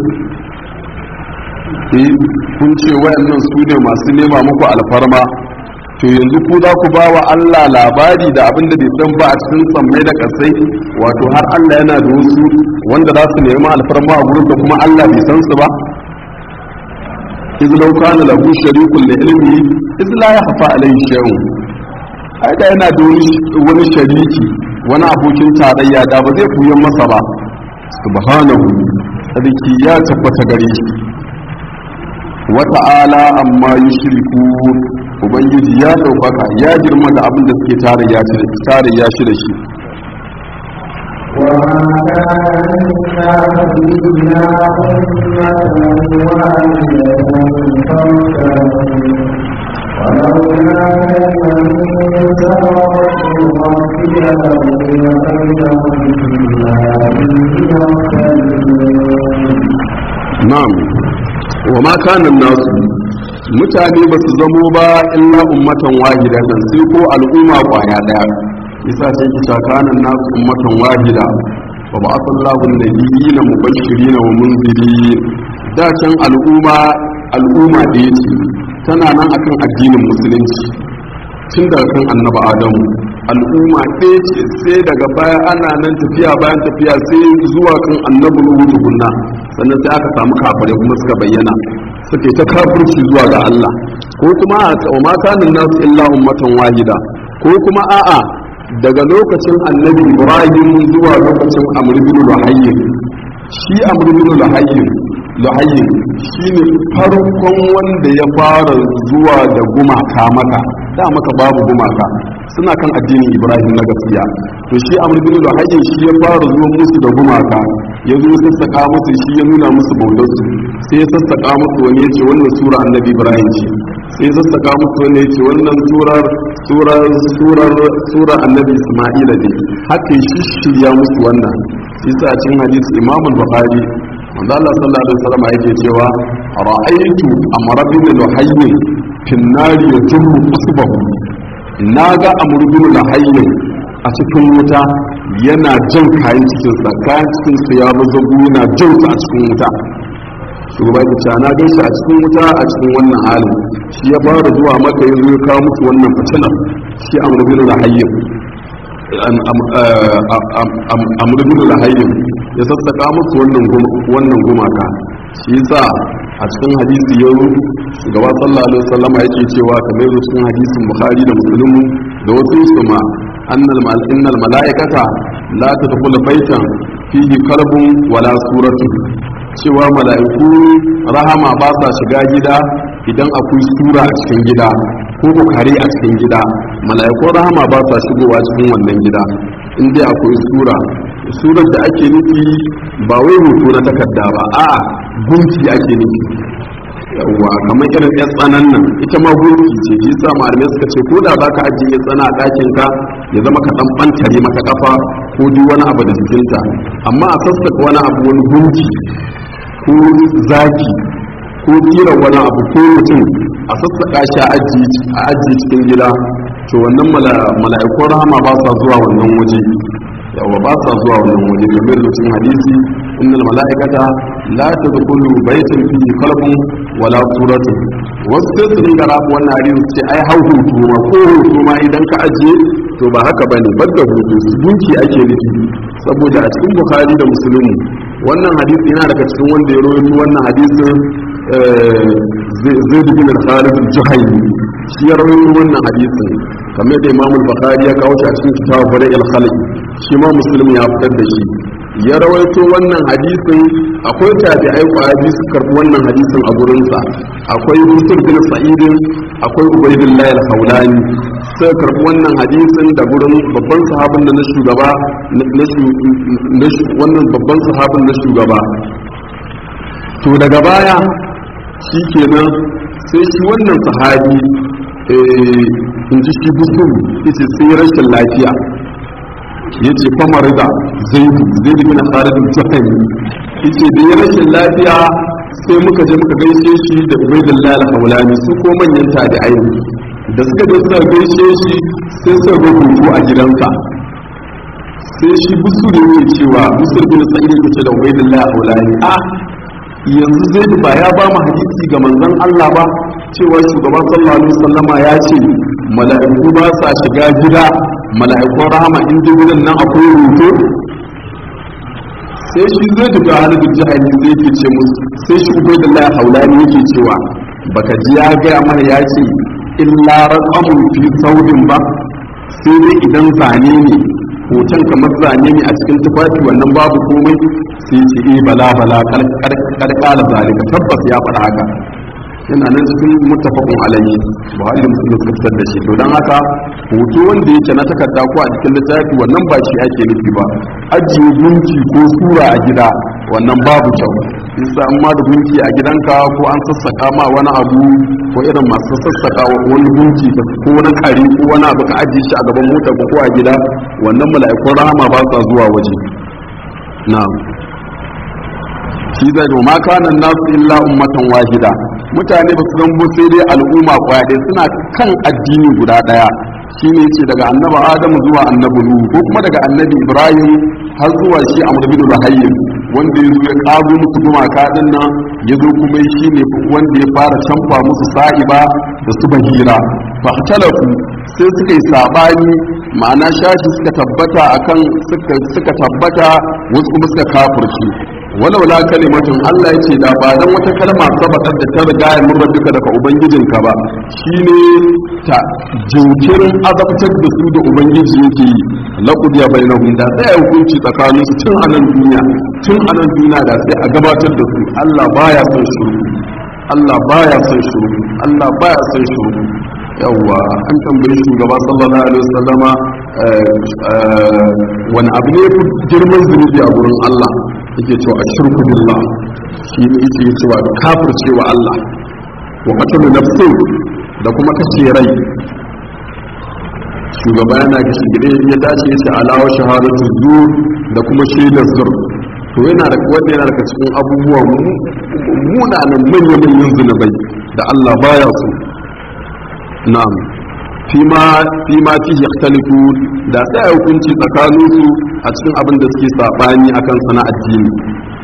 eh kun ce wayannan su ne masu nema muku alfarma to yanzu ku za ku ba wa Allah labari da abin da bai san ba a cikin sammai da kasai wato har Allah yana da wasu wanda za su nemi alfarma a gurin da kuma Allah bai san su ba iz law kana lahu sharikun li ilmi iz la yakhfa alayhi shay'un ai da yana da wani shariki wani abokin tarayya da ba zai kuyan masa ba subhanahu sadiki ya tabbata gare shi wa ta'ala amma yushriku ubangiji ya daukaka ya girma da abin da suke tarayya shi da tarayya shi da shi وما كان الناس إلا أمة واحدة فاختلفوا ولولا كلمة سبقت ربك لقضي بينهم فيما فيه يختلفون na'am wa ma kana nasu mutane ba su zamo ba illa ummatan wahidatan sai ko al'umma kwaya daya yasa sai ki ta kana nasu ummatan wahida wa ba'athallahu an-nabiyina mubashirin wa munzirin da can al'umma al'umma da ce tana nan akan addinin musulunci tun daga kan annabi adamu al'umma ɗaya ce sai daga baya ana nan tafiya bayan tafiya sai zuwa kan annabi nuhu tukunna sannan sai aka samu kafirai kuma suka bayyana suke ta kafirci zuwa ga Allah ko kuma a wa ma kana nasu illa ummatan wahida ko kuma a'a daga lokacin annabi ibrahim zuwa lokacin amr bin luhayy shi amr bin luhayy luhayy shine farkon wanda ya fara zuwa da gumaka maka da maka babu gumaka suna kan addinin ibrahim na gaskiya to shi amr bin luhayy shi ya fara zuwa musu da gumaka ya zo sassaka musu shi ya nuna musu bautarsu sai ya sassaka musu wani ya ce wannan sura annabi ibrahim ce sai ya sassaka musu wani ya ce wannan surar surar surar surar annabi isma'ila ne haka ya shirya musu wannan shi sa cikin hadisi imam al-bukhari manzo Allah sallallahu alaihi wasallam yake cewa ra'aytu amra bin luhayy fi an-nari yajru usbahu naga amr bin luhayy a cikin wuta yana jan kayan cikinsa kayan cikinsa ya mazagu yana jan su a cikin wuta shugaba ya ce na gan shi a cikin wuta a cikin wannan halin shi ya fara zuwa maka ya zo ya kawo musu wannan fitinar shi amurbin lahayyin amurbin lahayyin ya sassaka musu wannan gumaka shi yasa a cikin hadisi yau shugaba sallallahu alaihi wasallama yake cewa kamar yadda cikin hadisin bukhari da muslim da wasu su ma annal mal innal malaikata la tadkhulu baitan fihi karbun wala suratu cewa mala'iku rahama ba sa shiga gida idan akwai sura a cikin gida ko ko kare a cikin gida mala'iku rahama ba sa shigowa cikin wannan gida in dai akwai sura surar da ake nufi ba wai hoto na takarda ba a'a gunki ake nufi yawwa kamar irin yan tsanan nan ita ma gunki ce shi sa malamai suka ce ko da zaka ajiye ya tsana a ɗakin ka ya zama ka dan bantare mata kafa ko duk wani abu da jikinta amma a sassaka wani abu wani gunki ko zaki ko kira wani abu ko mutum a sassaka shi a ajiye cikin gida to wannan mala'ikun rahama ba sa zuwa wannan waje yawa ba sa zuwa wannan waje kamar lokacin hadisi innal mala'ikata la tadkhulu baytan fihi qalbun wala suratun wasu sai su dinga rabu wannan hadisi ce ai hau hutu ma ko hutu ma idan ka ajiye to ba haka bane badda hutu gunki ake nufi saboda a cikin bukhari da musulmi wannan hadisi yana daga cikin wanda ya rawaito wannan hadisin zaid bin al-khalid al-juhaymi shi ya rawaito wannan hadisin kamar da imam al-bukhari ya kawo shi a cikin kitabu bada al-khalq shi ma muslim ya fitar da shi ya rawaito wannan hadisin akwai tabi'ai kwabi su karbi wannan hadisin a gurinsa akwai musul bin sa'idin akwai ubaydullah al-hawlani sai karbi wannan hadisin da gurin babban sahabin da na shugaba na wannan babban sahabin na shugaba to daga baya shi kenan sai shi wannan sahabi in ji shi busu yace sai rashin lafiya yace famar da zaidu zaidu bin khalid al-juhani yace da ya rashin lafiya sai muka je muka gaishe shi da ubaydullah al-hawlani su ko manyan tabi'ai da suka je suka gaishe shi sai suka rubutu a gidansa sai shi busu da yake cewa busu bin sa'id yake ce da ubaydullah al-hawlani a yanzu zaidu ba ya ba mu hadisi ga manzon Allah ba cewa shugaban sallallahu alaihi wasallama ya ce mala'iku ba sa shiga gida mala'ikun rahama in ji gidan nan akwai rubutu sai shi zai duka halin jihani zai ke ce musu sai shi ubai da la haulani yake cewa baka ji ya gaya mana ya ce illa raqamun fi saudin ba sai dai idan zane ne hoton kamar zane ne a cikin tufafi wannan babu komai sai ce eh bala bala karkala zalika tabbas ya faɗa haka yana nan cikin muttafaqun alayhi buhari da muslim suka fitar da shi to dan haka hoto wanda yake na takarda ko a cikin littafi wannan ba shi ake nufi ba ajiye gunki ko sura a gida wannan babu kyau isa amma da gunki a gidanka ko an sassaka ma wani abu ko irin masu sassaka wani gunki ko wani kare ko wani abu ka ajiye shi a gaban motar ko a gida wannan mala'ikun rahama ba sa zuwa waje na'am shi zai zo ma kanan nasu illa ummatan wahida mutane ba su zambo sai dai al'umma kwaya ɗaya suna kan addini guda ɗaya shine ce daga annabi adamu zuwa annabi nuhu ko kuma daga annabi ibrahim har zuwa shi amr bin luhayy wanda ya zo ya kago musu gumaka din nan ya zo kuma shi ne wanda ya fara canfa musu sa'iba da su bahira fahtalafu sai suka yi sabani ma'ana shashi suka tabbata akan suka tabbata wasu kuma suka kafirci walaula kalimatun Allah yace da ba dan wata kalma sabatar da ta riga ya murra duka daga ubangijinka ba shine ta jinkirin azabtar da su da ubangiji yake yi laqad ya bainahum da sai hukunci tsakanin su tun anan duniya tun anan duniya da sai a gabatar da su Allah baya son shuru Allah baya son shuru Allah baya son shuru yawwa an tambayi shugaba sallallahu alaihi wasallama wani abu ne girman zunubi a gurin Allah yake cewa a shirku billah shi ne yake cewa kafir cewa Allah wa qatlu nafsin da kuma kashe rai shugaba yana kashi gide ya dace ya ce alawa shahadatu zur da kuma shaidar zur to yana da wanda yana daga cikin abubuwan munanan manyan manyan zunubai da Allah baya so na'am fima fima fi yakhtalifu da sai hukunci tsakanin su a cikin abin da suke sabani akan sana addini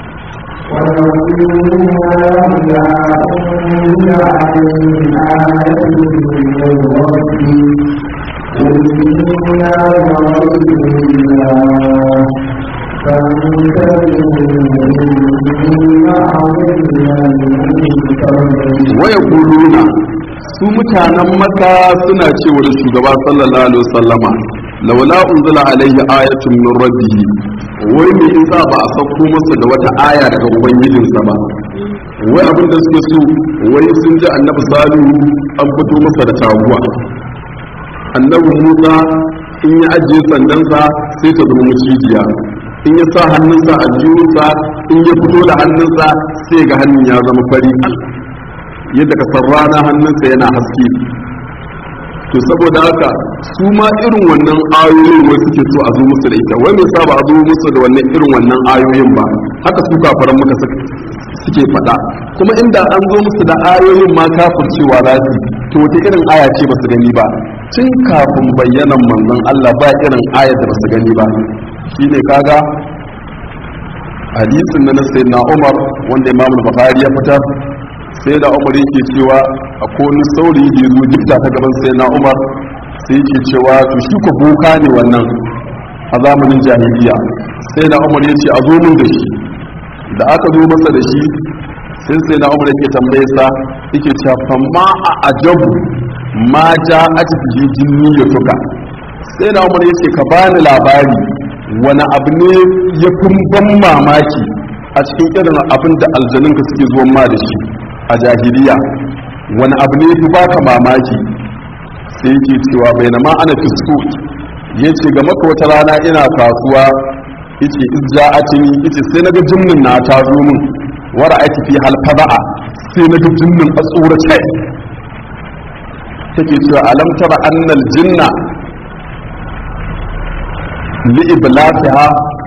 waya kuluna su mutanen maka suna cewa da shugaba sallallahu alaihi wasallama laula unzila alaihi ayatun min rabbihi wai me yasa ba a sauko masa da wata aya daga ubangijinsa ba wai abin da suke so wai sun ji annabi salihu an fito masa da taguwa annabi musa in ya ajiye sandansa sai ta zama macijiya in ya sa hannunsa a jiyunsa in ya fito da hannunsa sai ga hannun ya zama fari yadda ka san rana hannunsa yana haske to saboda haka su ma irin wannan ayoyin wai suke so a zo musu da ita wai me sa ba a zo musu da wannan irin wannan ayoyin ba haka su kafaran muka suke faɗa kuma inda an zo musu da ayoyin ma kafircewa za su to wata irin aya ce ba su gani ba tun kafin bayyanan manzon Allah ba irin ayar da ba su gani ba shine kaga hadisin na sayyidina Umar wanda Imam Bukhari ya fitar sai da umar yake cewa a wani saurayi da ya zo gifta ta gaban sai na umar sai ke cewa to shi ko boka ne wannan a zamanin jahiliya sai na umar ya ce a zo min da shi da aka zo masa da shi sai sai na umar yake tambaye sa yake cewa famma a ajabu ma ja ajbihi jinni ya tuka sai na umar yace ka bani labari wani abu ne ya fi ban mamaki a cikin irin abin da aljanunka suke zuwan ma da shi a jahiliya wani abu ne fi baka mamaki sai yake cewa bai na ma ana fiskot ya ce ga maka wata rana ina kasuwa yace izja atini yace sai naga jinnin na ta zo min wara aiki fi halfaba'a sai naga jinnin a tsorace take cewa alam tara annal jinna li iblasiha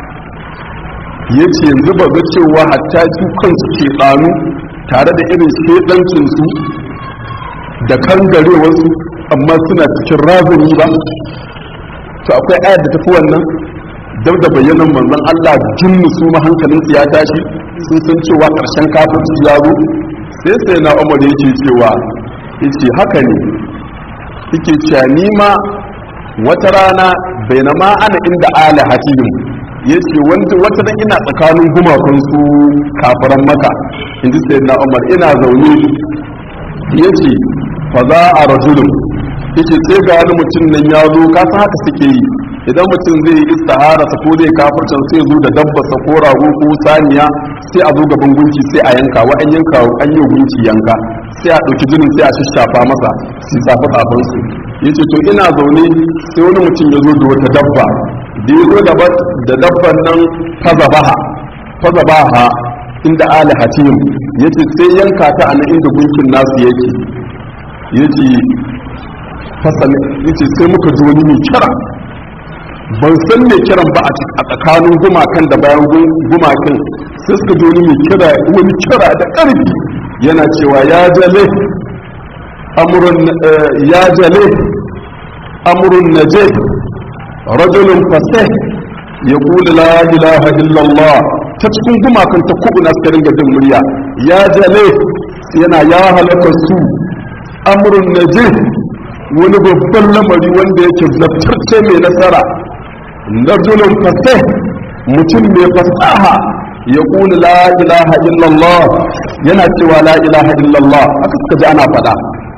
yace yanzu ba ga cewa hatta su kansu ke ɗanu tare da irin shedancin su da kangarewar su amma suna cikin razani ba to akwai ayar da tafi wannan dab da bayyanan manzon Allah jinnu su ma hankalin su ya tashi sun san cewa karshen kafirci ya zo sai sai na Umar yake cewa yace haka ne yake cewa ni ma wata rana bainama ana inda ala hatihim yace wanda wata dan ina tsakanin gumakun su kafiran maka inji sai na Umar ina zaune yace fa za a rajulun yace sai ga wani mutum nan ya zo ka san haka suke yi idan mutum zai yi istihara sa ko zai kafircin sai zo da dabba sa ko rago ko saniya sai a zo gaban gunki sai a yanka wa an yanka an yi gunki yanka sai a ɗauki jinin sai a shishafa masa su tsafa tsafin su yace to ina zaune sai wani mutum ya zo da wata dabba da ya zo da dabban nan fazabaha fazabaha inda ali hatim yace sai yanka ta a nan inda gunkin nasu yake yace fasali yace sai muka ji wani mai kira ban san mai kiran ba a tsakanin gumakan da bayan gumakan sai suka ji wani mai kira wani kira da ƙarfi yana cewa ya jale amrun ya jale amrun naje rajulun fasih yaqulu la ilaha illallah ta cikin gumakan ta kubu na suka ringa jin murya ya jale yana ya halaka su amrun naje wani babban lamari wanda yake zartarce mai nasara rajulun fasih mutum mai fasaha ya kula la ilaha illallah yana cewa la ilaha illallah aka suka ji ana faɗa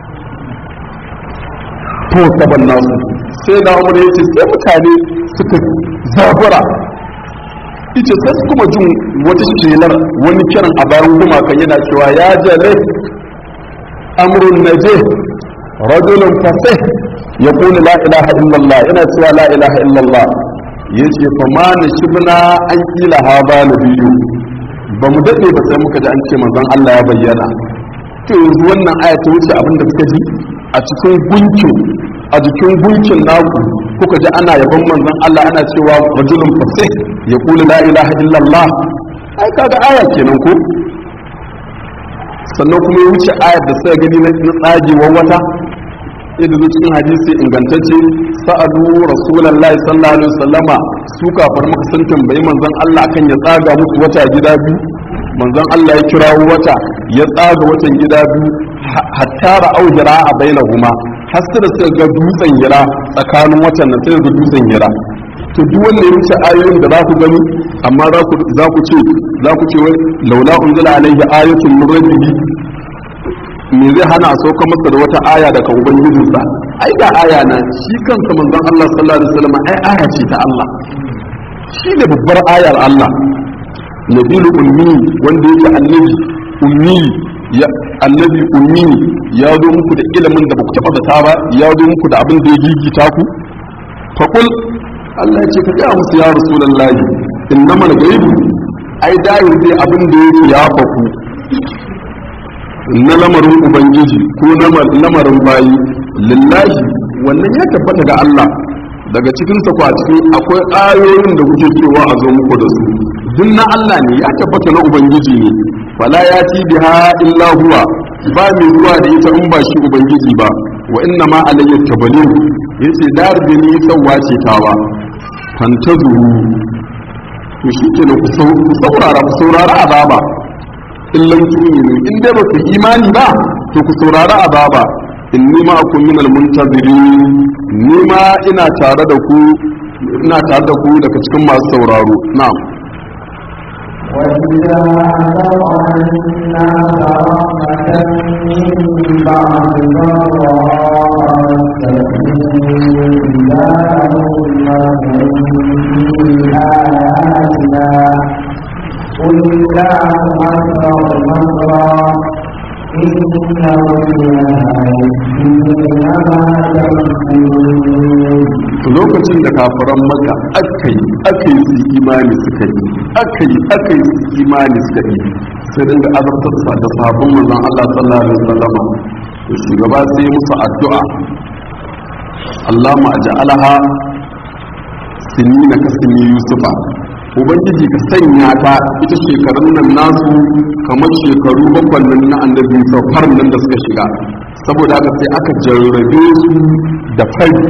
to saban nasu sai da umar ya ce sai mutane suka zabura ita sai su kuma jin wata shelar wani kiran a bayan gumakan yana cewa ya jale amrun naje rajulun fasih ya kula la ilaha illallah yana cewa la ilaha illallah ya ce fa ma na shibna an kila ha ba na biyu ba mu daɗe ba sai muka ji an ce manzon Allah ya bayyana to yanzu wannan aya ta wuce abin da kuka ji a cikin gunkin a jikin gunkin naku kuka ji ana yaban manzon Allah ana cewa rajulun fasih ya kula la ilaha illallah ai kaga aya kenan ko sannan kuma ya wuce ayar da suka gani na tsagewar wata yadda zo cikin hadisi ingantacce sa'adu rasulullahi sallallahu alaihi wasallama su kafar maka sun tambayi manzon Allah kan ya tsaga musu wata gida biyu manzon Allah ya kirawo wata ya tsaga watan gida biyu hatta ra'au hira a bainahuma har sai da suka ga dutsen hira tsakanin watan nan sai da dutsen hira to duk wanda ya wuce ayoyin da za ku gani amma za ku za ku ce za ku ce wai laula unzila alaihi ayatun min rabbihi me zai hana a sauka masa da wata aya daga ubangijinsa ai ga aya na shi kansa manzon Allah sallallahu alaihi wasallam ai aya ce ta Allah shi ne babbar ayar Allah nabilu ummi wanda yake annabi ummi ya annabi ummi ya zo muku da ilimin da baku taba zata ba ya zo muku da abin da ya gigita ku faqul Allah ya ce ka ga musu ya rasulullahi innamal ghaibu ai dai dai abin da yake ya faku na lamarin ubangiji ko lamarin bayi lillahi wannan ya tabbata ga Allah daga cikin sa ko a cikin akwai ayoyin da kuke cewa a zo muku da su duk na Allah ne ya tabbata na ubangiji ne fala ya ci biha illa huwa ba mai zuwa da ita in ba shi ubangiji ba wa inna ma alayya tabalim yace dar da ni sauwa ce tawa fantazuru to shi ke ku saurara ku saurara azaba in lam tu'minu in dai ba ku imani ba to ku saurari azaba inni ma'akum minal muntazirin ni ma ina tare da ku ina tare da ku daga cikin masu sauraro na'am وإذا أذقنا رحمة من بعد ضراء إذا لهم في آياتنا قل الله أكبر مكرا lokacin da kafiran maka aka yi aka yi su imani suka yi aka yi aka yi su imani suka yi sai dinga azabtar sa da sabon manzon Allah sallallahu alaihi wasallam to shugaba sai musu addu'a Allahumma aj'alha sinina kasmi yusufa ubangiji ka sanya ta ita shekarun nan nasu kamar shekaru bakwai nan na annabi saukar nan da suka shiga saboda haka sai aka jarrabe su da fari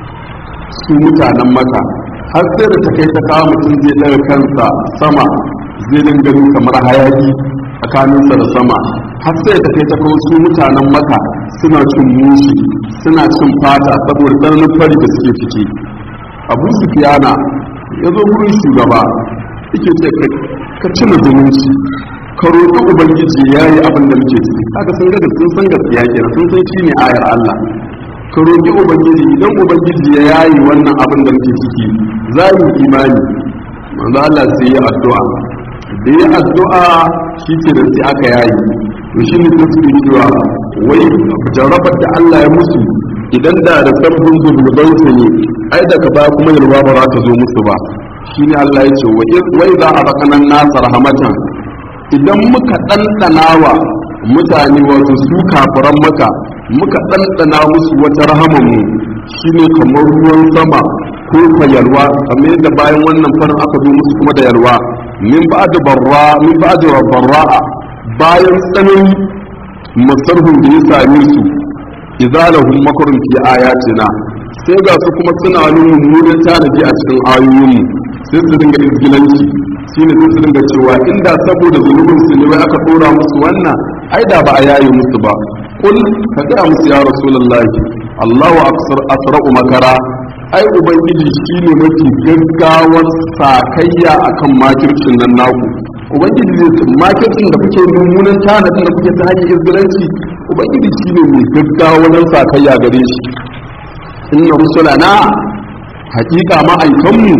su mutanen maka har sai da ta kai ta kawo mutum zai ɗaga kansa sama zai dinga kamar hayaki tsakaninsa da sama har sai ta kai ta kawo su mutanen maka suna cin mushi suna cin fata saboda tsananin fari da suke ciki abu sufiyana ya zo wurin shugaba yake ce ka cina zumunci ka roƙi ubangiji ya yi abin da muke ciki haka sun gada sun san gaskiya kenan sun san shi ne ayar Allah ka roƙi ubangiji idan ubangiji ya yayi wannan abin da muke ciki za mu imani manzo Allah sai ya addu'a da ya addu'a shi ke da sai aka yayi to shi ne ta suke cewa wai jarabar da Allah ya musu idan da da sabbin zubulbansu ne ai daga baya kuma yalwa ba za ta zo musu ba shi ne Allah ya ce wai za a rakanan nasa rahamatan idan muka ɗanɗana wa mutane wato su kafiran maka muka ɗanɗana musu wata rahamanmu shi ne kamar ruwan sama ko ka yalwa kamar yadda bayan wannan farin aka zo musu kuma da yalwa min ba da barra min ba da barra'a bayan tsanani masarhun da ya same su idalahum makarun fi ayatina sai ga su kuma suna nuna mummunan tanadi a cikin ayoyinmu sai su dinga izgilanci shine sai su dinga cewa inda saboda zunubin su ne wai aka dora musu wannan ai da ba a yaye musu ba kul ka ga musu ya rasulullahi Allahu aksar asra'u makara ai ubangiji shine mafi gaggawar sakayya akan makircin nan naku ubangiji zai ce makircin da kuke mummunan tanadin da kuke ta hanyar izgilanci ubangiji shine mai gaggawar sakayya gare shi inna rusulana haƙiƙa ma'aikanmu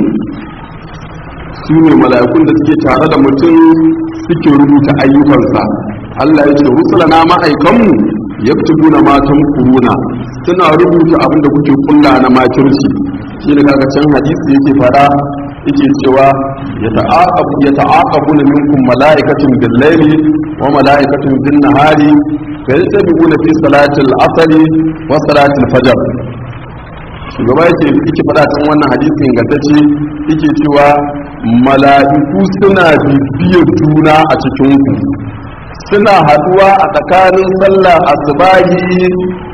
su ne mala'ikun da suke tare da mutum suke rubuta ayyukansa Allah ya ce rusulana ma'aikanmu ya fi guna matan kuruna suna rubuta abin da kuke kulla na makirci shi ne kaga can hadisi yake fada yake cewa ya ta'aqabu na minkum mala'ikatun bil laili wa mala'ikatun bin nahari fa yastabiquna fi salatil asri wa salatil fajr shugaba yake yake faɗa cikin wannan hadisi ingantacce yake cewa mala'iku suna bibiyar juna a cikin ku suna haduwa a tsakanin sallar asubahi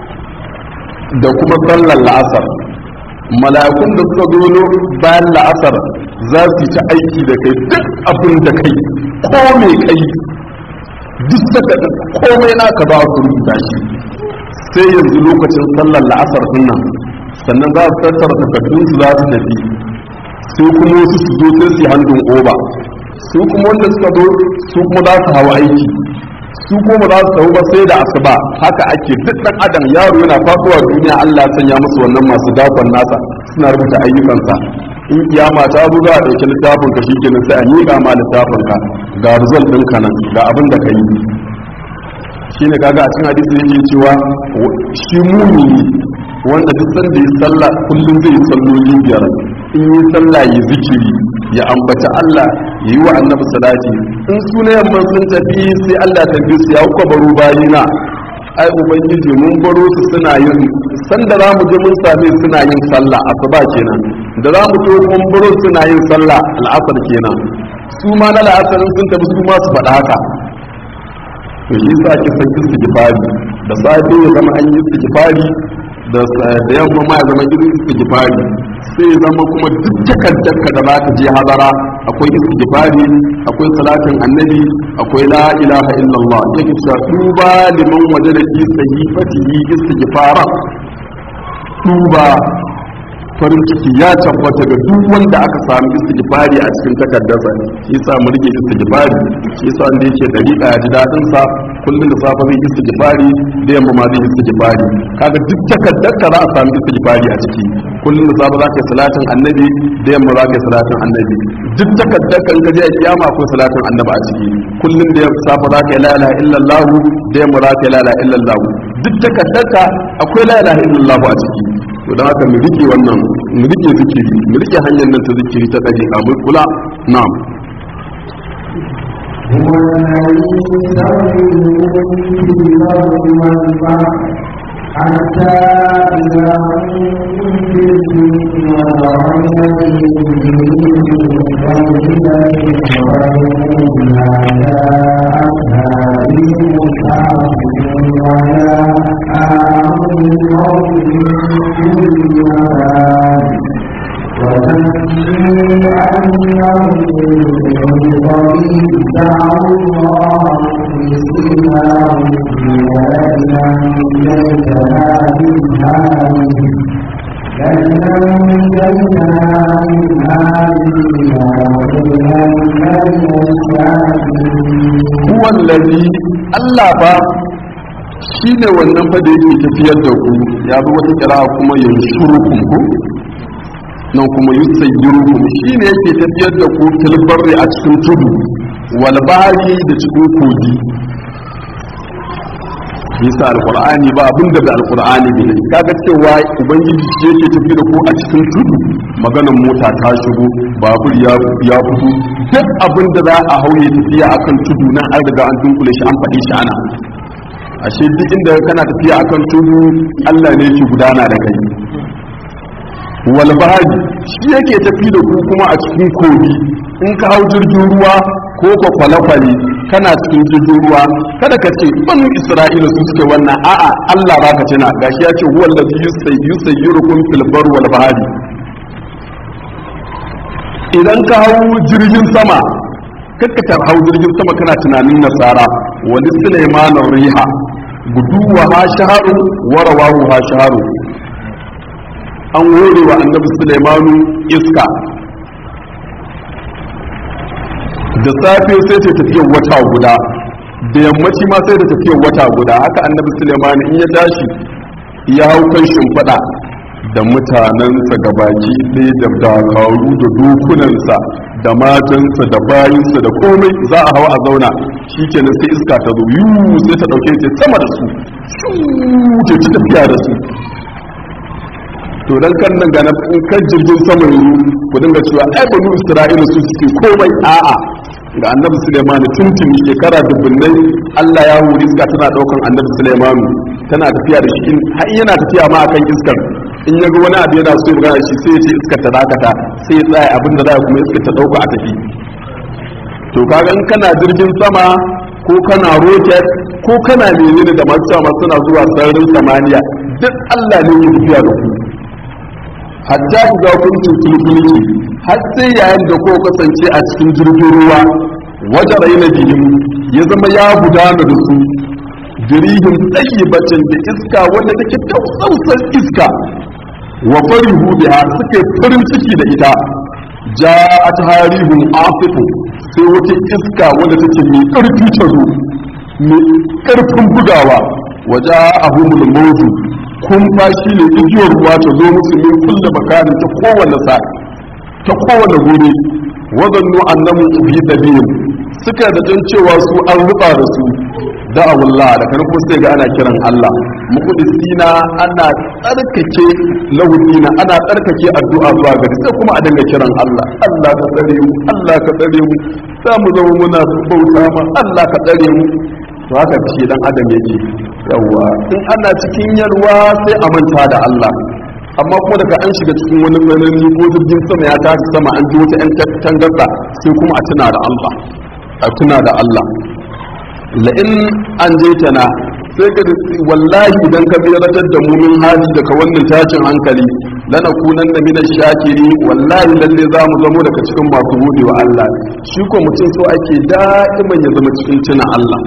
da kuma sallar la'asar mala'ikun da suka zo bayan la'asar za su ci aiki da kai duk abin da kai ko mai kai duk saka komai naka ba su rubuta shi sai yanzu lokacin sallar la'asar dinnan sannan za su tattara takardunsu za su tafi sai kuma wasu su zo sai su yi hannun oba su kuma wanda suka zo su kuma za su hawa aiki su kuma za su hau ba sai da asuba haka ake duk dan adam yaro yana fasowa duniya Allah ya sanya musu wannan masu dakon nasa suna rubuta ayyukansa in kiyama ta zo za a ɗauki littafin ka shikenan sai a miƙa ma littafin ka ga result ɗinka nan ga abin da ka yi shine kaga a cikin hadisi yake cewa shi mumini wanda duk sanda ya sallah kullum zai yi salloli biyar in yi sallah ya zikiri ya ambaci Allah ya yi wa annabi salati in suna yamma sun tafi sai Allah ta bi su ya kuka baro bayina ai ubangiji mun baro su suna yin sanda za mu je mun same suna yin sallah asuba kenan da za mu to mun baro suna yin sallah al'asar kenan su ma na la'asar sun tafi su ma su faɗa haka to shi sa ake san istighfari da safe ya zama an yi istighfari da da yamma ma ya zama irin istighfari sai ya zama kuma duk takaddarka da za ka je hadara akwai istighfari akwai salatin annabi akwai la ilaha illallah yake cewa duba liman wajada fi sahifatihi istighfara duba farin ciki ya tabbata ga duk wanda aka samu istighfari a cikin takardarsa shi yasa mu rike istighfari shi yasa wanda yake dariƙa ya ji daɗin sa kullum da safe zai istighfari da yamma ma zai istighfari kaga duk takardar ka za a samu istighfari a ciki kullum da safe za ka yi salatin annabi da yamma za ka yi salatin annabi duk takardar ka in ka je a kiyama akwai salatin annabi a ciki kullum da safe za ka yi la ilaha illallah da yamma za ka yi la ilaha illallah duk takardar ka akwai la ilaha illallah a ciki to don haka mu rike wannan mu rike zikiri mu rike hanyar nan ta zikiri ta dariƙa mu kula na'am هو الذي يسويكم في الأرض والبحر حتى إذا كنتم في الفلك وضعنا huwa allazi Allah ba shine wannan fa da yake tafiyar da ku ya bi wata kira kuma yansurukum ku nan kuma yusayyirukum shine yake tafiyar da ku tilbarri a cikin tudu wal bahri da cikin kogi bisa alqur'ani ba abin da alqur'ani ne kaga cewa ubangiji shi yake tafi da ku a cikin tudu maganar mota ta shigo babur ya ya fito duk abin da za a hauye tafiya akan tudu nan an riga an dunkule shi an faɗi shi ana ashe duk inda kana tafiya akan tudu Allah ne yake gudana da kai wal bahari shi yake tafi da ku kuma a cikin kogi in ka hau jirgin ruwa ko ka kwale-kwale kana cikin jirgin ruwa kada ka ce banu isra'ila su suke wannan a'a Allah baka tuna gashi ya ce huwa allazi yusayyirukum fil bar wal bahari idan ka hau jirgin sama kakkatar hau jirgin sama kana tunanin nasara wani sulaimanin riha guduwa ha shaharu warawahu ha shaharu an hore wa annabi sulaimanu iska da safe sai ta tafiyar wata guda da yammaci ma sai da tafiyar wata guda haka annabi sulaimanu in ya tashi ya hau kan shimfiɗa da mutanensa gabaki ɗaya da dakaru da dokunansa da matansa da bayinsa da komai za a hawa a zauna shi kenan sai iska ta zo yiwu sai ta ɗauke ta sama da su ta ci tafiya da su to dan kan nan ga in kan jirgin sama yanzu ku dinga cewa ai banu isra'ila su suke komai a'a ga annabi Suleiman tuntun shekara dubbunai Allah ya huri iska tana daukan annabi Suleiman tana tafiya da shi har yana tafiya ma akan iskar in ya ga wani abu yana so ya magana shi sai ya ce iskar ta dakata sai ya tsaya abin da za kuma iskar ta dauka a tafi to kaga in kana jirgin sama ko kana rocket ko kana menene da masu sama suna zuwa sararin samaniya duk Allah ne ke tafiya da ku hatta ku ga kun tulkulki har sai yayin da ko kasance a cikin jirgin ruwa wajen raina bihim ya zama ya gudana da su jirihin bacin da iska wanda take tausausar iska wa farihu biha suke farin ciki da ita ja'at harihun afifu sai wata iska wanda take mai karfi ta zo mai karfin bugawa waje ahumul mawju kun fashi ne igiyar ruwa ta zo musu min kulle makarin ta kowane sa ta kowane guri wadannu annamu fi dabihim suka da jin cewa su an ruba da su da'awullah da kan kuma sai ga ana kiran Allah muqdisina ana tsarkake lahudina ana tsarkake addu'a zuwa gari sai kuma a dinga kiran Allah Allah ka tsare mu Allah ka tsare mu za mu zama muna bauta ma Allah ka tsare mu to haka shi dan adam yake yawa in ana cikin yarwa sai a manta da Allah amma kuma daga an shiga cikin wani tsanani ko jirgin sama ya tashi sama an ji wata 'yan tangarda sai kuma a tuna da Allah a tuna da Allah la'in an je tana sai ka wallahi idan ka beratar da mu min hali daga wannan tashin hankali lana kunan da mina shakiri wallahi lalle za mu zamo daga cikin masu gode wa Allah shi ko mutum so ake da'iman ya zama cikin tuna Allah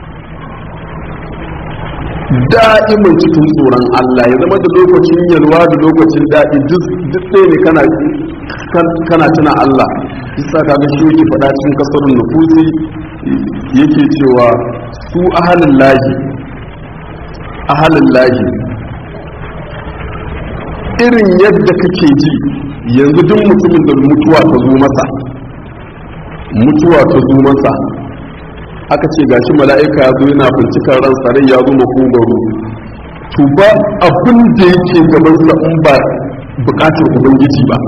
da'iman cikin tsoron Allah ya zama da lokacin yalwa da lokacin daɗi duk ɗaya ne kana kana tuna Allah isa kaga shi yake faɗa cikin kasarun nufusi yake cewa su ahalin lahi ahalin lahi irin yadda kake ji yanzu duk mutumin da mutuwa ta zo masa mutuwa ta zo masa aka ce gashi mala'ika ya zo yana bincikar ran rai ya zo makogaro to ba abin da yake gabansa in ba bukatar ubangiji ba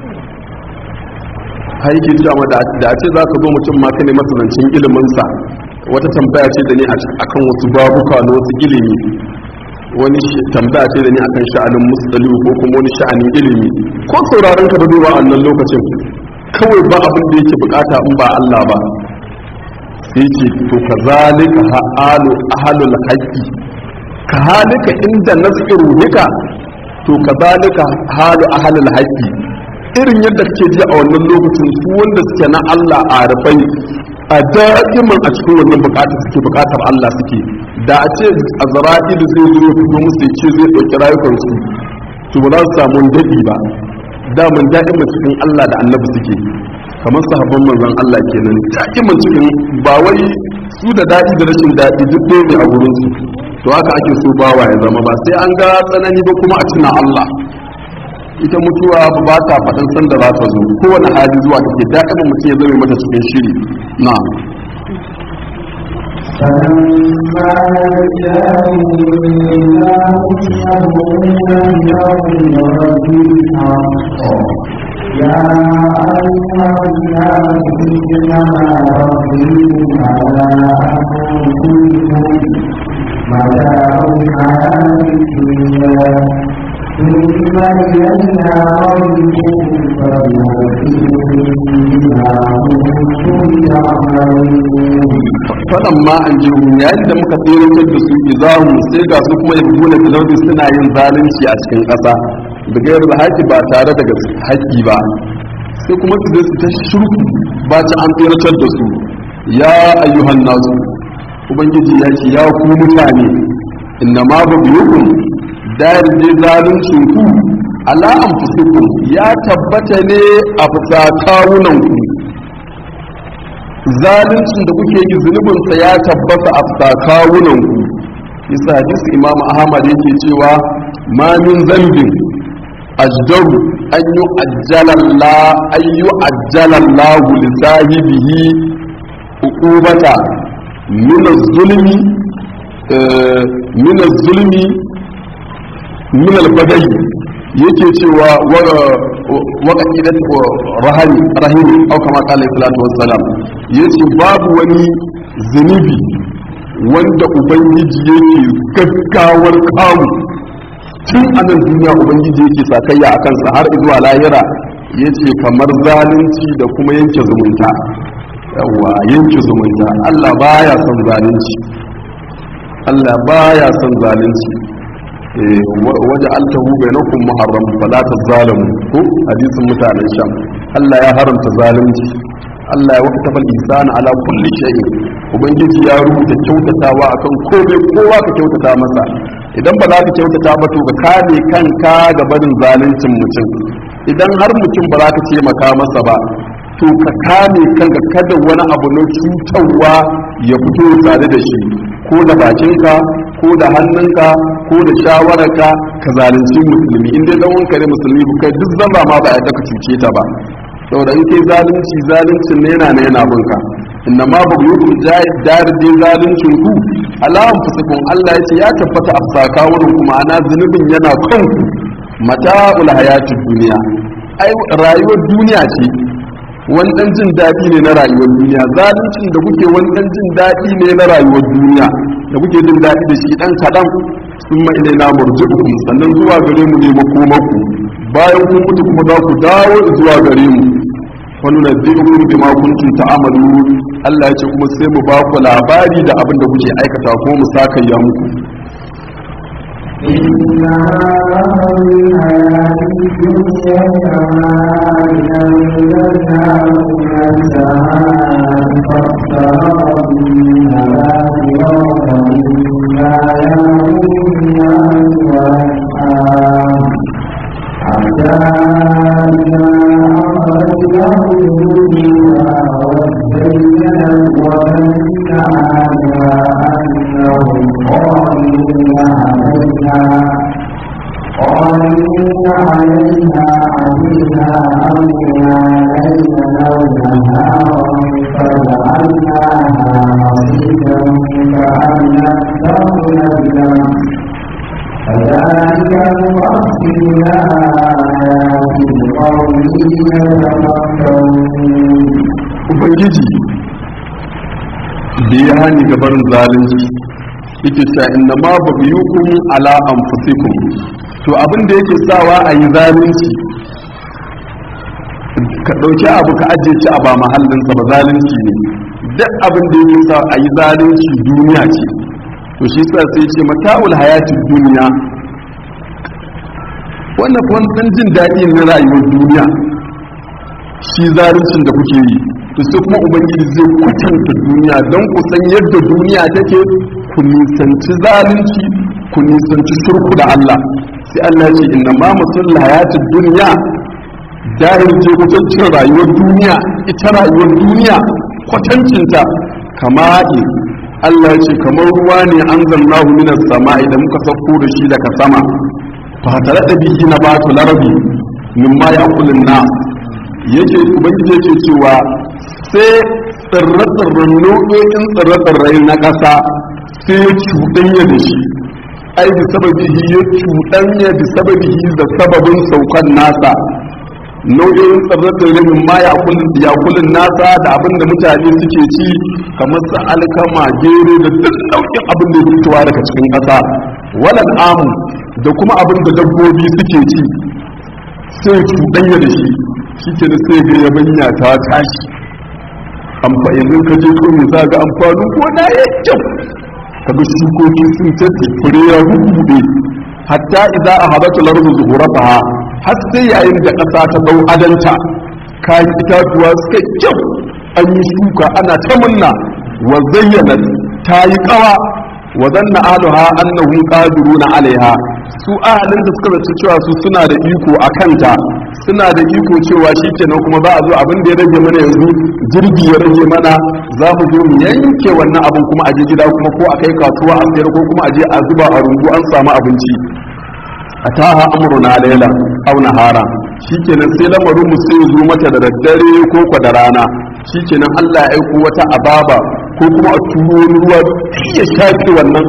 har yake cewa da a ce za ka zo mutum ma ka ne masa zancen iliminsa wata tambaya ce da ni akan wasu babuka na wasu ilimi wani tambaya ce da ni akan sha'anin musali ko kuma wani sha'anin ilimi ko sauraron ka da duba a nan lokacin kawai ba abin da yake bukata in ba Allah ba sai ce to ka zalika ha'alu ahalul haqqi ka halika inda naziru nika to ka zalika halu ahalul haqqi irin yadda kake ji a wannan lokacin su wanda suke na Allah a rufai a da'iman a cikin wannan bukatar suke bukatar Allah suke da a ce azra'ilu zai zo ya fito musu ya ce zai ɗauki rayukansu to ba za su samu daɗi ba daman da'iman cikin Allah da annabi suke kamar sahabban manzon Allah kenan da'iman cikin ba wai su da daɗi da rashin daɗi duk ɗaya ne a wurin su to haka ake so bawa ya zama ba sai an ga tsanani ba kuma a tuna Allah ita mutuwa ba ta faɗin sanda za ta zo kowane hali zuwa take da'iman mutum ya zama mata cikin shiri na فلما جاءوا إلى يهودون يوم الحق يا أيها الناس إنما ربكم على أنفسكم متاع الحياة الدنيا ثم إلينا مرجعكم فننبئكم بما كنتم تعملون faɗan ma an ji yayin da muka tseratar da su izahun sai ga su kuma yabu na filardi suna yin zalunci a cikin ƙasa da gayar da haƙi ba tare da haƙi ba sai kuma su zai su ta shirku ba ci an tseratar da su ya ayyuhan nasu ubangiji ya ce ya ku mutane inna ma ba biyukun dayar je zaluncin ku ala anfusikum ya tabbata ne a fusa kawunan ku zaluncin da kuke yi zunubinsa ya tabbata a tsakawunanku isa hadisi imam ahmad yake cewa ma min zambin ajdaru an yi ajjalalla an yi ajjalallahu li sahibihi uqubata min az-zulmi min az-zulmi min al-badai yake cewa waka idan rahani rahimi au kama kala salatu wassalam yace babu wani zunubi wanda ubangiji yake gaggawar kamu tun a nan duniya ubangiji yake sakayya a kansa har zuwa lahira yace kamar zalunci da kuma yanke zumunta yawa yanke zumunta Allah baya son zalunci Allah baya son zalunci waje altahu bainakum muharram fala tazalamu ko hadisin mutanen sham Allah ya haramta zalunci Allah ya wakata fal ihsana ala kulli shay'in ubangiji ya rubuta kyautatawa akan komai kowa ka kyautata masa idan ba za ka kyautata ba to ka kame kanka ga barin zaluncin mutum idan har mutum ba za ka taimaka masa ba to ka kame kanka kada wani abu na cutarwa ya fito tare da shi ko da bakinka ko da hannunka ko da shawararka ka zalunci musulmi in dai dan wanka ne musulmi ba kai duk zamba ma ba yadda ka cuce ta ba saboda in kai zalunci zaluncin ne yana ne yana binka inna ma ba yi kun darje zaluncin ku ala anfusikum Allah ya ce ya tabbata a sakawurin kuma ana zunubin yana kanku mata'ul hayatid duniya ai rayuwar duniya ce wani dan jin daɗi ne na rayuwar duniya zaluncin da kuke wani dan jin daɗi ne na rayuwar duniya da kuke jin daɗi da shi dan kaɗan sun ma ilai na murji'ukum sannan zuwa gare mu ne makomaku bayan kun mutu kuma za ku dawo zuwa gare mu wani na bi'un bima kuntum ta'amalu Allah ya ce kuma sai mu ba ku labari da abin da kuke aikata ko mu sakayya muku إن هذا الحياة الدنيا كماء أنزلناه من السماء فاختلط به نبات الأرض مما يأكل الناس والأنعام حتى إذا أخرج له منها وزينت ومن عليها أنهم قادرون عليها قادرون عليها عليها أمرنا ليلا أو نهارا فجعلناها حصيدا كأن لم تغن كذلك نفصل الآيات لقوم يتفكرون ubangiji da ya hani gabarin zalunci yake sha inna ma baghyukum ala anfusikum to abin da yake sawa a yi zalunci ka ɗauki abu ka ajiye shi a ba mahallinsa ba zalunci ne duk abin da yake sa a yi zalunci duniya ce to shi sa sai ce mata'ul hayati duniya wannan kuma ɗan jin daɗi na rayuwar duniya shi zaluncin da kuke yi to sai kuma ubangiji zai kwatanta duniya don ku san yadda duniya take ku nisanci zalunci ku nisanci shirku da Allah sai Allah ya ce inna ma musul hayatid duniya dahil je kwatancin rayuwar duniya ita rayuwar duniya kwatancinta kama'i Allah ya ce kamar ruwa ne an zannahu minas sama'i da muka sauko da shi daga sama fa tare da bihi na batu larabi mimma ya kulun na yake ubangiji yake cewa sai tsirre-tsirren nau'o'in tsirre-tsirrai na ƙasa sai ya cuɗanya da shi ai da sababihi ya cuɗanya da sababihi da sababin saukan nasa nau'in tsirre-tsirrai min ma ya kulun nasa da abin da mutane suke ci kamar su alkama gero da duk nau'in abin da ya fitowa daga cikin ƙasa walal amu da kuma abin da dabbobi suke ci sai cuɗanya da shi shi ke da sai ga yabanya ta tashi amfanin ka je kawai za ga amfanin gona ya kyau kaga shukoki sun tafi fure ya hukude hatta idan a habata lardu zuhurafa har sai yayin da ƙasa ta dau adanta kayan itatuwa suka kyau an yi shuka ana ta munna wa zayyana ta yi kawa wa zanna aluha annahum qadiruna alaiha su ahalin da suka zaci cewa su suna da iko a kanta suna da iko cewa shi kenan kuma za a zo abin da ya rage mana yanzu jirgi ya rage mana za mu zo mu yanke wannan abin kuma a je gida kuma ko a kai kasuwa a sayar ko kuma a je a zuba a rungu an samu abinci a taha amruna laila aw nahara shikenan sai lamarin mu sai zo mata da daddare ko kwa da rana shikenan Allah ya aiko wata ababa ko kuma a turo wani ruwa ya shafi wannan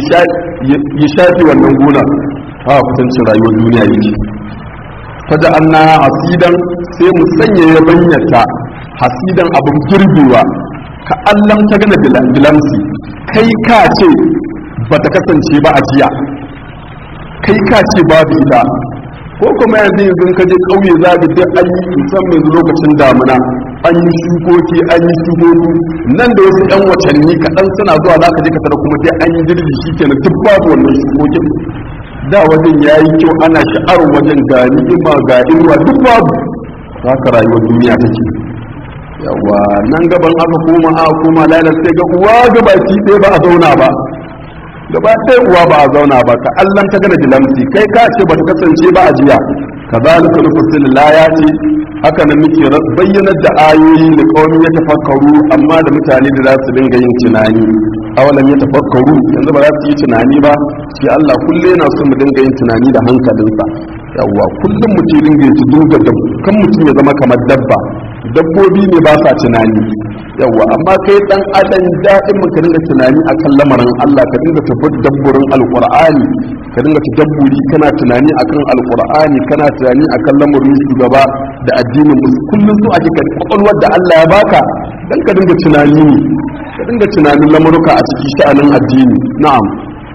ya shafi wannan gona ha kusancin rayuwar duniya yake fada anna hasidan sai mu sanya ya banyata hasidan abin girbewa ka allam ta gana bilamsi kai ka ce ba ta kasance ba a jiya kai ka ce babu ita ko kuma yanzu yanzu ka je ƙauye za ka duk an yi musamman yanzu lokacin damuna an yi shukoki an yi shukoki nan da wasu yan watanni kaɗan suna zuwa za ka je ka tara kuma dai an yi girbi shi kenan duk babu wannan shukokin da wajen ya yi kyau ana sha'arar wajen ga ni'ima ga inuwa duk babu haka rayuwar duniya take yawa nan gaban aka koma a koma lalar sai ga uwa gabaki ɗaya ba a zauna ba gaba ɗaya uwa ba a zauna ba ka allan ta gana dilamsi kai ka ce ba ta kasance ba a jiya ka zalika nufasil layati haka nan muke bayyanar da ayoyi da kawai ya tafakkaru amma da mutane da za su dinga yin tunani awalan ya tafakkaru yanzu ba za su yi tunani ba shi Allah kulle yana so mu dinga yin tunani da hankalinsa yawwa kullum mutum dinga yi dinga da kan mutum ya zama kamar dabba dabbobi ne ba sa tunani yawwa amma kai dan adam daɗin mu ka dinga tunani akan lamarin Allah ka dinga tafaddaburin alqur'ani ka dinga tadabburi kana tunani akan alqur'ani kana tunani akan lamarin shugaba da addinin musu kullum su ake kwakwalwar da Allah ya baka dan ka dinga tunani ne ka dinga tunanin lamuruka a cikin sha'anin addini na'am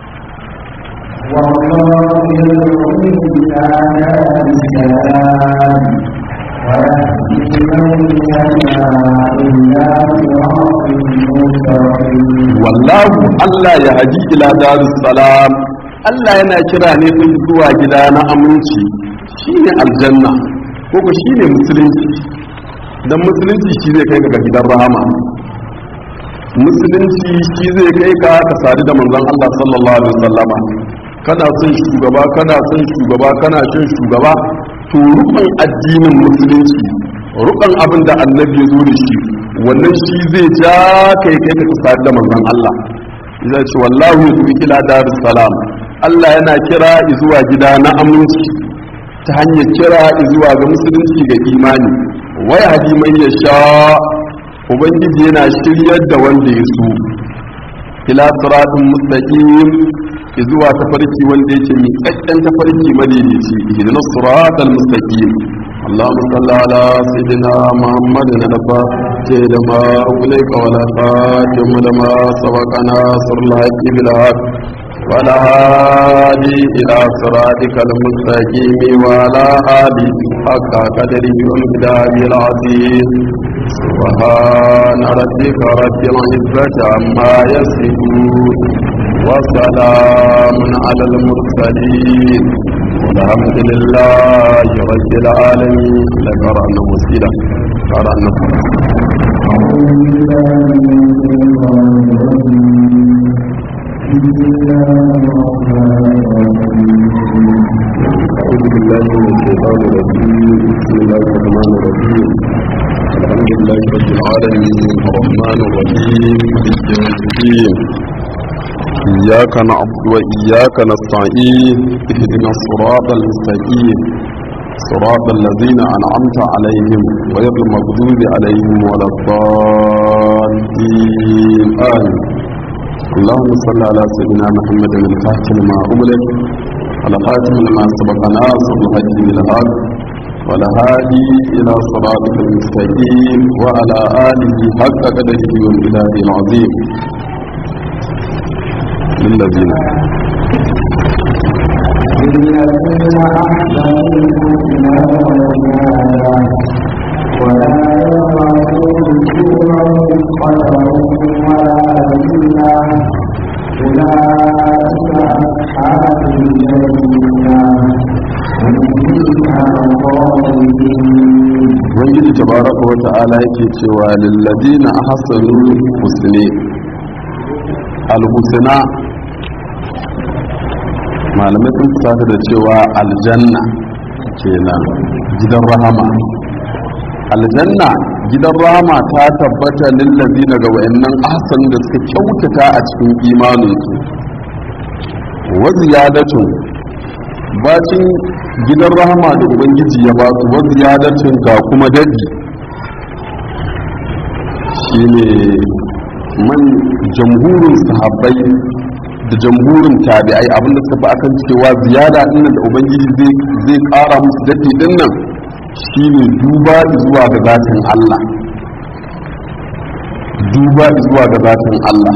والله يدعو إلى دار السلام ويهدي من يشاء إلى صراط مستقيم wallahu Allah ya haji ila darus salam Allah yana kira ne din zuwa gida na aminci shine aljanna ko ko shine musulunci dan musulunci shi zai kai ka ga gidan rahama musulunci shi zai kai ka ka sadu da manzon Allah sallallahu alaihi wasallama kana son shugaba kana son shugaba kana son shugaba to rukun addinin musulunci rukun abin da annabi ya zo da shi wannan shi zai ja kai kai ka sadu da manzon Allah zai ce wallahu yadu ila darus salam Allah yana kira zuwa gida na aminci ta hanyar kira zuwa ga musulunci ga imani wai hadi man yasha ubangiji yana shiryar da wanda ya so ila siratin mustaqim zuwa tafarki wanda yake miƙaƙƙen tafarki madaidaici ihdinas siratal mustaqim اللهم صل على سيدنا محمد نبا لما أغلق ولا خاتم لما سبق ناصر الحق بالحق ولا هادي إلى صراطك المستقيم وعلى آله حق قدره ومقداره العظيم سبحان ربك رب العزة عما يصفون وسلام على المرسلين والحمد لله رب العالمين لك رأنا وسيلة قرأنا أعوذ بالله من الشيطان الرجيم بسم الله الرحمن الرحيم أعوذ بالله من الشيطان الرجيم بسم الله الرحمن الرحيم الحمد لله رب العالمين الرحيم مالك يوم الدين إياك نعبد وإياك نستعين اهدنا الصراط المستقيم صراط الذين أنعمت عليهم غير المغضوب عليهم ولا الضالين آمين اللهم صل على سيدنا محمد الفاتح لما أغلق على خاتم لما سبق ناصر الحج بالحق والهادي إلى صراطك المستقيم وعلى آله حق قدره والبلاد العظيم للذين للذين أحسنوا الحسنى وزيادة ولا يرهق وجوههم قدر ولا ذلة أولئك أصحاب الجنة هم فيها خالدون ubangiji tabaraka wa ta'ala yake cewa lilladina ahsanu husni alhusna malamai sun fusata da cewa aljanna kenan gidan rahama aljanna gidan rahama ta tabbata lillazina ga wayannan ahsan da suka kyautata a cikin imaninsu wa ziyadatun bacin gidan rahama da ubangiji ya ba su wa ziyadatin ga kuma dadi shine man jamhurin sahabbai da jamhurin tabi'ai abinda suka fi akan cewa ziyada din da ubangiji zai zai kara musu dadi din nan shine duba zuwa ga zatin Allah duba zuwa ga zatin Allah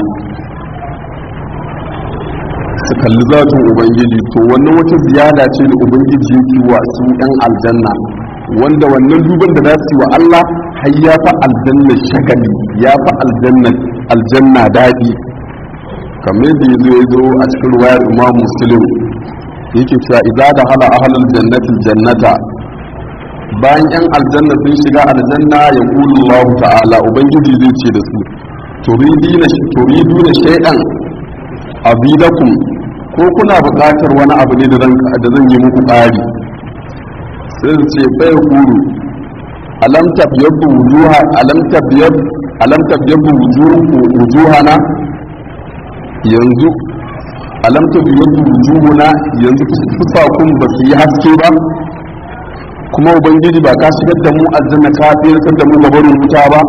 su kalli zatin ubangiji to wannan wata ziyada ce da ubangiji yake wa su yan aljanna wanda wannan duban da za su yi wa Allah har ya fi aljanna shagali ya fi aljanna aljanna daɗi kamar yadda ya zo ya zo a cikin ruwayar imam muslim yake cewa idza da hala ahlul jannati jannata bayan yan aljanna sun shiga aljanna ya kulu Allah ta'ala ubangiji zai ce da su turidina turiduna shay'an azidakum ko kuna buƙatar wani abu ne da zan yi muku ƙari sai su ce bai kuru alam tabyabbu wujuha alam tabyab alam tabyabbu wujuhana yanzu alam tabyabbu wujuhuna yanzu fusakun ba su yi haske ba kuma ubangiji ba ka shigar da mu aljanna ka tsirkar da mu gabarin wuta ba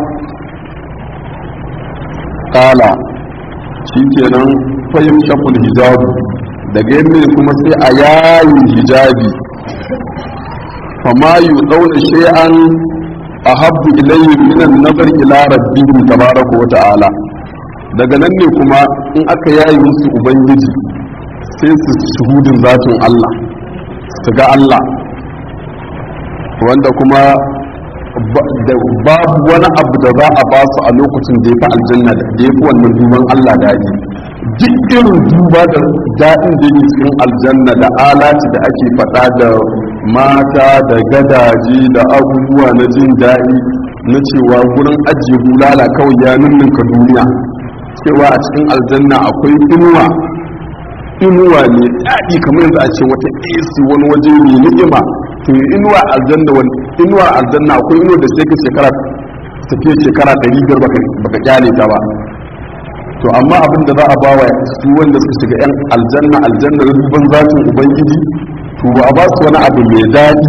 kala shikenan fayyar shaful hijabu daga yadda kuma sai a yayin hijabi fama yi dauna shay'an a habbu ilayhi minan nazar ila rabbihim tabaraka wa ta'ala daga nan ne kuma in aka yayi musu ubangiji sai su shuhudin zatin Allah su ga Allah wanda kuma babu wani abu da za a ba su a lokacin da ya fi aljanna da ya fi wannan duban Allah daɗi duk irin duba da daɗin da yake cikin aljanna da alati da ake faɗa da mata da gadaje da abubuwa na jin daɗi na cewa gurin ajiye bulala kawai ya ninninka duniya cewa a cikin aljanna akwai inuwa inuwa ne daɗi kamar yanzu a ce wata AC wani waje mai ni'ima to inuwa aljanna wani inuwa aljanna akwai inuwa da sai ka shekara tafiye shekara ɗari biyar baka kyale ta ba to amma abin da za a ba wa su wanda suka shiga yan aljanna aljanna na duban zatin ubangiji to ba a ba su wani abu mai daɗi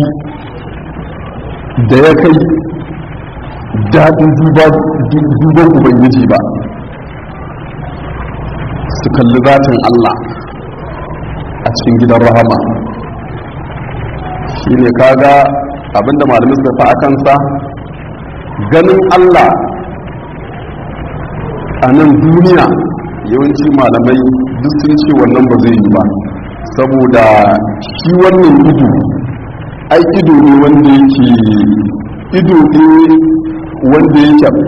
da ya kai daɗin duban ubangiji ba su kalli zatin Allah a cikin gidan rahama shi ne kaga abinda malamin suka fa a kansa ganin Allah a nan duniya yawanci malamai duk sun ce wannan ba zai yi ba saboda shi wannan ido ai ido ne wanda yake ido ne wanda yake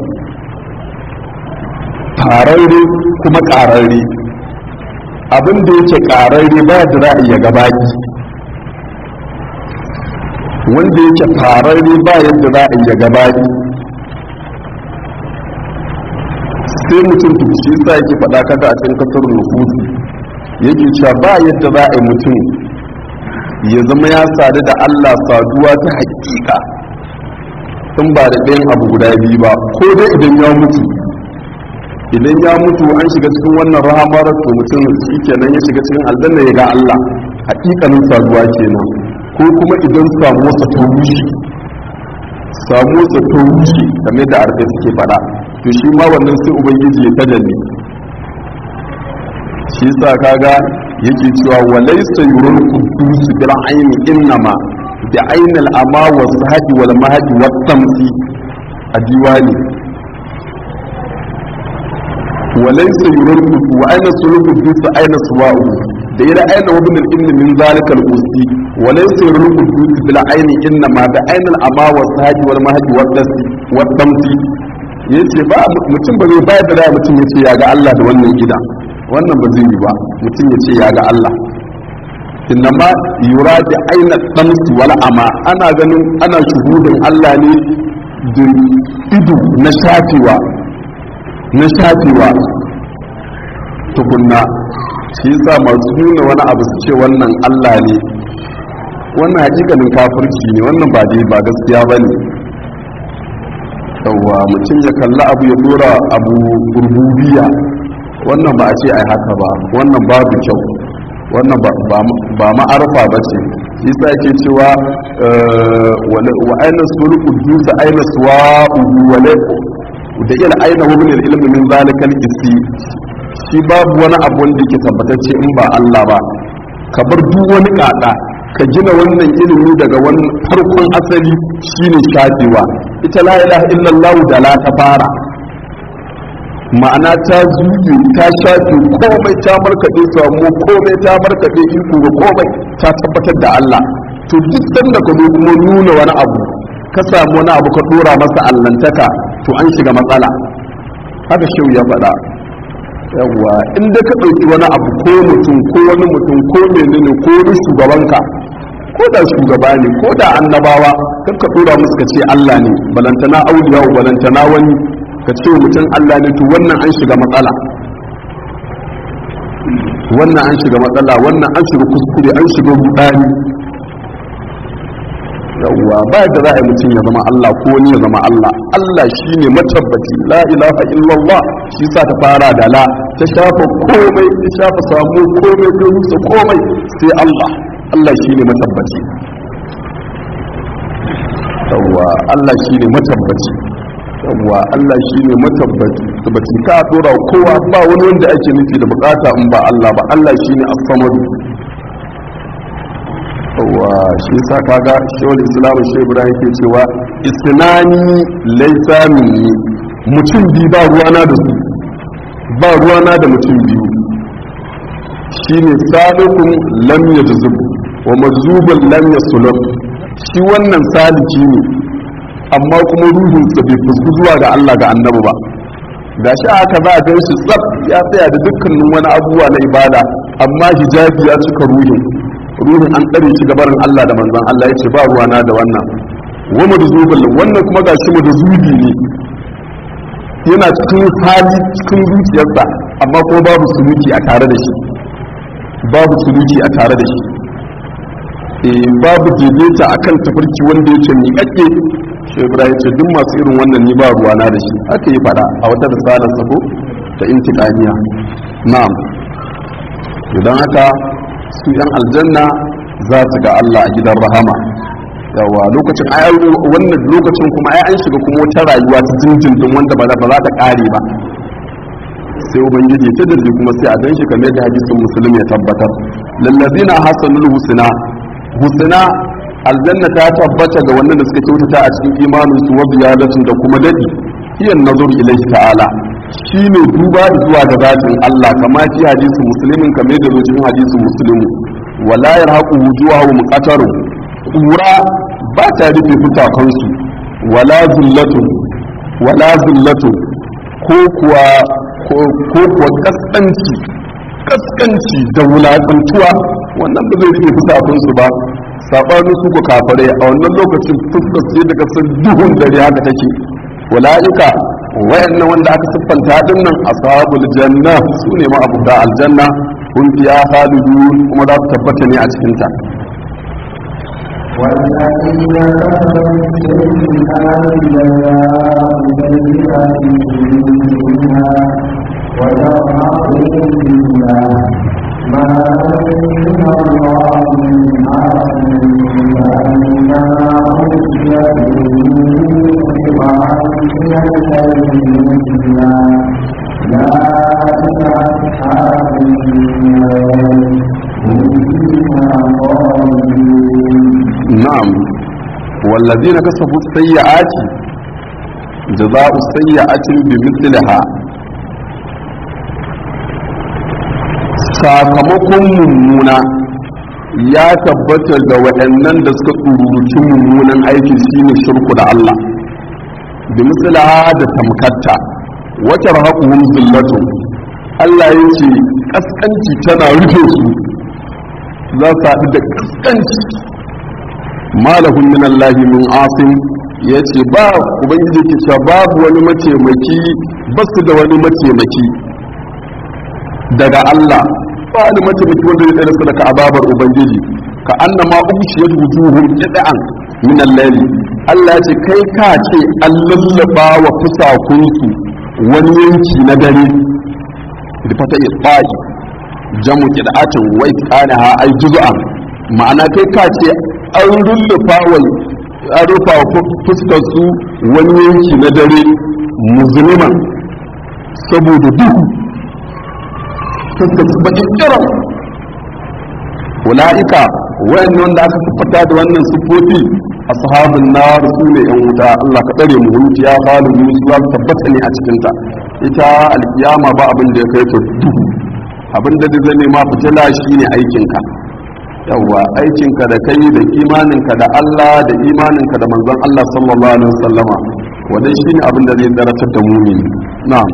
fararre kuma ƙararre abin da yake ƙararre ba da ra'ayi ya gabaki wanda yake fararre ba yadda ra'ayi ya gabaki sai mutum shi sa yake faɗa kaga a cikin kasar nufusi yake cewa ba yadda za a yi mutum ya zama ya sadu da Allah saduwa ta hakika in ba da ɗayan abu guda biyu ba ko dai idan ya mutu idan ya mutu an shiga cikin wannan rahamar to mutum shi kenan ya shiga cikin aljanna ya ga Allah hakikanin saduwa kenan ko kuma idan samuwarsa ta rushe samuwarsa ta rushe kamar da arfe suke faɗa to shi ma wannan sai ubangiji ya tajalli shi sa kaga yake cewa walaysa yurul qudus bil ayni innama bi aynil ama wa sahadi wal mahdi wat tamsi a diwani walaysa yurul qudus wa ayna sulul qudus ayna suwa'u da ira ayna wa bil ilmi min zalika al qusi walaysa yurul qudus bil ayni innama bi aynil ama wa sahadi wal mahdi wat tamsi ya ce ba mutum ba zai bayar da da mutum ya ce ya ga Allah da wannan gida wannan ba zai yi ba mutum ya ce ya ga Allah inna ma yura da aina damsi wal ama ana ganin ana shuhudin Allah ne da ido na shafewa na shafewa tukunna shi yasa masu nuna wani abu su ce wannan Allah ne wannan hakikanin kafirci ne wannan ba dai ba gaskiya bane yawwa mutum ya kalli abu ya dora abu rububiya wannan ba a ce ai haka ba wannan babu kyau wannan ba ma'arfa ba ce shi sa yake cewa wa aina sulul qudus aina suwa'uhu wa la da ila aina wa min al-ilm min zalika al-qisi shi babu wani abu wanda yake tabbatacce in ba Allah ba ka bar duk wani kada ka gina wannan ilimi daga wani farkon asali shine shafewa ita la ilaha illallah da la ta fara ma'ana ta zuge ta shafe komai ta markaɗe samu komai ta markaɗe iko ga komai ta tabbatar da Allah to duk sanda ka zo kuma nuna wani abu ka samu wani abu ka dora masa allantaka to an shiga matsala haka shehu ya faɗa yawwa inda ka ɗauki wani abu ko mutum ko wani mutum ko menene ko wani shugabanka ko da shugaba ne ko da annabawa kan ka dora musu ka ce Allah ne balantana auliya balantana wani ka ce mutum Allah ne to wannan an shiga matsala wannan an shiga matsala wannan an shiga kuskure an shiga rudani yawwa ba da za a yi mutum ya zama Allah ko wani ya zama Allah Allah shi ne matabbaci la ilaha illallah shi sa ta fara da la ta shafa komai ta shafa samu komai ta rusa komai sai Allah Allah shi ne matabbaci yawwa Allah shi ne matabbaci yawwa Allah shi ne matabbaci tabbaci ka dora kowa ba wani wanda ake nufi da bukata in ba Allah ba Allah shi ne as-samadu wa shi yasa kaga shawul islam shi ibrahim ke cewa isnani laysa minni mutum bi ba ruwana da su ba ruwana da mutum biyu shine salikun lam yajzub wa mazubun lam yasulub shi wannan saliki ne amma kuma ruhinsa bai fusku zuwa ga Allah ga annabi ba ga shi haka za a gan shi tsaf ya tsaya da dukkanin wani abubuwa na ibada amma hijabi ya cika ruhin ruhin an tsare shi gabarin Allah da manzon Allah ya ce ba ruwana da wannan wa madzubul wannan kuma ga shi madzubi ne yana cikin hali cikin zuciyarsa amma kuma babu suluki a tare da shi babu suluki a tare da shi eh babu daidaita akan tafarki wanda yake miƙaƙƙe shi ibrahim ce duk masu irin wannan ni ba ruwana da shi aka yi fada a wata risalar sako ta intiqamiya na'am idan haka su yan aljanna za su ga Allah a gidan rahama yawa lokacin ai wannan lokacin kuma ai an shiga kuma wata rayuwa ta jinjindin wanda ba za ta kare ba sai ubangiji ta dalli kuma sai a gan shi kamar da hadisin muslim ya tabbatar lallazina hasanul husna husna aljanna ta tabbata ga wannan da suka kyautata a cikin imanin su wa biyadatun da kuma dadi hiyan nazar ilaihi ta'ala shine duba zuwa ga zatin Allah kama fi hadisin muslimin kamar da zo cikin hadisin muslimu wala yarhaqu wujuhahum qatarun kura ba ta rufe fitakansu wala zullatun wala zullatun ko kuwa ko kuwa kaskanci kaskanci da wulaƙantuwa wannan ba zai rufe fitakansu ba sabanin su ku kafare a wannan lokacin fuskar sai daga sun duhun dare haka take wala'ika wayannan wanda aka siffanta din nan ashabul janna su ne ma abuda aljanna kun fiya khalidun kuma za su tabbata ne a cikin ta والذين كفروا بالسيئات جزاء سيئات مثلها وترهقهم بالله ما عند الله من عاصم فإنما أوتي من الذين مثلا لا أصحاب النار هم فيها خالدون na'am wallazina kasabu sayyi'ati jaza'u sayyi'atin bimithliha sakamakon mummuna ya tabbata ga waɗannan da suka tsururuci mummunan aiki shine shirku da Allah bimithliha da tamkatta wata rahaquhum zillatun Allah yace kaskanci tana rufe su za su haɗu da kaskanci malahun min Allah min asim ya ce ba ubangiji ke cewa babu wani mataimaki ba su da wani mataimaki daga Allah ba wani mataimaki wanda zai tsere su daga ababar ubangiji ka anna ma ubshiyat wujuhum qid'an min al-layl Allah ya ce kai ka ce an lallaba wa fusakunsu wani yanki na dare da fata isfa'i jamu qid'atin wai kana ha ai juz'an ma'ana kai ka ce an rullufa wa an rufa wa fuskar su wani yanki na dare musulman saboda duhu fuskar su bakin kiran ula'ika wayan wanda aka siffata da wannan siffofi ashabun nar su ne yan wuta Allah ka tsare mu wuce ya falu mu su za su tabbata ne a cikin ta ita alkiyama ba abin da ya kai ta duhu abin da zai nema fitila shine aikinka yawwa aikinka da kai da imaninka da Allah da imaninka da manzon Allah sallallahu alaihi wasallama wannan shine abin da zai daratar da mu'mini na'am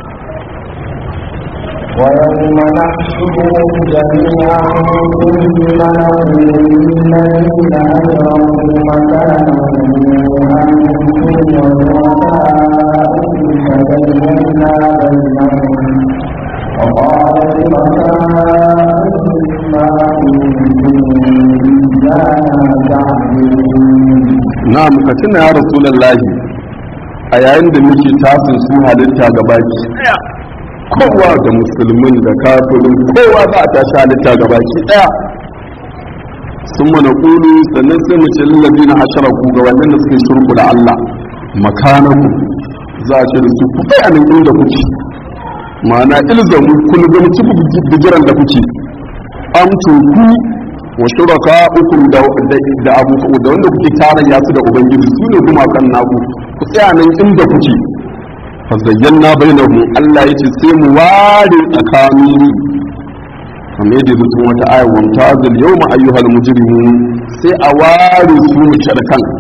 ويوم نحشرهم جميعا ثم نقول للذين أجرموا مكانهم أنتم وشركاؤكم فبينا بينهم وقال شركاؤهم ما كنتم إيانا تعبدون na'am ka tuna ya rasulullahi a yayin da muke tasin su halitta gabaki daya kowa da musulmin da kafirin kowa za a tashi halitta gabaki daya sun mana kulu sannan sai mu ce lallabi na asharaku ga wannan da suke shirku da Allah makanaku za a ce da su ku tsaya nan inda kuke ma'ana ilzamu kun zama ci bigiran da kuke amtun ku wa shuraka ukum da da abu da wanda kuke tarayya su da ubangiji su ne kuma kan naku ku tsaya nan inda kuke fa zayyana bainahum Allah yace sai mu ware tsakanin kamar yadda zuwa wata ayar wa tazil yawma ayyuhal mujrimun sai a ware su mushrikan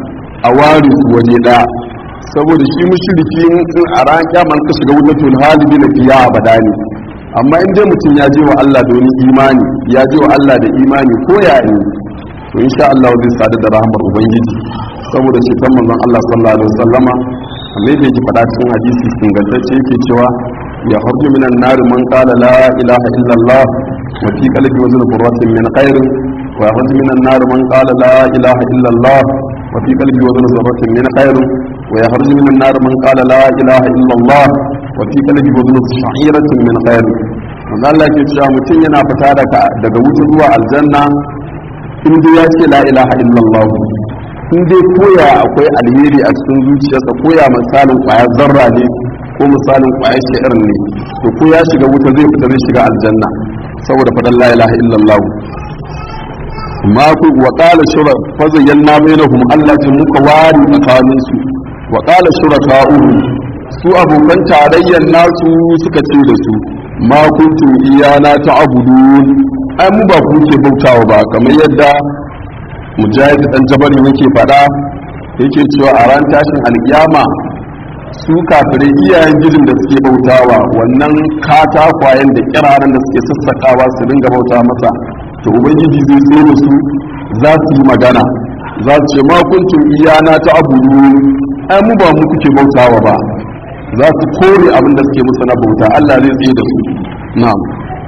a ware su waje ɗaya saboda shi mushriki in a ran kyaman ka shiga wutar halibi na fiya abada ne amma in dai mutum ya je wa Allah da wani imani ya je wa Allah da imani ko ya ne to insha Allah zai sadu da rahmar ubangiji saboda shi kan manzon Allah sallallahu alaihi wasallama amma yake yake faɗa cikin hadisi ingantacce yake cewa ya harju minan nar man qala la ilaha illallah wa fi qalbi wazn qurratin min khair wa harju minan nar man qala la ilaha illallah wa fi qalbi wazn zarratin min khair wa yakhruju minan nar man qala la ilaha illallah wa fi qalbi wazn sha'iratin min khair manzo Allah ke cewa mutum yana fita daga daga wuta zuwa aljanna in dai ya ce la ilaha illallah in dai koya akwai alheri a cikin zuciyarsa koya misalin kwayar zarra ne ko misalin kwayar shi'ir ne to ko ya shiga wuta zai fita zai shiga aljanna saboda faɗan la ilaha illallah ma ku wa qala shura fa zayyana bainahum Allah ta muka wari tsakanin su wa qala shuraka'u su abokan tarayyar nasu suka ce da su ma kuntum iyana ta'budun ai mu ba ku ke bautawa ba kamar yadda mujahid dan jabari yake fada yake cewa a ran tashin alkiyama su kafirai iyayen gidin da suke bautawa wannan katakwayen da kiraren da suke sassakawa su dinga bauta masa to ubangiji zai tsaye da su za su yi magana za su ce ma kuntum iyana ta abudu ai mu ba mu kuke bautawa ba za su kore abin da suke musu na bauta Allah zai tsaye da su na'am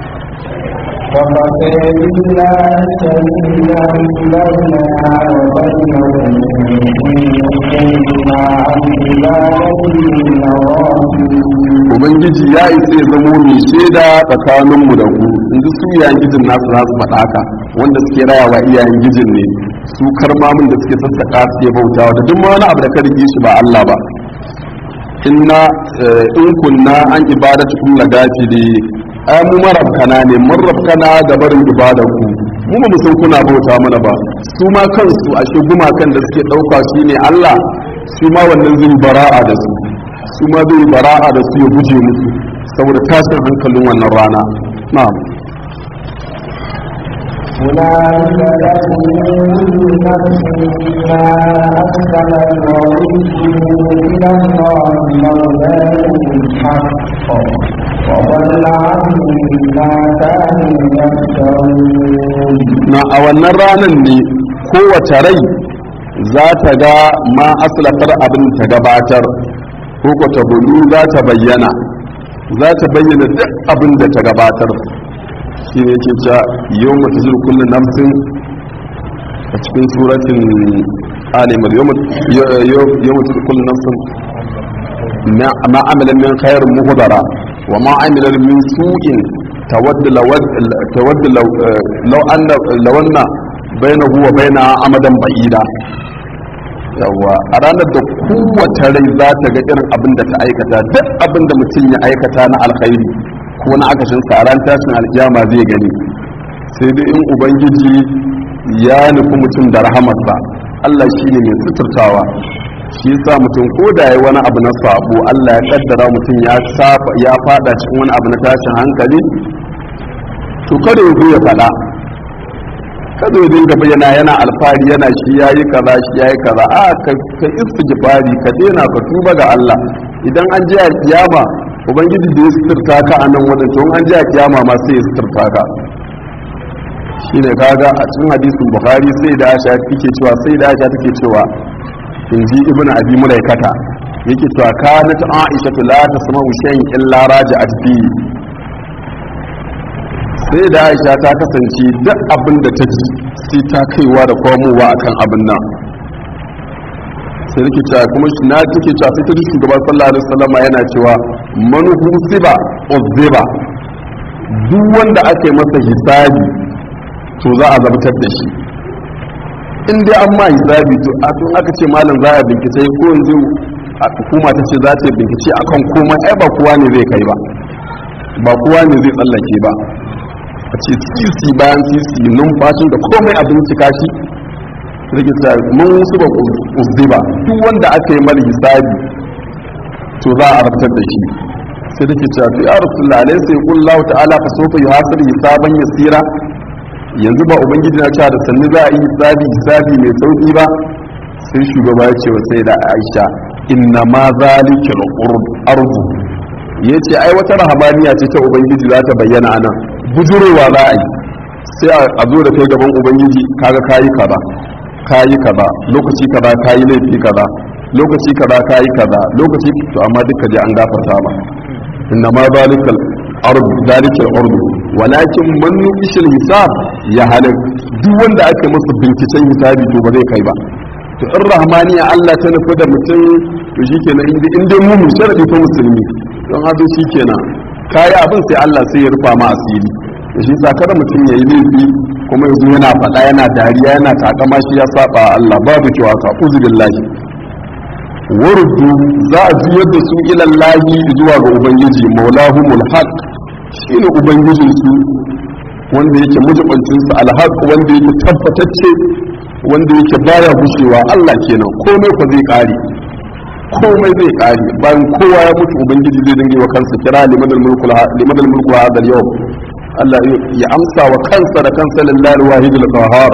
وكفى بالله شهيدا بيننا وبينكم إن كنا عن عبادته لغافلين ubangiji ya isa ya zamo mai shaida tsakaninmu da ku inda su iyayen gijin nasu za su faɗa haka wanda suke rayawa iyayen gijin ne su karmamin da suke sassaƙa suke bautawa da duk ma wani abu da ka rige shi ba Allah ba inna in kunna an ibadatu kullu gafili ai mu marabkana ne mun rabkana da barin ibadar ku mu ba mu san kuna bauta mana ba su ma kansu a shi gumakan da suke ɗauka shi ne Allah su ma wannan zai bara'a da su su ma zai bara'a da su ya guje musu saboda tashin hankalin wannan rana na'am أولئك لهم نفس ما أكسبت وردوا إلى الله مولاهم الحق وضل عنهم ما كانوا يفترون na a wannan ranar ne kowace rai za ta ga ma aslafar abin ta gabatar ko ko ta bulu za ta bayyana za ta bayyana duk abin da ta gabatar shi ne ke cewa yau mata zuru kullum namsin a cikin suratin alimar yau mata zuru kullum namsin ma amilan min khairin muhudara wa ma amilan min su'in tawadda law anna lawanna bainahu wa baina amadan ba'ida yawa a ranar da kowace rai za ta ga irin abin da ta aikata duk abin da mutum ya aikata na alkhairi ko na akashin sa a ran tashin alkiyama zai gani sai dai in ubangiji ya nufi mutum da rahamarsa Allah shi ne mai suturtawa shi yasa mutum ko da yayi wani abu na sabo Allah ya kaddara mutum ya safa ya fada cikin wani abu na tashin hankali to kada ya zo ya fada kada ya dinga bayyana yana alfahari yana shi yayi kaza shi yayi kaza a ka ka istighfari ka daina ka tuba ga Allah idan an je kiyama ubangiji da ya suturta ka a nan wajen to an je kiyama ma sai ya suturta ka shine kaga a cikin hadisin bukhari sai da aisha take cewa sai da aisha take cewa in ji ibnu abi mulaikata yake cewa kanat aisha la tasma'u shay'in illa raja'at fi sai da aisha ta kasance duk abin da ta ji sai ta kaiwa da komowa akan abin nan sai take cewa kuma shi na take cewa sai ta ji shugaban sallallahu alaihi wasallam yana cewa man husiba uzziba duk wanda ake masa hisabi to za a zabtar da shi in dai an ma hisabi to a tun aka ce malam za a bincike ko yanzu a hukuma ta ce za ta bincike akan komai ai ba kowa ne zai kai ba ba kowa ne zai tsallake ba a ce sisi bayan sisi numfashin da komai a bincika shi rike ta mun su ba uzziba duk wanda aka yi mal hisabi to za a rabtar da shi sai da ke cewa ya rasulullah alaihi sai kullahu ta'ala fa sofa yuhasibu hisaban yasira yanzu ba ubangiji na cewa da sannu za a yi hisabi hisabi mai sauki ba sai shugaba ya ce wa sai da aisha inna ma zalika al-ardu yace ai wata rahabaniya ce ta ubangiji za ta bayyana anan bujurowa za a yi sai a zo da kai gaban ubangiji kaga kayi kaza kayi kaza lokaci kaza kayi laifi kaza lokaci kaza kayi kaza lokaci to amma duka je an gafarta ma inna ma zalika al-ardu zalika al-ardu walakin man nuqishil hisab ya halak duk wanda aka masa binciken hisabi to ba zai kai ba to in rahmaniya Allah ta nufi da mutum to shikenan inda in dai mu sharadi fa musulmi don haka shikenan kai abin sai Allah sai ya rufa ma asiri to shi sa kada mutum yayi laifi kuma yanzu yana faɗa yana dariya yana takama shi ya saba Allah babu cewa ka uzubillahi waruddu za a juyar da su ilallahi zuwa ga ubangiji maulahumul haq shine ubangijin su wanda yake mujibancin su alhaq wanda yake tabbatacce wanda yake baya gushewa Allah kenan komai fa zai kare komai zai kare bayan kowa ya mutu ubangiji zai dinga wa kansa kira limadal mulku limadal mulku hadal yau Allah ya amsa wa kansa da kansa lillahi wahidul qahhar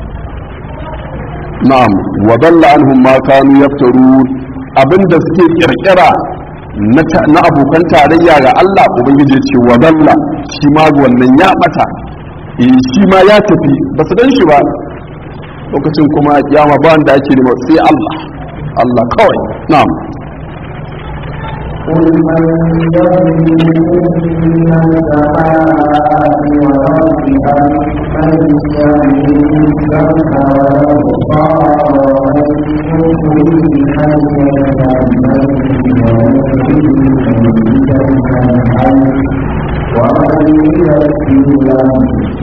na'am wa dalla anhum ma kanu yaftarun abinda suke kirkira na abokan tarayya ga Allah ubangiji ce wa dalla shi ma wannan ya bata eh shi ma ya tafi ba su dan shi ba lokacin kuma kiyama ba wanda ake nema sai Allah Allah kawai na'am قل من يملك من السماء والأرض أم من يملك السمع والأبصار ومن يخرج الحي من الميت ويخرج الميت من الحي ومن يذكر له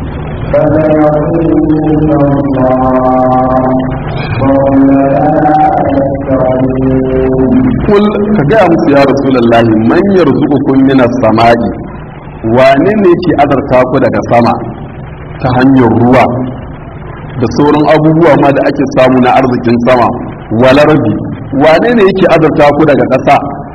فسيقولون الله وهم لا يذكرون kul ka gaya musu ya rasulullahi man yarzuqukum minas sama'i wane ne ke azarta ku daga sama ta hanyar ruwa da sauran abubuwa ma da ake samu na arzikin sama walarbi wane ne yake azarta ku daga ƙasa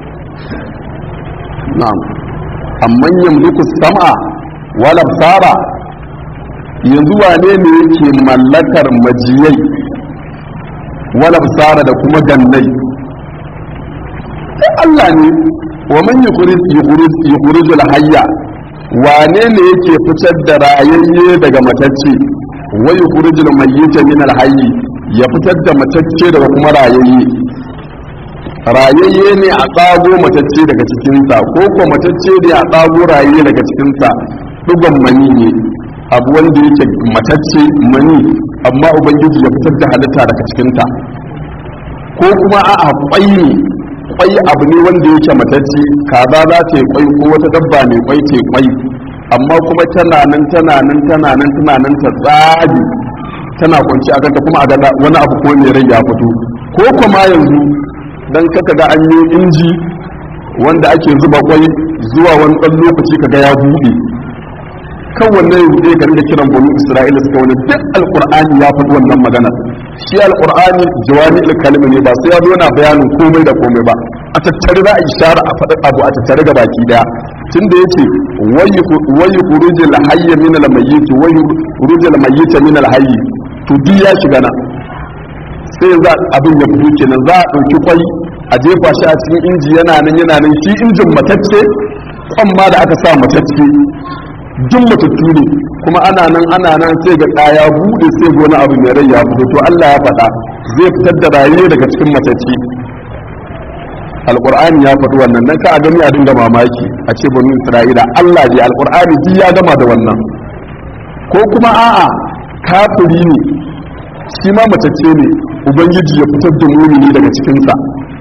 na'am amman yamliku sam'a wal absara yanzu wane ne yake mallakar majiyai wal absara da kuma gannai sai Allah ne wa man yukhrijul hayya wane ne yake fitar da rayayye daga matacce wa yukhrijul mayyita min al hayy ya fitar da matacce daga kuma rayayye rayayye ne a tsago matacce daga cikin sa ko ko matacce ne a tsago rayayye daga cikin sa dugon mani ne abu wanda yake matacce mani amma ubangiji ya fitar da halitta daga cikin ta ko kuma a'a kwai ne kwai abu ne wanda yake matacce kaza za ta yi kwai ko wata dabba mai kwai ta yi kwai amma kuma tana nan tana nan tana nan tana nan ta tsage tana kwanci a kanta kuma a ga wani abu ko mai rai ya fito ko kuma yanzu dan kaka ga an yi inji wanda ake zuba kwai zuwa wani ɗan lokaci kaga ya buɗe kan wannan ya buɗe ka rinda kiran banu isra'ila suka wani duk alqur'ani ya faɗi wannan magana shi alqur'ani jawami kalmi ne ba sai ya zo na bayanin komai da komai ba a tattare za a ishara a faɗi abu a tattare ga baki daya tunda yace wayi khurujul hayy min al mayyit wayi khurujul mayyit min al hayy to duk ya shiga na sai za abin ya fito kenan za a ɗauki kwai a jefa shi a cikin inji yana nan yana nan shi injin matacce kwan ma da aka sa matacce duk matattu ne kuma ana nan ana nan sai ga kaya bude sai ga wani abu mai rai ya fito to Allah ya faɗa zai fitar da rayuwa daga cikin matacce alqur'ani ya faɗi wannan nan ka a gani a dinga mamaki a ce banu isra'ila Allah ji alqur'ani ji ya gama da wannan ko kuma a'a kafiri ne shi ma matacce ne ubangiji ya fitar da mumini daga cikinsa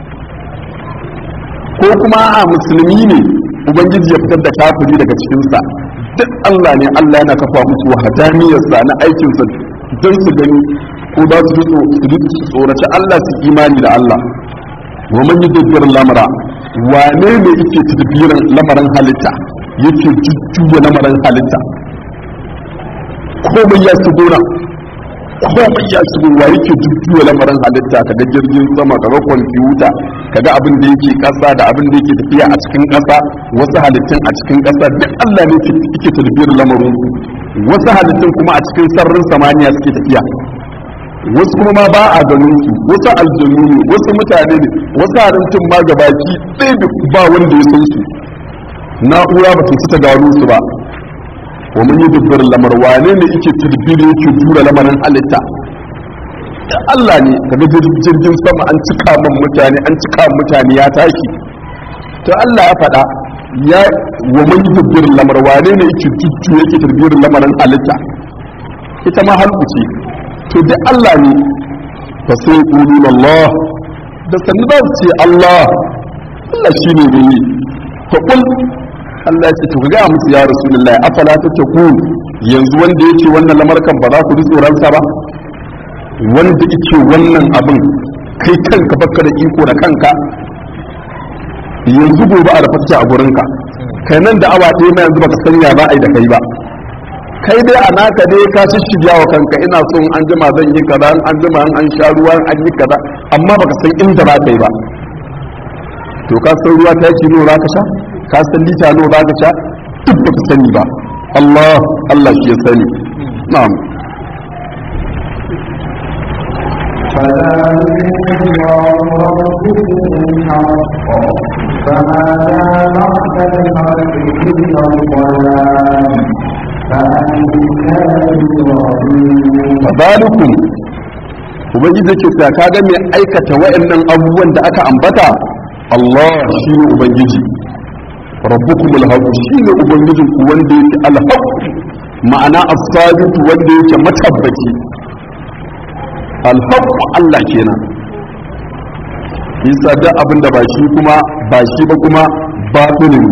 ko kuma a'a musulmi ne ubangiji ya fitar da kafiri daga cikinsa duk Allah ne Allah yana kafa musu wahadaniyarsa na aikinsa don su gani ko za su ji tsoraci Allah su imani da Allah wa man yudabbiru lamara wane ne yake tadbirin lamarin halitta yake jujjuya lamarin halitta komai ya shigo nan komai ya shigo wa yake jujjuya lamarin halitta kaga jirgin sama kaga kwamfuta kaga abin da yake kasa da abin da yake tafiya a cikin kasa wasu halittun a cikin kasa duk Allah ne yake tadbirin lamarin wasu halittun kuma a cikin sararin samaniya suke tafiya wasu kuma ma ba a ganin su wasu aljanu ne wasu mutane ne wasu halittun ma gabaki ɗaya da ba wanda ya san su na'ura ba ta ta gano su ba wa mun yi dubbar lamar wane ne yake tilbiri yake jura lamarin halitta da Allah ne kaga jirgin sama an cika man mutane an cika mutane ya tashi to Allah ya faɗa ya wa mun yi dubbar lamar wane ne yake jujju yake tilbirin lamarin halitta ita ma halku ce to da Allah ne fa sai qulun Allah da sanin za su ce Allah Allah shine ne yi fa kul Allah ya ce to ga musu ya rasulullahi afala tattaqun yanzu wanda yake wannan lamarkan ba za ku ji tsoron sa ba wanda yake wannan abin kai kanka baka da iko da kanka yanzu gobe a da fata a gurinka kai nan da awa ɗaya na yanzu baka sanya za a yi da kai ba kai dai a naka dai ka shirya wa kanka ina so in an jima zan yi kaza an jima an sha ruwa an yi kaza amma baka san inda za ka yi ba to ka san ruwa ta yake nawa za ka sha ka san lita nawa za ka sha duk baka sani ba Allah Allah shi ya sani na'am فذلك الله ربكم الحق فماذا بعد الحق إلا الضلال fadalikum ubangiji ke ta kaga mai aikata wa'annan abubuwan da aka ambata Allah shine ubangiji rabbukum alhaq shine ubangijin ku wanda yake alhaq ma'ana as-sabit wanda yake matabbaci alhaq Allah kenan isa da abin da ba shi kuma ba shi ba kuma batinin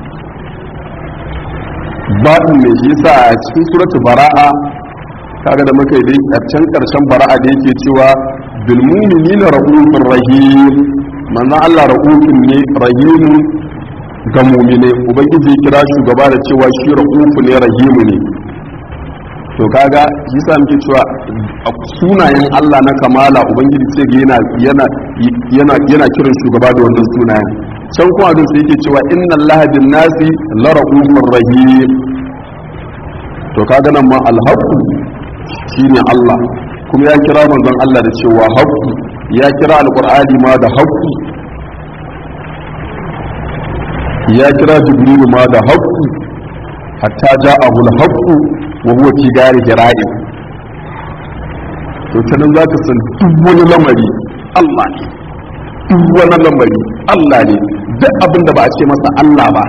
baɗin ne shi yasa a cikin suratu bara'a kaga da muka yi dai karshen karshen bara'a da yake cewa bil mu'minina ra'ufur rahim manzo Allah ra'ufun ne rahimun ga mu'mine ubangiji kira shugaba da cewa shi ra'ufu ne rahimu ne to kaga shi yasa muke cewa a sunayen Allah na kamala ubangiji sai ga yana yana yana yana kiran shugaba da wannan sunayen can kuma abin sai yake cewa inna allaha bin nasi la ra'ufur rahim to kaga nan ma alhaqu shine Allah kuma ya kira manzon Allah da cewa haqqu ya kira alqur'ani ma da haqqu ya kira jibril ma da haqqu hatta ja'ahu alhaqqu wa huwa fi gari hira'i to tanan zaka san duk wani lamari Allah ne duk wani lamari Allah ne duk abin da ba a ce masa Allah ba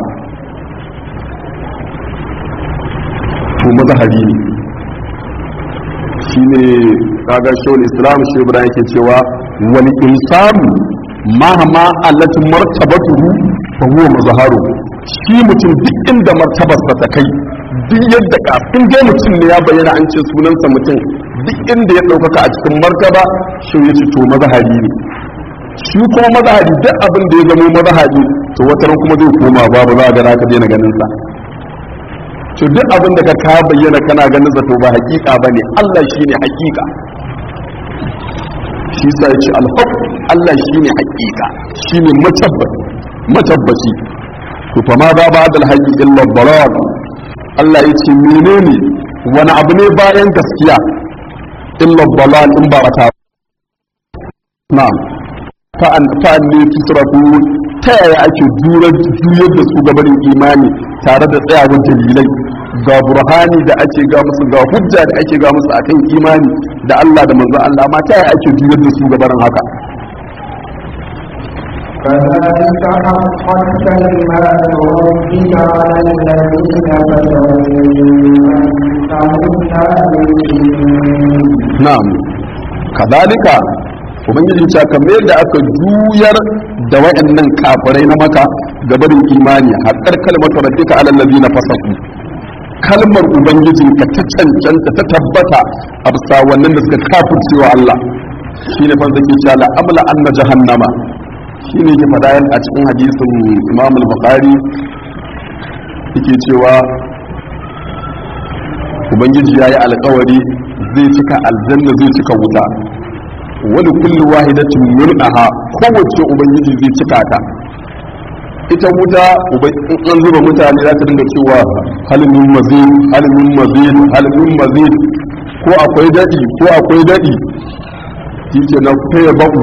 to mazahari ne shi ne kaga shawul islam shi ibrahim yake cewa wani insanu mahama allatin martabatuhu fa huwa mazharu shi mutum duk inda martabarsa ta kai duk yadda ka in dai mutum ne ya bayyana an ce sunansa mutum duk inda ya ɗaukaka a cikin martaba shi ya ce to mazahari ne shi kuma mazahari duk abin da ya zama mazahari to wata ran kuma zai koma babu za ga ka daina ganin sa to duk abin da ka ka bayyana kana ganin sa to ba hakika bane Allah shine hakika shi sa ya ce alhaq Allah shine hakika shine matabbat matabbaci to fa ma ba ba da alhaqi illa dalal Allah ya ce menene wani abu ne bayan gaskiya illa dalal in ba ta na'am fa'an ne tusrafu ta yaya ake juyar da su gabanin imani tare da tsayawar dalilai ga burhani da ake ga musu ga hujja da ake ga musu akan imani da Allah da manzo Allah ma ta yaya ake juyar da su gabanin haka كذلك حقت كلمات ربك على الذين كفروا أنهم لا يؤمنون na'am kadalika ubangiji ta kamar yadda aka juyar da waɗannan kafirai na maka gabarin imani haƙar kalmar rabbika alal ladina fasaku kalmar ubangijin ka ta cancanta ta tabbata a bisa wannan da suka kafircewa Allah shine fa zake cewa la amla anna jahannama shine ke fada a cikin hadisin Imam al-Bukhari yake cewa ubangiji yayi alƙawari zai cika aljanna zai cika wuta wani kulli wahidatin mul'aha kowace ubangiji zai cika ta ita wuta in an zuba mutane za ta dinga cewa halimin mazid halimin mazid halimin mazid ko akwai daɗi ko akwai daɗi shi ke na faya baku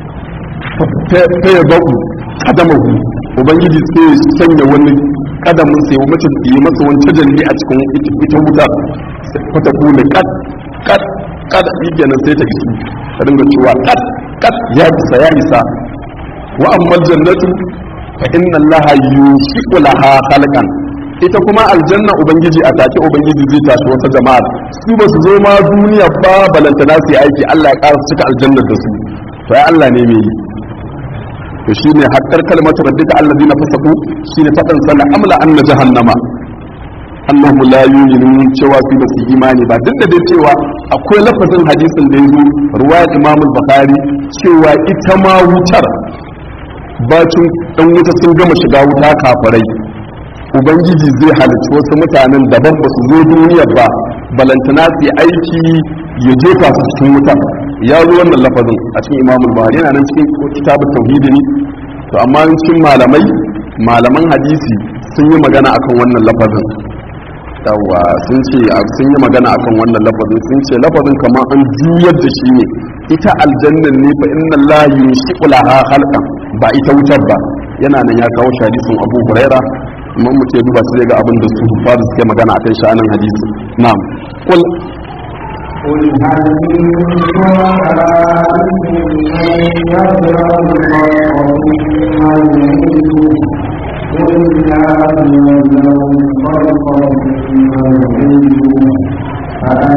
faya baku kadamahu ubangiji sai ya sanya wani kadamin sai mace yi masa wani tajalli a cikin ita wuta fata kula kad kad kad shi kenan sai ta isu ta dinga cewa kad kad ya isa ya isa wa amma jannatu fa inna allaha yushiqu laha khalqan ita kuma aljanna ubangiji a take ubangiji zai tashi wata jama'a su ba su zo ma duniya ba balantana su yi aiki Allah ya ƙara cika aljannar da su to ya Allah ne mai yi to shine hakkar kalmatu rabbika alladhina fasaku shine fadan sana amla anna jahannama annahum la yu'minun cewa su ba su imani ba duk da dai cewa akwai lafazin hadisin da yazo ruwayat Imam al-Bukhari cewa ita ma wutar bacin dan wuta sun gama shiga wuta kafirai ubangiji zai halicci wasu mutanen daban ba su zo duniya ba balantana su yi aiki ya jefa su cikin wuta ya zo wannan lafazin a cikin Imam al-Bukhari yana nan cikin kitabut tauhidi ne to amma cikin malamai malaman hadisi sun yi magana akan wannan lafazin yawa sun ce sun yi magana akan wannan lafazin sun ce lafazin kamar an juyar da shi ne ita aljannan ne fa inna la yushiqu laha khalqan ba ita wutar ba yana nan ya kawo shi hadisin Abu Huraira amma mu ce duba sai ga abin da su fara suke magana akan sha'anin hadisi na'am qul قل هل من شركائكم من يبدأ الخلق ثم يعيده قل الله يبدأ الخلق ثم يعيده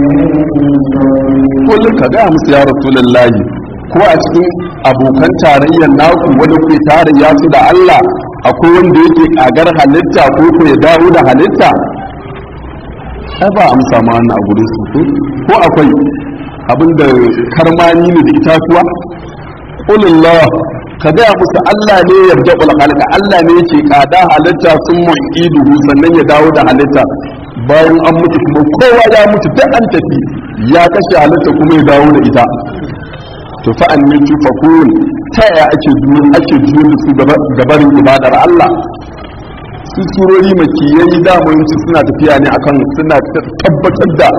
kul ka ga musu ya rasulullahi ko a cikin abokan tarayyar naku wani ke tarayya su da Allah akwai wanda yake kagar halitta ko ko ya dawo da halitta ai ba amsa ma wannan a gurin su ko akwai abinda karmani ne da itatuwa qulillah ka gaya musu Allah ne yarda ul khalqa Allah ne yake kada halitta sun mu'iduhu sannan ya dawo da halitta bayan an mutu kuma kowa ya mutu duk an tafi ya kashe halitta kuma ya dawo da ita to fa an min tufakun ta yaya ake juyo ake juyo da su gabarin ibadar Allah su surori makiyai damanci suna tafiya ne akan suna tabbatar da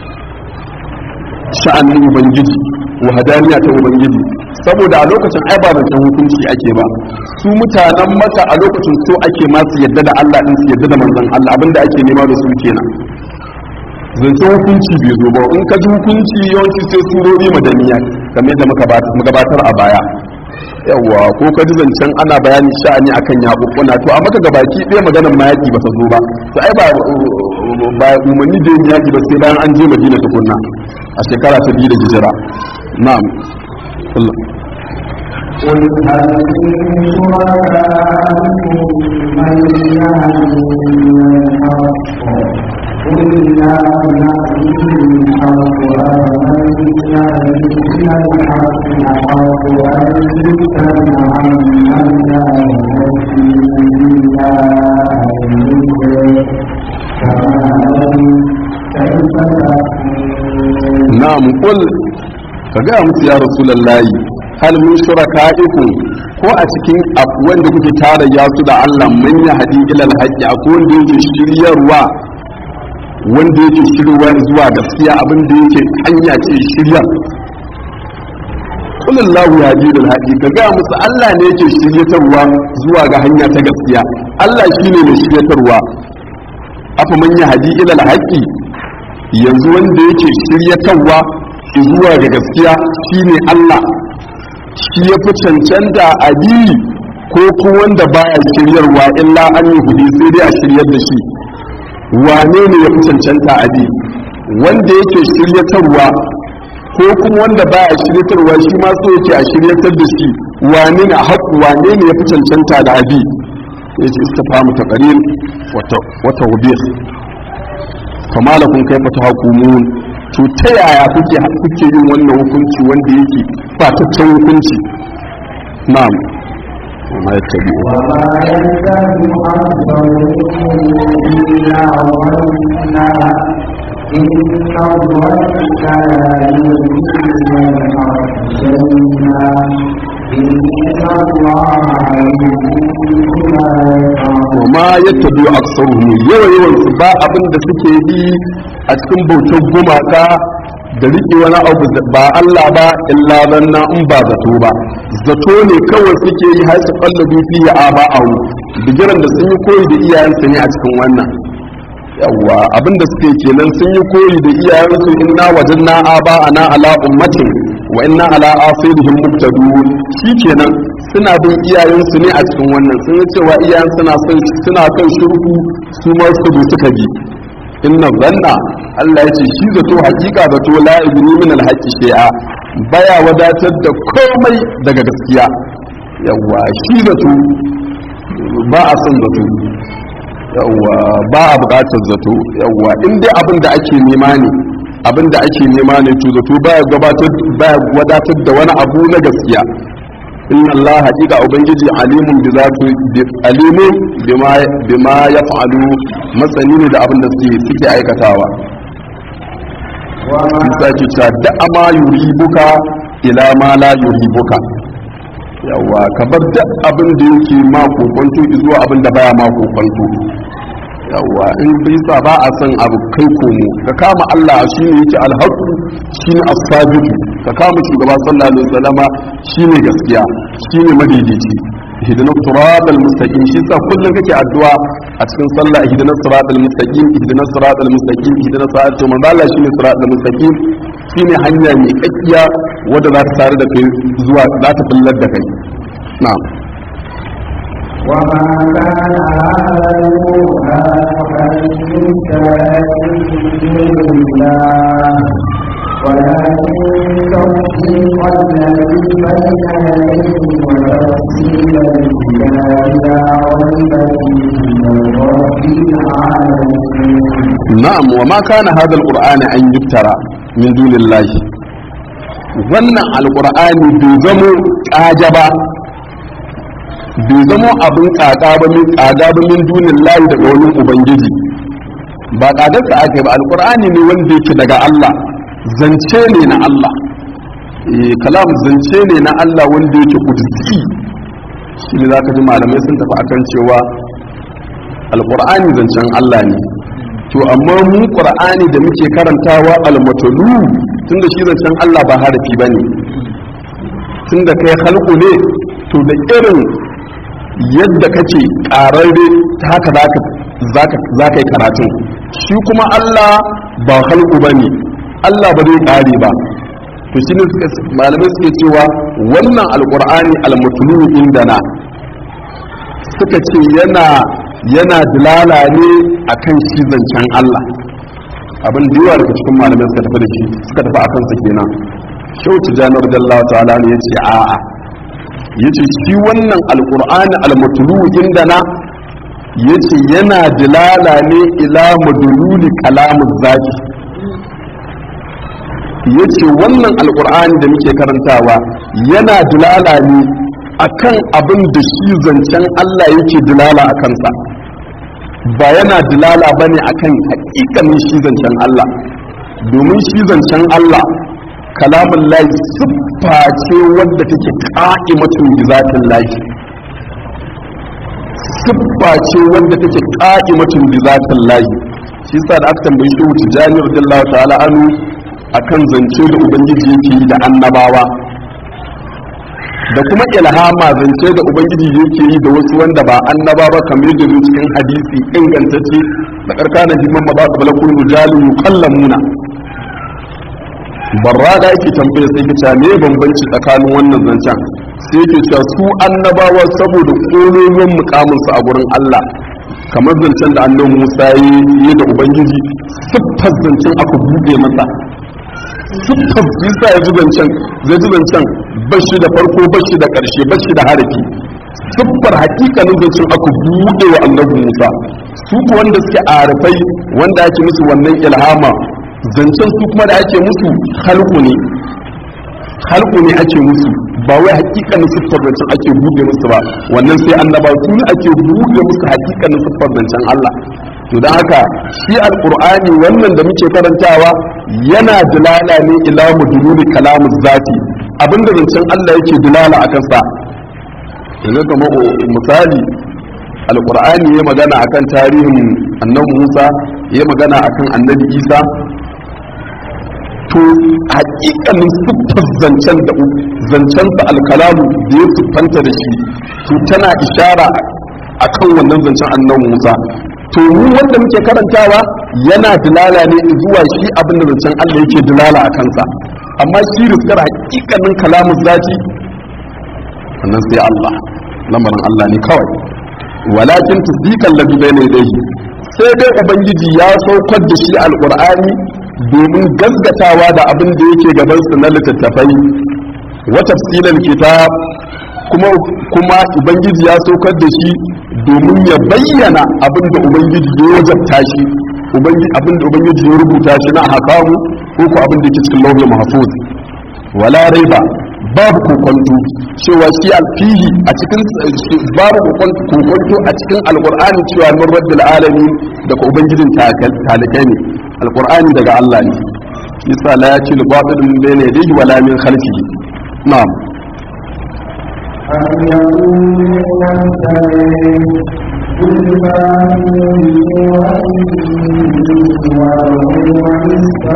sha'anin ubangiji wahadaniya ta ubangiji saboda a lokacin ai ba zancen hukunci ake ba su mutanen maka a lokacin so ake masu yadda da Allah din su yadda da manzon Allah abinda ake nema da su kenan zancen hukunci bai zo ba in ka ji hukunci yawanci sai surori madaniya kamar yadda muka gabatar a baya yawwa ko ka ji zancen ana bayani sha'ani akan yaƙuƙuna to a maka gabaki ɗaya maganar ma yaƙi ba ta zo ba to ai ba ba umarni da yin yaƙi ba sai bayan an je madina tukunna a shekara ta biyu da hijira na'am قل هل من شركائكم من يهدي من الحق قل لا يهدي الحق أفمن يهدي إلى الحق أحق أن يتبع عمن لا يهدي إلا أن يدرك كما كيف تحكمون na'am qul ka ga musu ya rasulullahi hal min shuraka'ikum ko a cikin wanda kuke tara ya su da Allah man ya hadi ila alhaqi akwai wanda yake shiryarwa wanda yake shiryarwa zuwa gaskiya abin da yake hanya ce shirya kullallahu ya ji da alhaqi ka ga musu Allah ne yake shiryatarwa zuwa ga hanya ta gaskiya Allah shine mai shiryatarwa afa man ya hadi ila alhaqi yanzu wanda yake shiryatarwa zuwa ga gaskiya shine Allah shi ya fi cancanta a bi ko kuma wanda baya shiryarwa illa an yi hudi sai dai a shiryar da shi wane ne ya fi cancanta a bi wanda yake shiryatarwa ko kuma wanda baya shiryatarwa shi ma so yake a shiryatar da shi wane ne haƙu wane ne ya fi cancanta da abi ya ce istifamu taqrir wa tawbih kama lakum kaifa tahkumun to ta yaya kuke kuke yin wannan hukunci wanda yake ba ta can hukunci na'am وما يتبع وما يتبع أكثرهم إلا ظنا إن الظن لا يغني من الحق شيئا إن الله عليم بما يفعلون ma yattabi aksaruhum yawa yawan su ba abin da suke yi a cikin bautar gumaka da riƙe wani abu ba Allah ba illa zanna in ba zato ba zato ne kawai suke yi har su kallabi fi ya aba awu bigiran da sun yi koyi da iyayensu ne a cikin wannan yawwa abinda suke kenan sun yi koyi da iyayensu inna wajanna aba ana ala ummatin wa inna ala asirihim muqtadun kenan suna bin iyayensu ne a cikin wannan sun yi cewa iyayen suna son suna kan shirku su ma su bi suka bi inna zanna Allah ya ce shi zato hakika zato la ibni min alhaqi shay'a baya wadatar da komai daga gaskiya yawwa shi zato ba a son zato yawwa ba a bukatar zato yawwa in dai abin da ake nema ne abin da ake nema ne to zato baya gabatar baya wadatar da wani abu na gaskiya inna Allah haqiqa ubangiji alimun bi zatu alimun bima bima yaf'alu masani ne da abin da suke suke aikatawa Isa ke cewa da ama yuribuka ila ma la yuribuka yawa ka bar da abin da yake ma kokonto zuwa abin da baya ma kokonto yawa in bisa ba a san abu kai komo ka kama Allah shine yake alhaqu shine as-sabitu ka kama shugaba sallallahu alaihi wasallama shine gaskiya shine madaidaici ihdina siratal mustaqim shi sa kullun kake addu'a a cikin sallah ihdina siratal mustaqim ihdina siratal mustaqim ihdina siratal manzo Allah shine siratal mustaqim shine hanya mai kakkiya wadda za ta tare da kai zuwa za ta billar da kai na'am وما كان هذا القرآن أن يفترى من دون الله ولكن تصديق الذي بين يديه وتفصيل الكتاب لا ريب فيه من رب العالمين na'am wa ma kana hadha alqur'ani an yuftara min dunillahi wannan alqur'ani bai zamo kaja ba bai zamo abin kaga ba min kaga ba min dunillahi daga wani ubangiji ba kadarsa aka ba alqur'ani ne wanda yake daga Allah zance ne na Allah eh kalam zance ne na Allah wanda yake kudusi shi ne zaka ji malamai sun tafi akan cewa alqur'ani zancen Allah ne to amma mu qur'ani da muke karantawa almatalu tunda shi zancen Allah ba harafi bane tunda kai halku ne to da irin yadda kake kararre ta haka zaka zaka zaka yi karatun shi kuma Allah ba halku bane Allah ba zai kare ba to shi ne malamai suke cewa wannan alqur'ani almatlu indana suka ce yana yana dilala ne akan shi zancen Allah abin da yawa daga cikin malamai suka tafi da shi suka tafi akan sa kenan shau tijanar radiyallahu ta'ala ne yace a'a yace shi wannan alqur'ani almatlu indana yace yana dilala ne ila madululi kalamuz zaki yace wannan alqur'ani da muke karantawa yana dilala ne akan abin da shi zancen Allah yake dilala a kansa ba yana dilala ba ne akan hakikanin shi zancen Allah domin shi zancen Allah kalamun layi siffa ce wadda take ka'imatun bizatin layi siffa ce wadda take ka'imatun bizatin layi shi sa da aka tambayi shi wuce jani radiyallahu ta'ala anu akan zance da ubangiji yake yi da annabawa da kuma ilhama zance da ubangiji yake yi da wasu wanda ba annaba ba kamar da zuwa cikin hadisi ingantacce da karkana himman ma ba su balakun rijalun yukallamuna barra da yake tambaya sai kace me bambanci tsakanin wannan zancen sai yake cewa su annabawa saboda kololon mukamin su a gurin Allah kamar zancen da annabi Musa yi da ubangiji siffar zancen aka buɗe masa siffar bisa ya ji zancen zai ji zancen bashi da farko bashi da ƙarshe bashi da harafi siffar hakikanin zancen aka buɗe wa annabi musa su ku wanda suke arifai wanda ake musu wannan ilhama zancen su kuma da ake musu halku ne halku ne ake musu ba wai hakikanin siffar zancen ake buɗe musu ba wannan sai annaba su ne ake buɗe musu hakikanin siffar zancen Allah to don haka shi alqur'ani wannan da muke karantawa yana dilala ne ila mudululi kalamu zati abinda zancen Allah yake dilala a kansa yanzu kama misali alqur'ani ya magana akan tarihin annabi Musa ya magana akan annabi Isa to hakikanin siffar zancen da zancensa alkalamu da ya siffanta da shi to tana ishara akan wannan zancen annabi Musa to mu wanda muke karantawa yana dilala ne zuwa shi abin da zancen Allah yake dilala a kansa amma shi riskar hakikanin kalamun zati wannan sai Allah lamarin Allah ne kawai walakin tasdiqan ladhi bayna yadayhi sai dai ubangiji ya saukar da shi alqur'ani domin gaskatawa da abin da yake gaban su na littattafai wa tafsilal kitab kuma kuma ubangiji ya saukar da shi domin ya bayyana abin da ubangiji ya wajabta shi abin da ubangiji ya rubuta shi na hakamu ko ko abin da yake cikin lauhin mahfuz wala raiba babu kokonto cewa shi alfihi a cikin babu kokonto a cikin alqur'ani cewa min rabbil alamin daga ubangijin talikai ne alqur'ani daga Allah ne yasa la yaci al-batil min bayni yadayhi wala min khalfihi na'am أم يقولون افتريه قل فاتوا بسورة وهو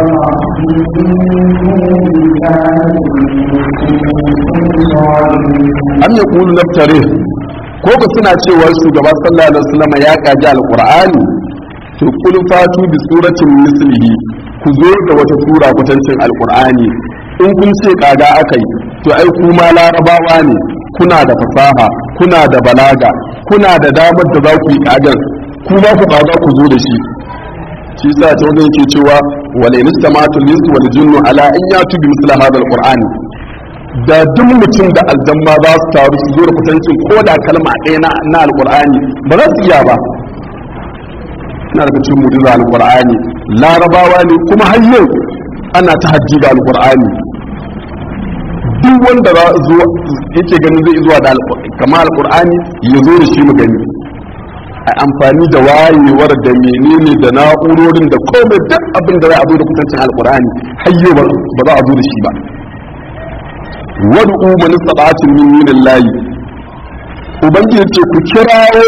am ya kulu naftare ko ka suna cewa shugaba sallallahu alaihi wasallam ya kaji alqur'ani to kul fatu bi suratin mislihi ku zo da wata sura kwatancin alqur'ani in kun ce kaga akai to ai kuma larabawa ne kuna da fasaha kuna da balaga kuna da damar da za ku yi kagar kuma ku kaga ku zo da shi shi sa ta wajen yake cewa wal instamatu lis wal jinnu ala in yatu bi misla hadha alqur'ani da duk mutum da aljamma za su taru su zo da kutancin ko da kalma ɗaya na na alqur'ani ba za su iya ba ina daga cikin mu'jiza alqur'ani larabawa ne kuma har yau ana ta hajji da alqur'ani duk wanda za zo yake ganin zai zuwa da kama alqur'ani ya zo da shi mu gani a amfani da wayewar da menene da na'urorin da komai duk abin da za a zo da kusancin alkur'ani hayyo ba za a zo da shi ba wad'u man istata'tum min dunillahi ubangiji ce ku kirawo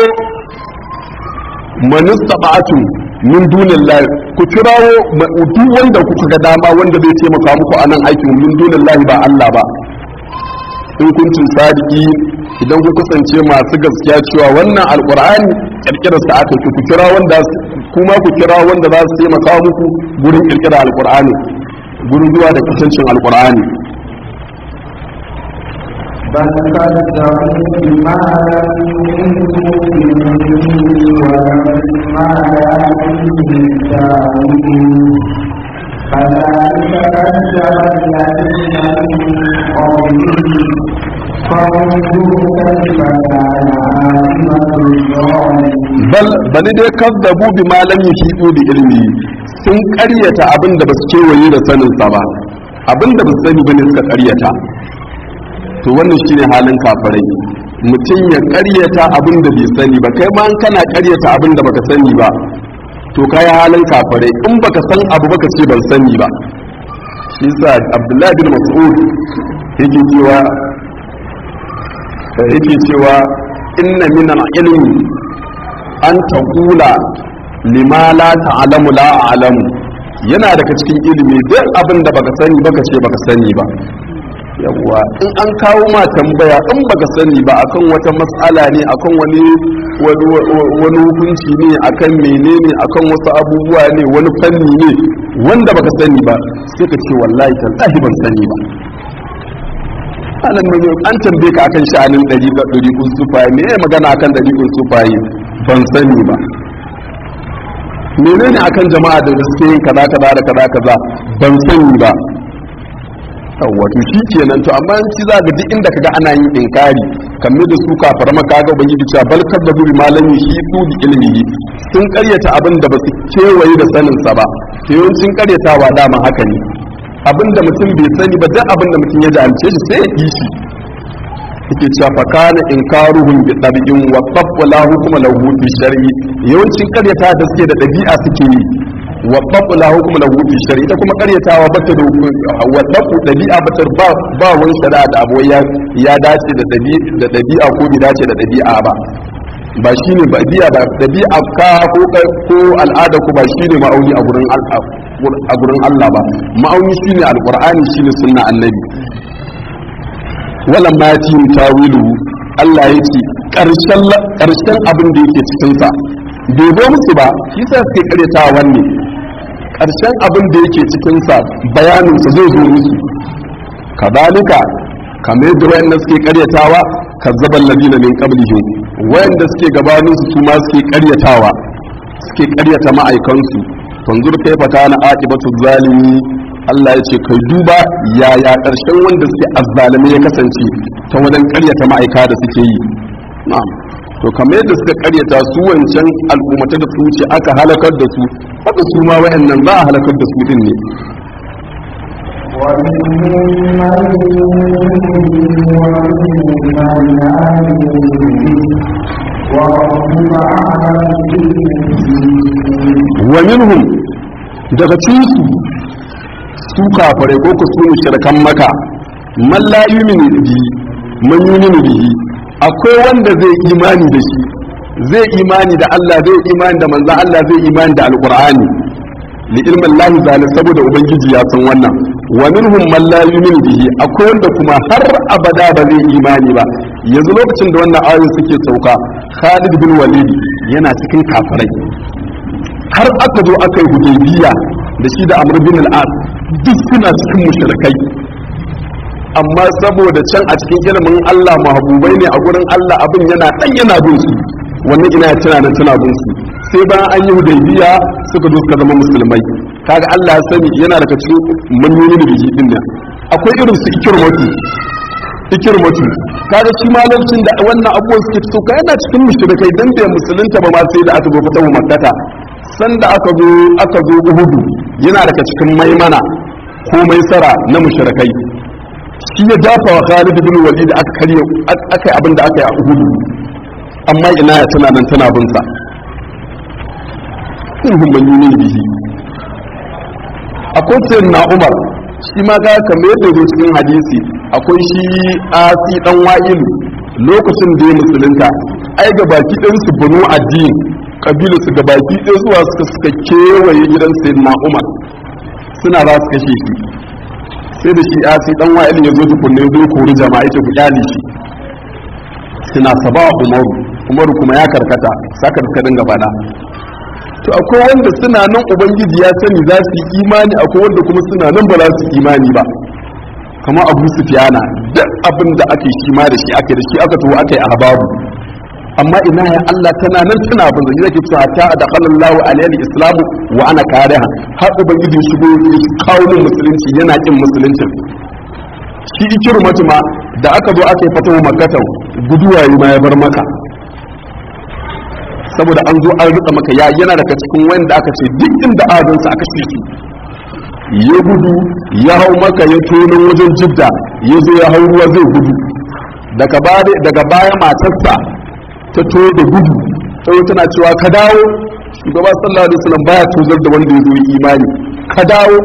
man istata'tum min dunillahi ku kirawo duk wanda kuka ga dama wanda zai taimaka muku a nan aikin min dunillahi ba Allah ba in kuntum sadiki idan ku kasance masu gaskiya cewa wannan alqur'ani kirkirar sa aka ku kira wanda kuma ku kira wanda za su taimaka muku gurin kirkira alqur'ani gurin zuwa da kusancin alqur'ani بل كذبوا بما لم يحيطوا به ولما يأتيهم تأويله كذلك كذب الذين من قبلهم فانظروا كيف كان عاقبة الظالمين bal bali dai kazzabu bi ma lam yuhidu bi ilmi sun ƙaryata abin da basu kewaye da sanin sa ba abin da basu sani bane suka ƙaryata to wannan shine halin kafirai mutum ya ƙaryata abin da bai sani ba kai ma in kana ƙaryata abin da baka sani ba to kai halin kafirai in baka san abu baka ce ban sani ba shi yasa Abdullahi bin Mas'ud yake cewa yake cewa inna min al-ilmi an taqula lima la ta'lamu la a'lamu yana daga cikin ilimi duk abin da baka sani baka ce baka sani ba yawwa in an kawo ma tambaya in baka sani ba akan wata mas'ala ne akan wani wani hukunci ne akan menene akan wasu abubuwa ne wani fanni ne wanda baka sani ba sai ka ce wallahi tallahi ban sani ba anan ne an tambaye ka akan sha'anin dari ga dari kun sufaye me ne magana akan dari kun sufaye ban sani ba menene akan jama'a da suke yin kaza kaza da kaza kaza ban sani ba wato shi kenan to amma in ci za ga duk inda kaga ana yin inkari kamar da su kafara maka ga ubangiji cewa bal kadzabu bi malami shi su bi ilmihi sun karyata abin da basu kewaye da sanin sa ba to yawancin karyatawa dama haka ne abin da mutum bai sani ba duk abin da mutum ya jahilce shi sai ya yi shi yake cewa fa kana inkaruhum bi tabi'in wa qabla hukma lahu fi shar'i yawancin karyata da suke da dabi'a suke yi wa qabla hukma lahu fi shar'i ita kuma karyatawa bata da wa tabu dabi'a bata ba ba wani shari'a da abu ya ya dace da dabi'a da dabi'a ko bai dace da dabi'a ba ba shine ba biya ba dabi'a ka ko ko al'ada ku ba shine ma'auni a gurin a gurin Allah ba ma'auni shine alqur'ani shine sunna annabi wala ma yatim tawilu Allah ya ce karshen karshen abin da yake cikin sa bai zo musu ba shi sa suke karyatawa wanne karshen abin da yake cikin sa bayanin sa zai zo musu kadalika kamar yadda wayannan suke karyatawa kazzaban ladina min qablihim wayanda suke gabanin su ma suke karyatawa suke karyata ma'aikansu tanzur kaifa kana aqibatu zalimi Allah ya ce kai duba yaya karshen wanda suke azzalimi ya kasance ta wajen karyata ma'aika da suke yi na'am to kamar yadda suka karyata su wancan al'ummata da su wuce aka halakar da su haka su ma wayannan za a halakar da su din ne wa minhum daga cikin su kafare ko ku sunu shirkan maka man la yu'minu bihi man yu'minu bihi akwai wanda zai imani da shi zai imani da Allah zai imani da manzo Allah zai imani da alqur'ani li ilmin lahi zalim saboda ubangiji ya san wannan wa minhum man la yu'minu bihi akwai wanda kuma har abada ba zai imani ba yanzu lokacin da wannan ayoyin suke sauka Khalid bin Walid yana cikin kafirai har aka zo aka yi hudaybiya da shi da Amr bin al-As duk suna cikin mushrikai amma saboda can a cikin ilimin Allah mahabubai ne a gurin Allah abin yana dan yana bin su wannan ina ya tana nan tana bin su sai bayan an yi hudaybiya suka zo suka zama musulmai kaga Allah ya sani yana daga cikin manyoyin da biji din nan akwai irin su ikirmatu ikirmatu kaga shi ma lokacin da wannan abubuwan suke so ka yana cikin mushrikai dan bai musulunta ba ma sai da aka zo fitahu makkata sanda aka zo aka zo uhudu yana daga cikin maimana ko maisara na mushrikai shi ya dafa wa Khalid bin Walid aka karye aka yi abin da aka yi a uhudu amma ina ya tana nan tana bin sa kunhum man yumin bihi akwai sayyid na umar shi ma ga kamar yadda zo cikin hadisi akwai shi asi dan wa'ilu lokacin da ya musulunta ai ga baki ɗin su banu addini kabilu su ga baki ɗaya zuwa suka suka kewaye gidan sayyid na umar suna za su kashe shi sai da shi asi dan wa'ilu ya zo tukunne zo kori jama'a yake ku kyale shi suna saba umaru umaru kuma ya karkata saka suka dinga fada to akwai wanda suna nan ubangiji ya sani za su yi imani akwai wanda kuma suna nan ba za su yi imani ba kama abu sufiyana duk abin da aka yi shi ma da shi aka da shi aka tuwo aka yi a babu amma ina ya Allah tana nan tana bin zai zaki cewa ta da qallallahu alayhi islamu wa ana kariha har ubangiji shigo ya kawo min musulunci yana kin musuluncin shi ikirmatu ma da aka zo aka yi fatawa makkata guduwa ma ya bar maka saboda an zo an rika maka ya yana daga cikin wanda aka ce duk inda adonsa aka ce su ya gudu ya hau maka ya tonon wajen jidda ya zo ya hau ruwa zai gudu daga baya matarsa ta to da gudu sai tana cewa ka dawo shugaba sallallahu alaihi wasallam baya tozar da wanda ya zo imani ka dawo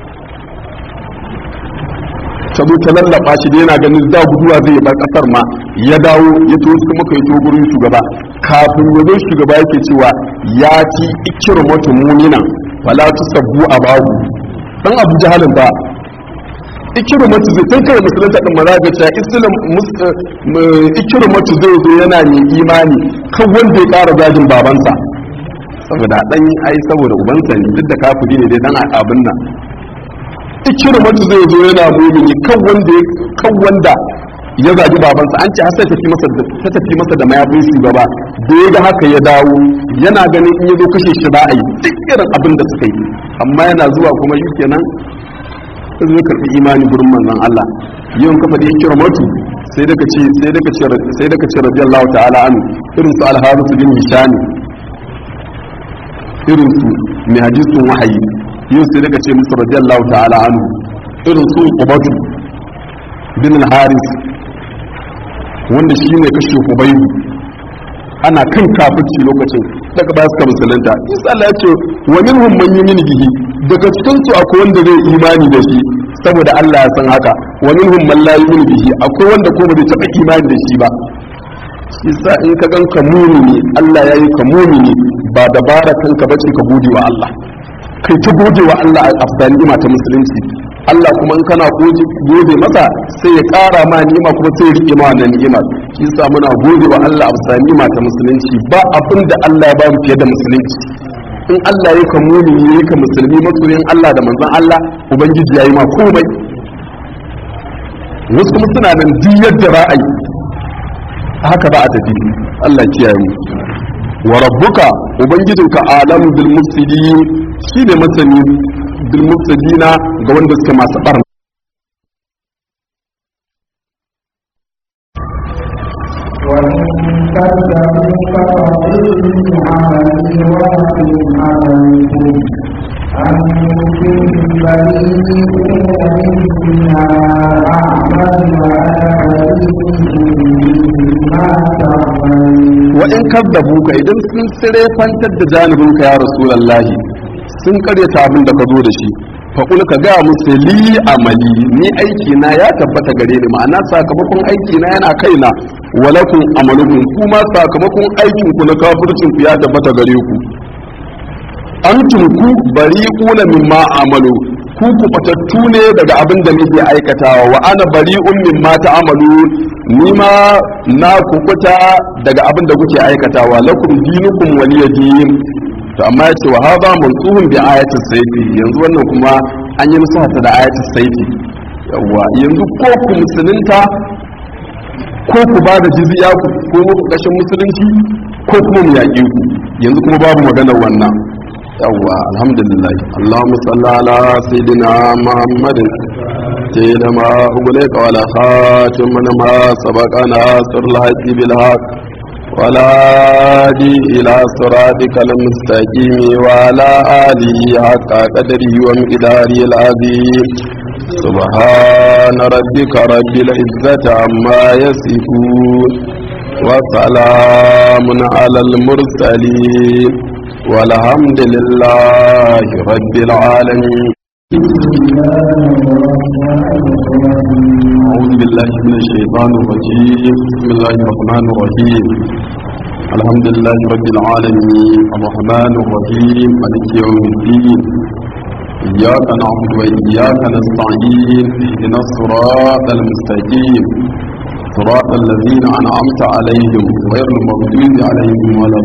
ta zo ta lallaba shi da yana ganin da guduwa zai bar kasar ma ya dawo ya to kuma kai to gurin shugaba kafin ya zo shugaba yake cewa ya ci ikirmatu munina wala tusabbu abahu dan abu jahalin ba ikirmatu zai kai kai musulunta din maza ga cewa islam ikirmatu zai zo yana mai imani kan wanda ya kara zagin babansa saboda dan ai saboda ubansa ne duk da kafiri ne dai dan abin nan ikirmatu zai zo yana mumini kan wanda kan wanda ya zagi babansa an ce har sai tafi masa da ta tafi masa da mayafin shugaba da ya ga haka ya dawo yana ganin in ya zo kashe shi ba a yi duk irin abin da suka yi amma yana zuwa kuma shi kenan sai zai karɓi imani gurin manzon Allah yawan kafa da kira matu sai daga ce sai daga ce sai daga ce radiyallahu ta'ala anhu irin su al-harith bin hisham irin su mai hadisin wahayi yau sai daga ce musu radiyallahu ta'ala anhu irin su ubatu bin al-haris wanda shi ne kashe hubaibu ana kan kafirci lokacin daga ba su ka musulunta isa Allah ya ce wa minhum man yu'minu bihi daga cikin su akwai wanda zai imani da shi saboda Allah ya san haka wa minhum man la yu'minu bihi akwai wanda ko ba zai taba imani da shi ba isa in ka gan ka mumini Allah ya yi ka mumini ba dabara kanka bace ka gode wa Allah kai ta gode wa Allah a afdal ni'ima ta musulunci Allah kuma in kana gode masa sai ya ƙara ma ni'ima kuma sai ya rike ma wannan ni'imar shi yasa muna gode wa Allah a afdal ni'ima ta musulunci ba abin da Allah ya ba mu fiye da musulunci in Allah ya ka mumini ya ka musulmi masoyin Allah da manzon Allah ubangiji ya yi ma komai wasu kuma suna nan duk yadda ra'ayi haka ba a tafi Allah kiyaye mu wa rabbuka ubangijinka alamu bil mufsidin shine masani bil mufsidina ga wanda suke masu barna وإن كذبوك فقل عملي ولكم عملكم أنتم بريئون مما أعمل وأنا بريء مما تعملون wa in kaddabuka idan sun sire fantar da janibinka ya rasulullahi sun karyata abin da ka zo da shi faƙul ka ga musu li amali ni aiki na ya tabbata gare ni ma'ana sakamakon aiki na yana kaina walakun amalukum kuma sakamakon aikin ku na kafircin ku ya tabbata gare ku antum ku bari'una mimma amalu ku ku fatattu ne daga abin da nake aikatawa wa ana bari'un mimma ta'amalu ni ma na kukuta daga abin da kuke aikatawa lakum dinukum waliya din to amma yace wa hadha mansuhun bi ayatis sayfi yanzu wannan kuma an yi musu hata da ayatis sayfi yawa yanzu ko ku musulunta ko ku ba da jizya ku ko ku kashin musulunci ko kuma mu yaƙe ku yanzu kuma babu maganar wannan yawwa alhamdulillah allahumma salli ala sayyidina muhammadin sayyidina ma ugulika wala khatim man ma sabaqana sirl haqi bil haqq wala di ila siratikal mustaqim wa ala alihi haqqa qadrihi wa miqdarihi al azim سبحان ربك رب العزة عما يصفون وسلام على المرسلين والحمد لله رب العالمين أعوذ بالله من الشيطان الرجيم بسم الله الرحمن الرحيم الحمد لله رب العالمين الرحمن الرحيم مالك يوم الدين إياك نعبد وإياك نستعين اهدنا الصراط المستقيم صراط الذين أنعمت عليهم غير المغضوب عليهم ولا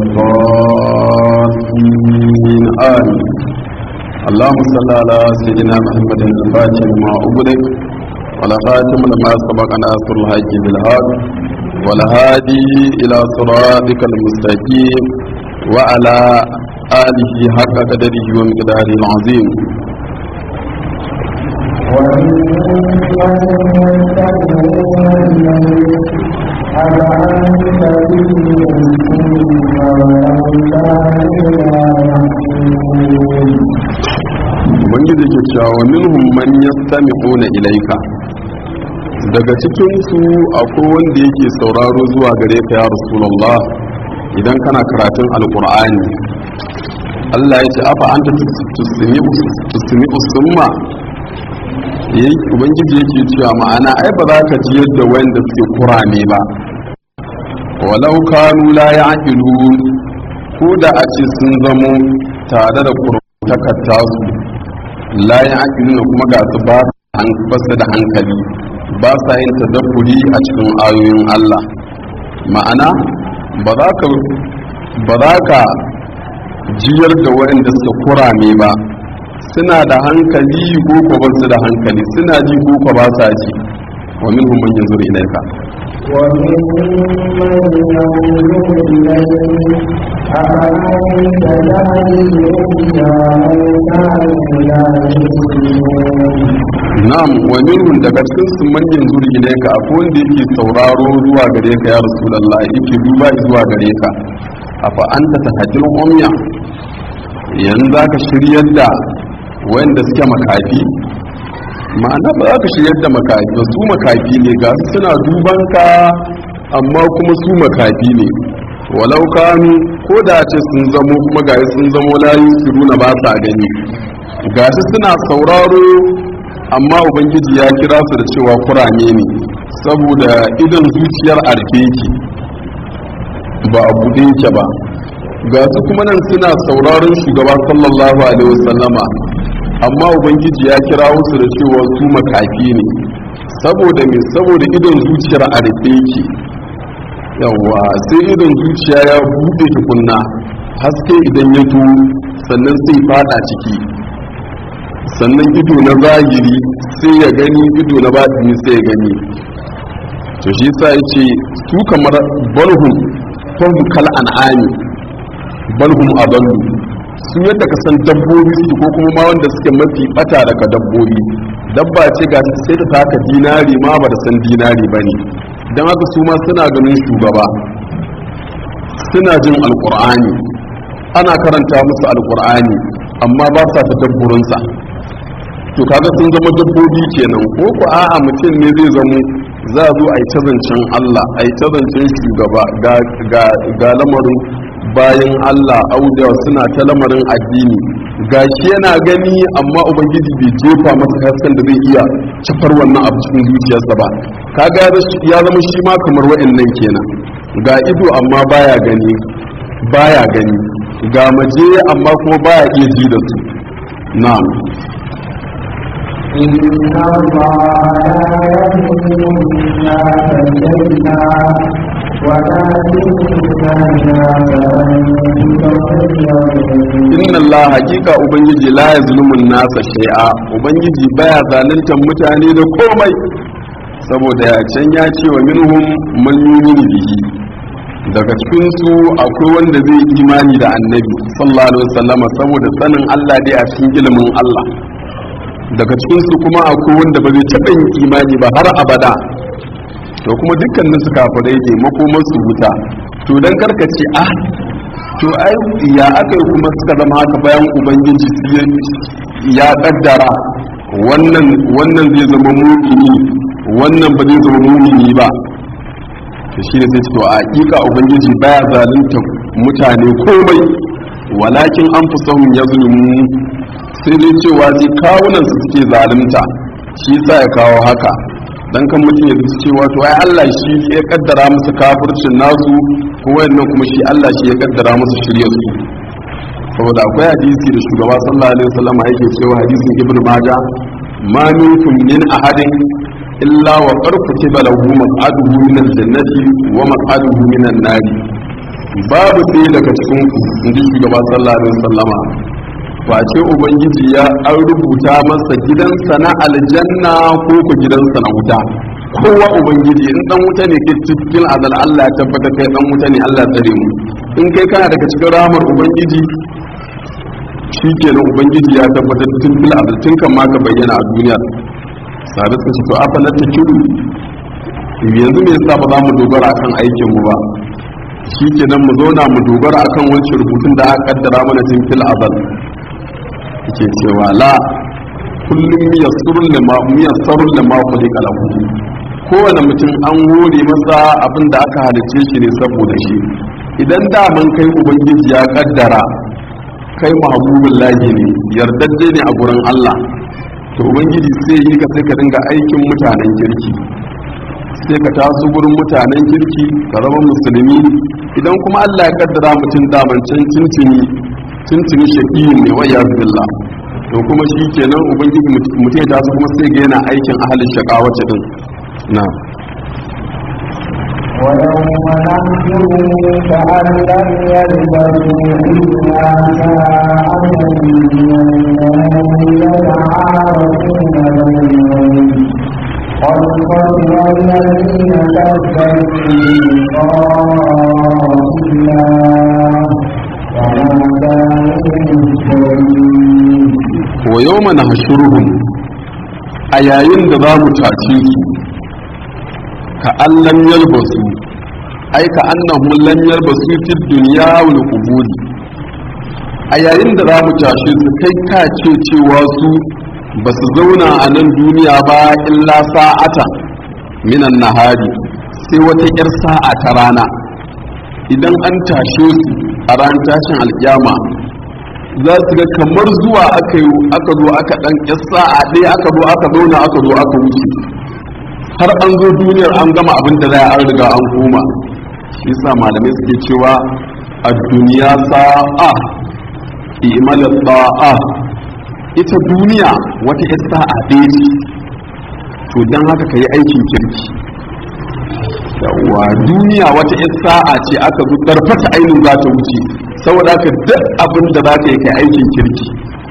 الضالين آمين اللهم صل على سيدنا محمد الفاتح لما أغلق ولا خاتم لما سبق ناصر الحج بالهاد ولا هادي إلى صراطك المستقيم وعلى آله حق قدره ومقداره العظيم ubangiji ke cewa minhum man yastami'una ilaika daga cikin su akwai wanda yake sauraro zuwa gare ka ya rasulullah idan kana karatun alqur'ani Allah ya ce afa anta tusmi usumma yayi ubangiji yake cewa ma'ana ai ba za ka ji yadda wanda suke kurame ba walau kanu la ya'qilun ko da a ce sun zamo tare da kurtakar tasu la ya'qiluna kuma ga su ba su da hankali ba sa yin tadabburi a cikin ayoyin Allah ma'ana ba za ka ba za ka jiyar da waɗanda suka kurame ba suna da hankali ko ko ba su da hankali suna ji ko ko ba sa ji wa minhum man yanzuru ilayka وممن ينظر إليه أفأنت تهدي العمي كانوا لا يؤمنون na'am wa minhum daga cikin su man yanzuru ilayka akwai wanda yake sauraro zuwa gare ka ya rasulullah yake duba zuwa gare ka afa anta tahajjul umya yanzu zaka shiryar da wanda suke makafi ma'ana ba za ka shiryar da makafi ba su makafi ne ga su suna duban ka amma kuma su makafi ne walau kanu ko da ce sun zamo kuma ga sun zamo layu su nuna ba sa gani ga su suna sauraro amma ubangiji ya kira su da cewa kurame ne saboda idan zuciyar arfe yake ba a buɗe yake ba ga su kuma nan suna sauraron shugaba sallallahu alaihi wasallama amma ubangiji ya kira su da cewa su makafi ne saboda me saboda idon zuciyar a rufe yake yawa sai idon zuciya ya buɗe tukunna haske idan ya to sannan sai fada ciki sannan ido na zahiri sai ya gani ido na batini sai ya gani to shi sa ya ce su kamar balhum fahim kal an'ami balhum adallu su yadda ka san dabbobi su ko kuma ma wanda suke mafi bata daga dabbobi dabba ce ga sai ta taka dinari ma ba da san dinari bane dan haka su ma suna ganin shugaba suna jin alqur'ani ana karanta musu alqur'ani amma ba sa ta dabburinsa to kaga sun zama dabbobi kenan ko ku a'a mutum ne zai zamo za a zo a yi ta zancen Allah a yi ta zancen shugaba ga lamarin bayan Allah auda suna ta lamarin addini gashi yana gani amma ubangiji bai jefa masa hasken da zai iya cafar wannan abu cikin zuciyarsa ba kaga ya zama shi ma kamar wa'annan kenan ga ido amma baya gani baya gani ga maje amma kuma baya iya ji da su na'am إن الله لا يظلم الناس شيئا inna Allah hakika ubangiji la yazlumun nasa shay'a ubangiji baya zaluntar mutane da komai saboda ya can ya ce wa minhum man yu'minu bihi daga cikin su akwai wanda zai imani da annabi sallallahu alaihi wasallam saboda sanin Allah dai a cikin ilimin Allah daga cikin su kuma akwai wanda ba zai taɓa yin imani ba har abada to kuma dukkanin su kafirai ne makomar su wuta to dan karkace ah to ai ya aka kuma suka zama haka bayan ubangiji ya kaddara wannan wannan zai zama mumini wannan ba zai zama mumini ba to shi ne sai ce to a hakika ubangiji baya zalunta mutane komai walakin an fi son ya zulmu sai dai cewa sai kawunan su suke zalunta shi sa ya kawo haka dan kan mutum ya zuci cewa to ai Allah shi ya kaddara musu kafircin nasu ko wayannan kuma shi Allah shi ya kaddara musu shirye su saboda akwai hadisi da shugaba sallallahu alaihi wasallam yake cewa hadisin ibnu majah ma minkum min ahadin illa wa qad kutiba lahu maq'aduhu min al-jannati wa maq'aduhu min an-nar babu sai daga cikin ku inji shugaba sallallahu alaihi wasallama face ubangiji ya an rubuta masa gidansa na aljanna ko ku gidansa na wuta kowa ubangiji in dan wuta ne ke cikin azal Allah ya tabbata kai dan wuta ne Allah tsare mu in kai kana daga cikin rahmar ubangiji shi kenan ubangiji ya tabbatar tun fil azal tun kan ma ka bayyana a duniya sadat ta to afala ta kiru yanzu me yasa ba za mu dogara akan aikin mu ba shi kenan mu zauna mu dogara akan wancan rubutun da aka kaddara mana tun fil azal yake cewa la kullum miyassarun lima miyassarun lima khuliqa lahu kowane mutum an hore masa abin da aka halice shi ne saboda shi idan da man kai ubangiji ya kaddara kai mahabubin lahi ne yardajje ne a gurin Allah to ubangiji sai yi ka sai ka dinga aikin mutanen kirki sai ka taso gurin mutanen kirki ka zama musulmi idan kuma Allah ya kaddara mutum daman can cincini tuntuni shaƙiyin ne wa billah to kuma shi kenan ubangiji mutum ya taso kuma sai ga yana aikin ahalin shaƙa wacce din na ويوم نحشرهم كأن لم يلبثوا إلا ساعة من النهار يتعارفون بينهم قد خسر الذين كذبوا بلقاء الله wa yau mana hashuruhun a yayin da za mu tace su ka allan yalbasu ai ka annahum lam yalbasu fi dunya wal qubur a yayin da za mu tashe su kai ka ce cewa su ba su zauna a nan duniya ba illa sa'ata minan nahari sai wata 'yar sa'a ta rana idan an tashe su a ran tashin alkiyama za su ga kamar zuwa aka yi aka zo aka dan kissa a ɗaya aka zo aka zauna aka zo aka wuce har an zo duniyar an gama abin da za a riga an koma shi yasa malamai suke cewa a duniya sa'a imalar sa'a ita duniya wata ya sa'a ɗaya ce to don haka ka yi aikin kirki yawa duniya wata ya sa'a ce aka zo ɗarfata ainihin za ta wuce saboda haka duk abin da za ka yi kai aikin kirki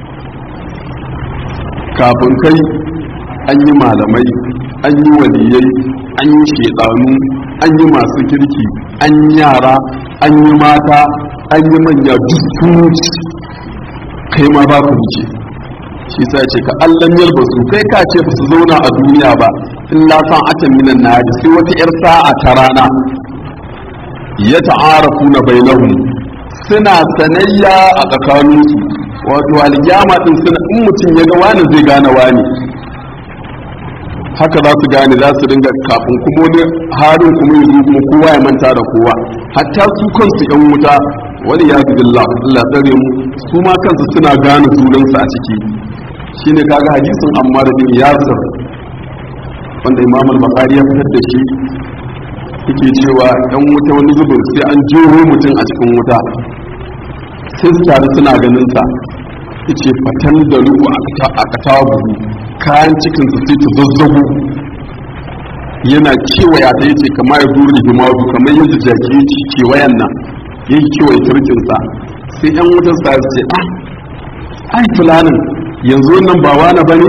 kafin kai an yi malamai an yi waliyai an yi shedanu an yi masu kirki an yi yara an yi mata an yi manya duk sun wuce kai ma ba ku wuce shi sa ce ka allan yalbasu kai ka ce ba su zauna a duniya ba illa san atan minan nadi sai wata yar sa'a ta rana ya ta'arafu na bainahum suna sanayya a tsakaninsu wato alkiyama din suna in mutum ya ga wani zai gane wani haka za su gane za su dinga kafin kuma wani harin kuma yanzu kuma kowa ya manta da kowa hatta su kansu yan wuta wani ya billah Allah tsare mu su ma kansu suna gane sunansu a ciki shine kaga hadisin Ammar bin Yasir wanda Imam al-Bukhari ya fitar da shi yake cewa yan wuta wani zubin sai an jero mutum a cikin wuta sai su taru suna ganin sa yace fatan da ruku a katabu kayan cikin su sai ta zazzago yana kewaya ta yace kamar ya duri himadu kamar yadda jaki yake kewayan nan yake kewaye turkin sa sai yan wutar sa su ce ah ai fulanin yanzu nan ba wani bane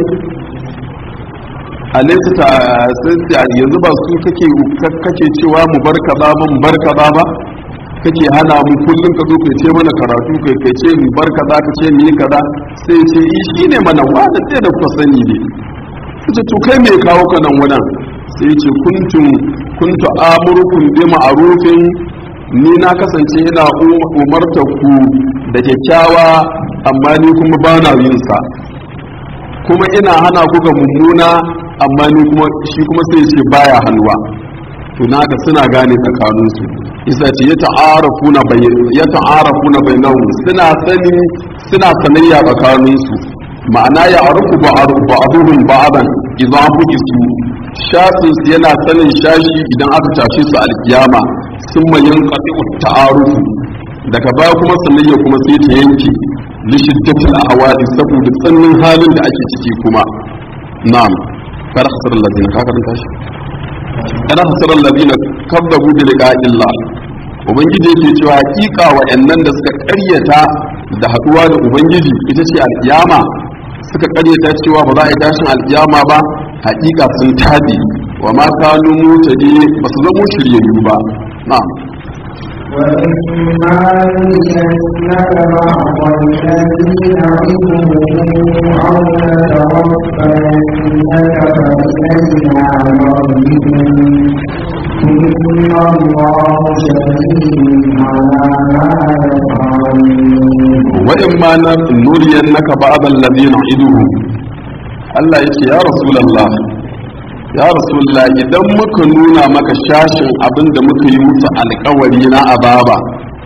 alaysa ta sai yanzu ba su kake kake cewa mu bar kaza ba mu bar kaza ba kake hana mu kullum ka zo kai ce mana karatu kai kai ce mu bar kaza ka ce mu yi kaza sai ce yi shine mana wanda sai da kuka sani ne kace to kai me kawo ka nan wannan sai ce kuntum kuntu amurukum bi ma'rufin ni na kasance ina umartar ku da kyakkyawa amma ni kuma ba na yin sa kuma ina hana ku ga mummuna amma ni kuma shi kuma sai ce baya hannuwa to naka suna gane tsakaninsu isa ce ya ta'arafuna ya ta'arafuna bainahum suna sani suna sanayya tsakaninsu ma'ana ya arufu ba'aduhum ba'adan idan bukisu shasin su yana sanin shashi idan aka tashi su alkiyama sun mayan qati ta'arufu daga baya kuma sanayya kuma sai ta yanke li shiddatil ahwadi saboda tsannin halin da ake ciki kuma na'am kar hasar allazina ka karanta shi kana hasarar ladina kadzabu bi liqa'illah ubangiji yake cewa hakika wa'annan da suka karyata da haduwa da ubangiji ita ce alkiyama suka karyata cewa ba za a yi tashin alkiyama ba hakika sun tabi wa ma kanu mutadi ba su zama shiryayyu ba na'am وإما يسنك بعض الذين عدهم أو نتوفينك فإلينا مرجعهم إن الله شهيد على ما يفعلون وإما نرينك بعض الذين عدهم Allah ya ce ya Rasulallah ya Rasulallah idan muka nuna maka shashin abin da muka yi musu alkawari na azaba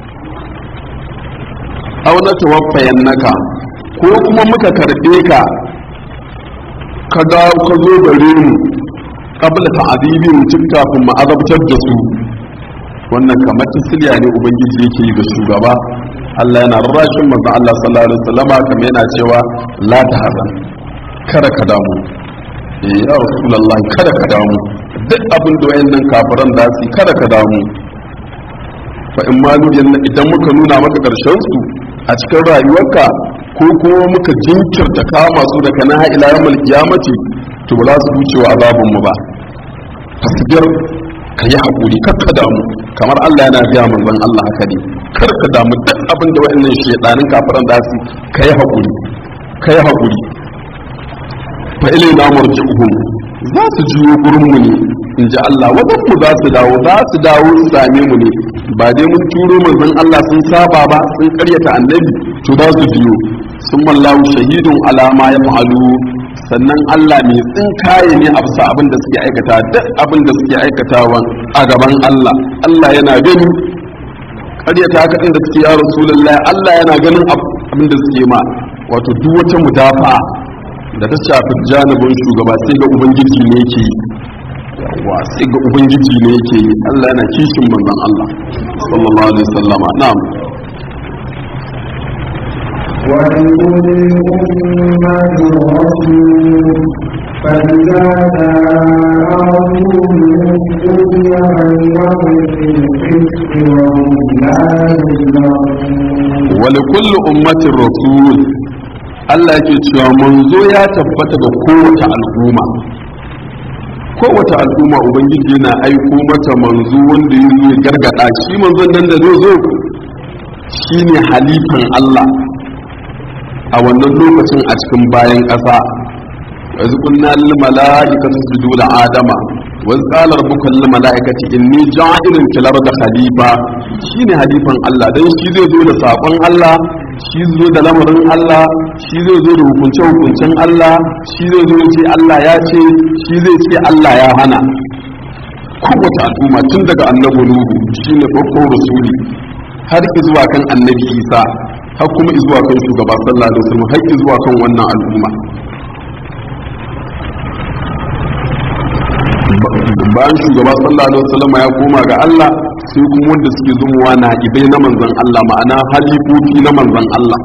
aw na tawaffayan naka ko kuma muka karbe ka ka ga ka zo gare mu qabla ta'dibi mutum kafin mu azabtar da su wannan kamar tasliya ne ubangiji yake yi ga shugaba Allah yana rarrashin manzon Allah sallallahu alaihi wasallama kamar yana cewa la tahzan kada ka damu eh ya rasulullahi kada ka damu duk abin da wayannan kafiran da su kada ka damu fa in ma idan muka nuna maka karshen su a cikin rayuwarka ko kuma muka jinkirta kama su daga na ila yawmal qiyamati to ba za su wuce wa azabun mu ba fasbir ka yi hakuri kar ka damu kamar Allah yana ga manzon Allah haka ne kar ka damu duk abin da wayannan shedanin kafiran da su ka yi hakuri ka yi hakuri fa ilai na marji'uhum za su juyo gurin mu ne in ji Allah wajen mu za su dawo za su dawo su same mu ne ba dai mun turo manzon Allah sun saba ba sun karyata annabi to za su biyo sun mallahu shahidun alama ya fa'alu sannan Allah mai tsinkaye ne a bisa abin da suke aikata duk abin da suke aikatawan a gaban Allah Allah yana gani karyata haka inda suke ya rasulullahi Allah yana ganin abin da suke ma wato duk wata mudafa da ta shafi janibin shugaba sai ga ubangiji ne yake yawa sai ga ubangiji ne yake yi Allah yana kishin manzon Allah sallallahu alaihi wasallama na'am ولكل أمة رسول فإذا جاء رسولهم قضي بينهم بالقسط وهم لا يظلمون ولكل ummatin rasul Allah yake cewa manzo ya tabbata ga kowace al'umma kowace al'umma ubangiji yana aiko mata manzo wanda ya zo ya gargada shi manzon nan da zai zo shine halifan Allah a wannan lokacin a cikin bayan ƙasa yanzu kunna lil mala'ikati sujudu li adama wa qala rabbuka lil mala'ikati inni ja'ilun fil ardi khalifa shine halifan Allah dan shi zai zo da sakon Allah shi zai zo da lamarin Allah shi zai zo da hukunce hukuncen Allah shi zai zo ce Allah ya ce shi zai ce Allah ya hana kowace al'umma tun daga annabi nuhu shine farkon rasuli har zuwa kan annabi isa har kuma zuwa kan shugaba sallallahu alaihi wasallam har zuwa kan wannan al'umma bayan shugaba sallallahu alaihi wasallam ya koma ga Allah sai kuma wanda suke zumuwa na ibai na manzon Allah ma'ana halifofi na manzon Allah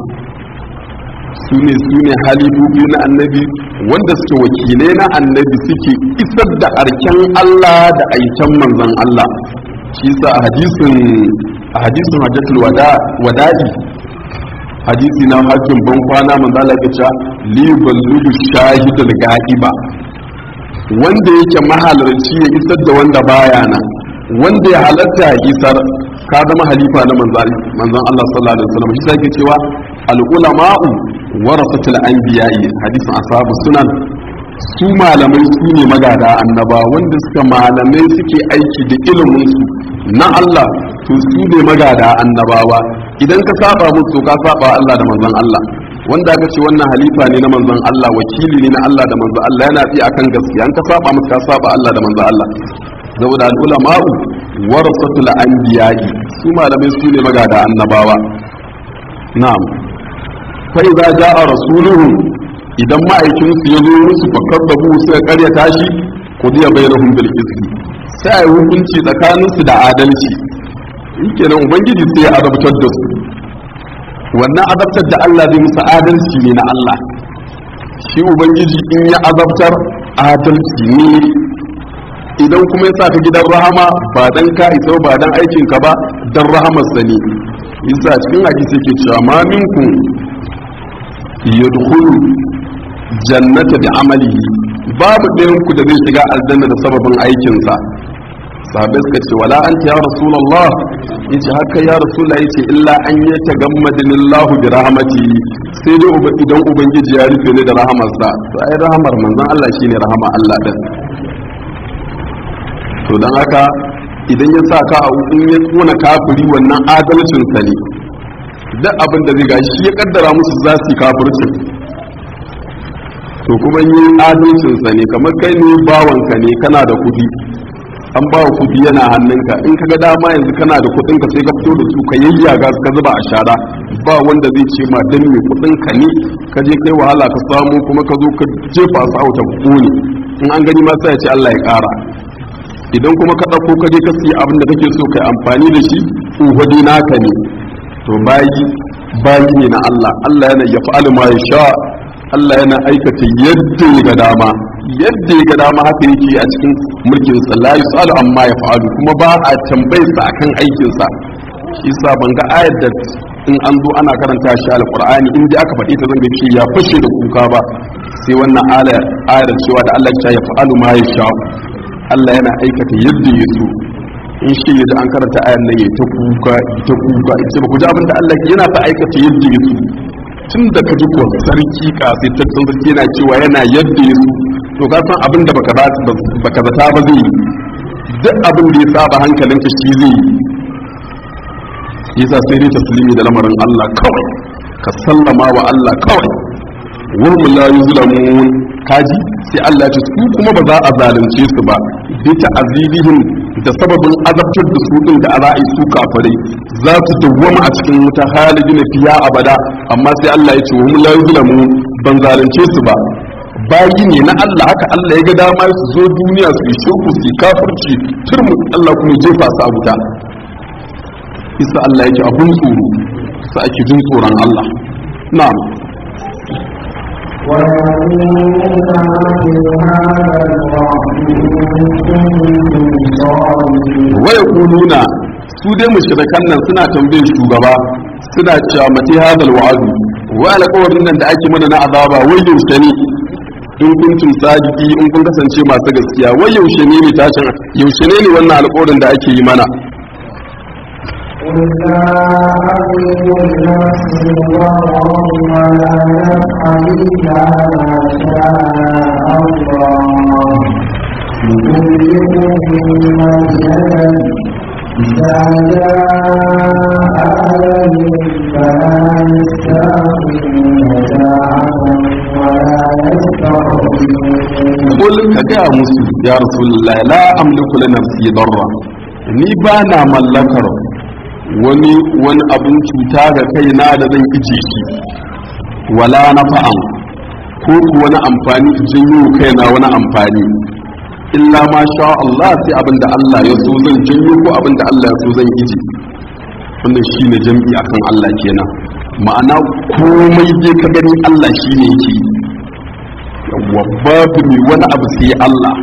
su ne su ne halifofi na annabi wanda suke wakilai na annabi suke isar da arken Allah da aiken manzon Allah shi sa a hadisin a hadisin hajjatul wada'i hadisi na hajjin ban kwana manzo Allah ya ce li ballu shahidul ga'iba wanda yake mahalarci ya isar da wanda baya nan wanda ya halatta ya isar ka zama halifa na manzon Allah sallallahu alaihi wasallam shi sai cewa al ulama'u warasatul anbiya'i hadisin ashabu sunan su malamai su ne magada annaba wanda suka malamai suke aiki da ilimin su na Allah to su ne magada annabawa idan ka saba musu ka saba Allah da manzon Allah wanda aka ce wannan halifa ne na manzon Allah wakili ne na Allah da manzon Allah yana tsaye akan gaskiya an ka saba musu ka saba Allah da manzon Allah saboda al ulama'u warasatul anbiya'i su malamai su ne magada annabawa na'am fa idza jaa rasuluhum idan ma'aikinsu ya zo musu fakar da bu suka karyata shi qudiya bainahum bil qisti sai ai hukunci tsakaninsu da adalci shikenan ubangiji sai ya azabtar da su wannan azabtar da Allah zai musu adalci ne na Allah shi ubangiji in ya azabtar adalci ne idan kuma ya sa ka gidan rahama ba dan ka isa ba dan aikin ka ba dan rahamar sa ne yasa cikin hadisi yake cewa ma minkum yadkhulu jannata bi amalihi babu ɗayan ku da zai shiga aljanna da sababin aikinsa sahabbai suka ce wala anta ya rasulullah yace haka ya rasulullah yace illa an ya tagammadani Allah bi rahmati sai dai uba idan ubangiji ya rufe ni da rahamarsa to ai rahamar manzon Allah shine rahama Allah din to dan haka idan ya sa ka a in ya tsona kafiri wannan adalcin sa ne duk abin da zai gashi ya kaddara musu za su yi kafircin to kuma yi adalcin sa ne kamar kai ne bawanka ne kana da kuɗi an ba kudi yana hannunka in ka ga dama yanzu kana da kudin ka sai ka fito da su ka yayyaga ka zuba a shara ba wanda zai ce ma dan me kudin ka ne ka je kai wahala ka samu kuma ka zo ka jefa su a wuta kone in an gani ma sai ya ce Allah ya kara idan kuma ka dauko ka je ka siya abin da kake so kai amfani da shi uhudi naka ne to bayi bayi ne na Allah Allah yana yaf'alu ma yasha Allah yana aikata yadda ya ga dama yadda ya ga dama haka yake a cikin mulkin sa la yusalu amma ya fa'alu kuma ba a tambayar sa akan aikin sa shi yasa ban ga ayar da in an zo ana karanta shi alqur'ani in dai aka faɗi ta zan ga ce ya fashe da kuka ba sai wannan ayar ayar cewa da Allah ya fa'alu ma ya sha Allah yana aikata yadda ya so in shi yadda an karanta ayar nan ya ta kuka ta kuka ita ba ku ji abin da Allah yana ta aikata yadda ya so tun da ka ji ko sarki kasaitaccen sarki yana cewa yana yadda ya so to ka san abin da baka zata ba zai yi duk abin da ya saba hankalinka shi zai yi yasa sai dai taslimi da lamarin Allah kawai ka sallama wa Allah kawai wurin la yuzlamun kaji sai Allah ce su kuma ba za a zalunce su ba bi ta'azibihim da sababin azabtar da su din da ara'i su kafirai za su dawwama a cikin wuta halidin fiya abada amma sai Allah ya ce wa hum la yuzlamun ban zalunce su ba bayi ne na Allah haka Allah ya ga dama su zo duniya su yi shirku su yi kafirci turmu Allah kuma jefa su a wuta isa Allah yake abun tsoro sa ake jin tsoron Allah na'am waya kuluna su dai mushrikan nan suna tambayin shugaba suna cewa mati hadal wa'adu wa alƙawarin nan da ake mana na azaba wai yaushe ne in kuntum sadiki in kun kasance masu gaskiya wai yaushe ne ne tashin yaushe ne ne wannan alƙawarin da ake yi mana قل لا أملك نفسي ضرا ولا نفعا إلا ما شاء الله لكل أمة أجل إذا جاء أجلهم فلا يستأخرون ساعة ولا يستقدمون قل كجا مسلم يا رسول الله لا أملك لنفسي ضرا ni ba na mallakar wani wani abin cuta ga kaina da zan ije shi wala nafa'an ko ku wani amfani janyo kaina wani amfani illa ma sha Allah sai abin da Allah ya so zan janyo ko abin da Allah ya so zan ije wannan shine jam'i akan Allah kenan ma'ana komai dai ka gani Allah shine yake yawwa babu mai wani abu sai Allah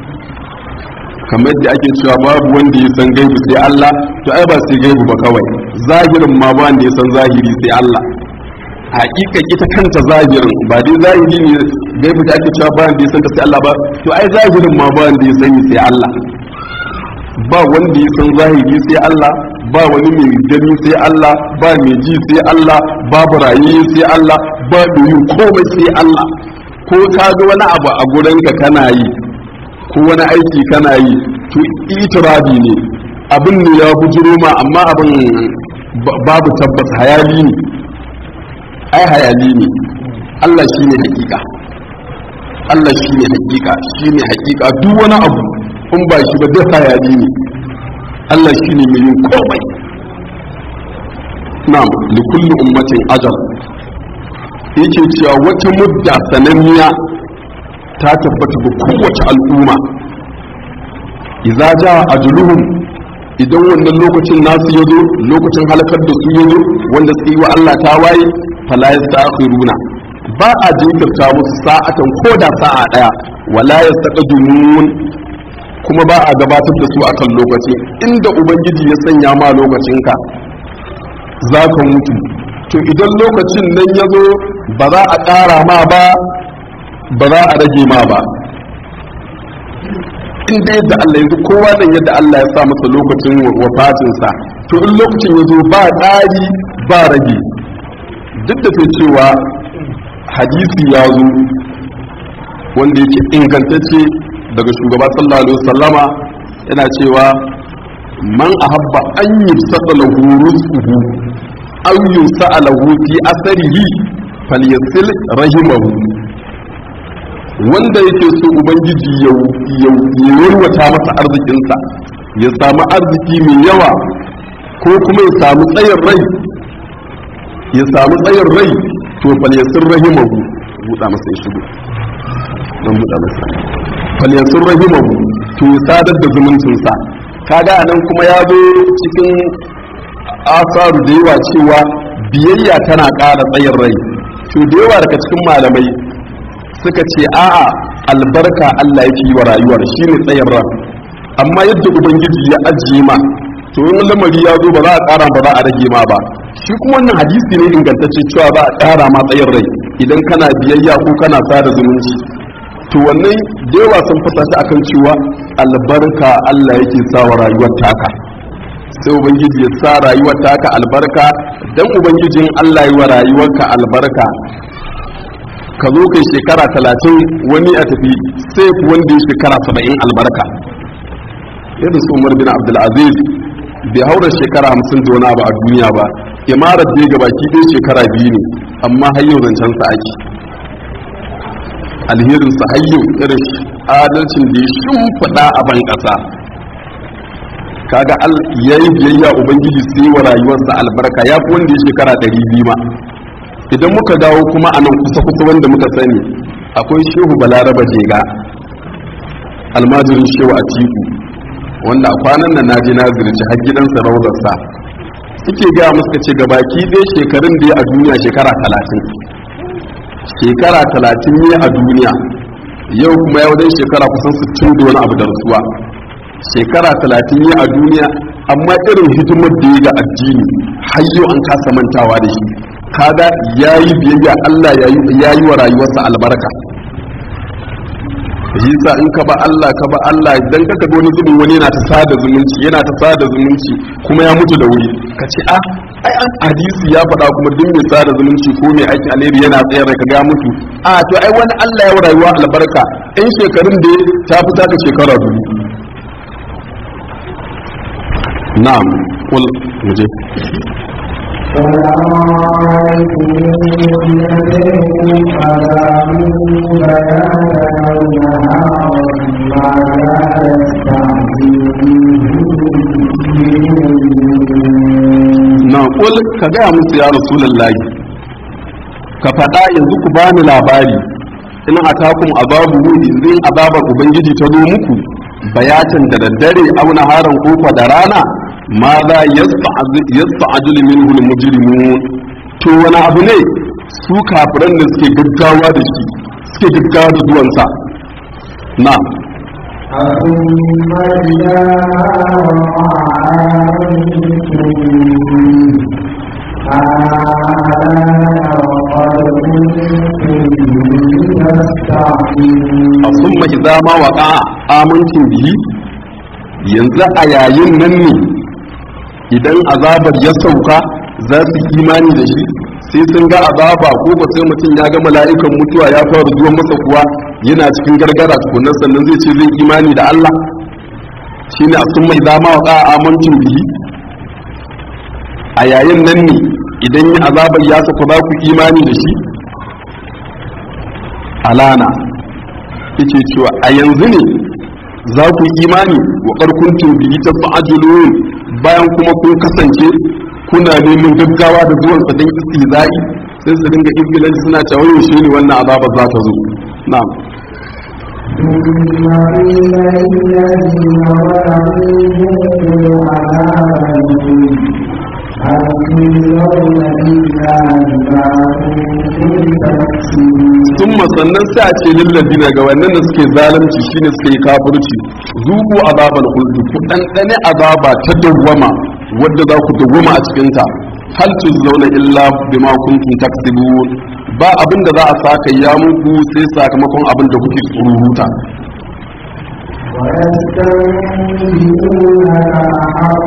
kamar da ake cewa babu wanda ya san gaibu sai Allah to ai ba sai gaibu ba kawai zahirin ma ba wanda ya san zahiri sai Allah hakika ita kanta zahirin ba dai zahiri ne gaibu da ake cewa ba wanda ya san ta sai Allah ba to ai zahirin ma ba wanda ya sani sai Allah ba wanda ya san zahiri sai Allah ba wani mai gani sai Allah ba mai ji sai Allah babu raye sai Allah ba yin komai sai Allah ko ka ga wani abu a gurinka kana yi ko wani aiki kana yi to itirabi ne abin ne ya bujiro ma amma abin babu tabbas hayali ne ai hayali ne Allah shi ne hakika Allah shi ne hakika shi ne hakika duk wani abu in ba shi ba duk hayali ne Allah shi ne mai yin komai na'am li kulli ummatin ajal yake cewa wata mudda sananniya ta tabbata ga kowace al'umma idza jaa ajluhum idan wannan lokacin nasu yazo lokacin halakar da su yazo wanda su yi wa Allah ta waye fala yastakhiruna ba a jinkirta musu sa'atan ko da sa'a daya wala yastaqdimun kuma ba a gabatar da su akan lokaci inda ubangiji ya sanya ma lokacinka za ka mutu to idan lokacin nan ya zo ba za a ƙara ma ba ba za a rage ma ba inda yadda Allah yanzu kowa nan yadda Allah ya sa masa lokacin wafatinsa to in lokacin ya zo ba ƙari ba rage duk da sai cewa hadisi ya zo wanda yake ingantacce daga shugaba sallallahu alaihi wasallama yana cewa man ahabba an yusata lahu rizquhu aw yusa'a lahu fi asarihi falyasil rahimahu wanda yake so ubangiji ya yarwata masa arzikinsa ya samu arziki mai yawa ko kuma ya samu tsayin rai ya samu tsayin rai to falyasil rahimahu buɗa masa ya shigo don buɗa masa falyasil rahimahu to ya sadar da zumuncinsa kaga anan kuma ya zo cikin asaru da yawa cewa biyayya tana ƙara tsayin rai to da yawa daga cikin malamai suka ce a'a albarka Allah yake yi wa rayuwar shine tsayin ran amma yadda ubangiji ya ajiye ma to in lamari ya zo ba za a ƙara ba za a rage ma ba shi kuma wannan hadisi ne ingantacce cewa za a ƙara ma tsayin rai idan kana biyayya ko kana sada zumunci to wannan da yawa sun fasa shi akan cewa albarka Allah yake sa wa rayuwar taka sai ubangiji ya sa rayuwar taka albarka dan ubangijin Allah yi wa rayuwarka albarka ka zo kai shekara talatin wani a tafi sai ku wanda ya shekara saba'in albarka yadda su umar bin abdulaziz bai haura shekara hamsin da wani abu a duniya ba imarar da ga baki ɗaya shekara biyu ne amma har yau zancen sa ake alherin sa har yau irin adalcin da ya shimfiɗa a ban ƙasa kaga al yayi biyayya ubangiji sai wa rayuwarsa albarka ya fi wanda ya shekara ɗari biyu ma idan muka dawo kuma a nan kusa kusa wanda muka sani akwai shehu balaraba jega almajirin shehu a tiku wanda a kwanan nan naji na zirci har gidansa raudarsa suke gaya musu ce gabaki ɗaya shekarun da ya a duniya shekara talatin shekara talatin ne a duniya yau kuma ya wajen shekara kusan sittin da wani abu da rasuwa shekara talatin ne a duniya amma irin hidimar da ya ga addini har yau an kasa mantawa da shi kaga ya yi biyayya Allah ya yi wa rayuwarsa albarka yasa in ka ba Allah ka ba Allah idan ka ga wani zubin wani yana ta sada zumunci yana ta sada zumunci kuma ya mutu da wuri ka ce a ai an hadisi ya faɗa kuma duk mai sada zumunci ko mai aiki alheri yana tsayar da ka ga mutu a to ai wani Allah ya rayuwa albarka in shekarun da ta fita ka shekara dubu na'am kul muje قل أرأيتم إن أتيكم عذاب بياتا أو نهارا ماذا يستعجل na kul ka gaya musu ya rasulullahi ka faɗa yanzu ku bani labari in atakum azabu zai azabar ubangiji ta zo muku bayatan da daddare auna haran kofa da rana ma za yasta'ajil minhu al-mujrimun to wani abu ne su kafiran da suke gaggawa da shi suke gaggawa da zuwansa na ثم إذا وقع آمنتم آلاء وقد كنتم تستعجلون a summa idza ma waqa amincin bihi yanzu a yayin nan ne idan azabar ya sauka za su yi imani da shi sai sun ga azaba ko ba sai mutum ya ga mala'ikan mutuwa ya fara zuwa masa kuwa yana cikin gargara tukunan sannan zai ce zai imani da Allah shine a summa idza ma waqa amincin bihi a yayin nan ne idan yi azabar ya sauka za ku imani da shi alana yake cewa a yanzu ne za ku yi imani wa ƙarkuntun biyi ta fa'ajulun bayan kuma kun kasance kuna neman gaggawa da zuwan sa don istihza'i sai su dinga izgilanci suna cewa yaushe ne wannan azaba za ta zo na'am ثم قيل للذين ظلموا ذوقوا عذابكم هل تجزون إلا بما كنتم تكسبون sun sannan sai a ce lillazina ga wannan da suke zalunci shine suka yi kafirci zuku azabal khuldi ku ɗanɗane azaba ta dawwama wadda za ku dawwama a cikin ta hal tuzzauna illa bima kuntum taksibun ba abin da za a saka ya muku sai sakamakon abin da kuke tsururuta ويستنبئونك أحق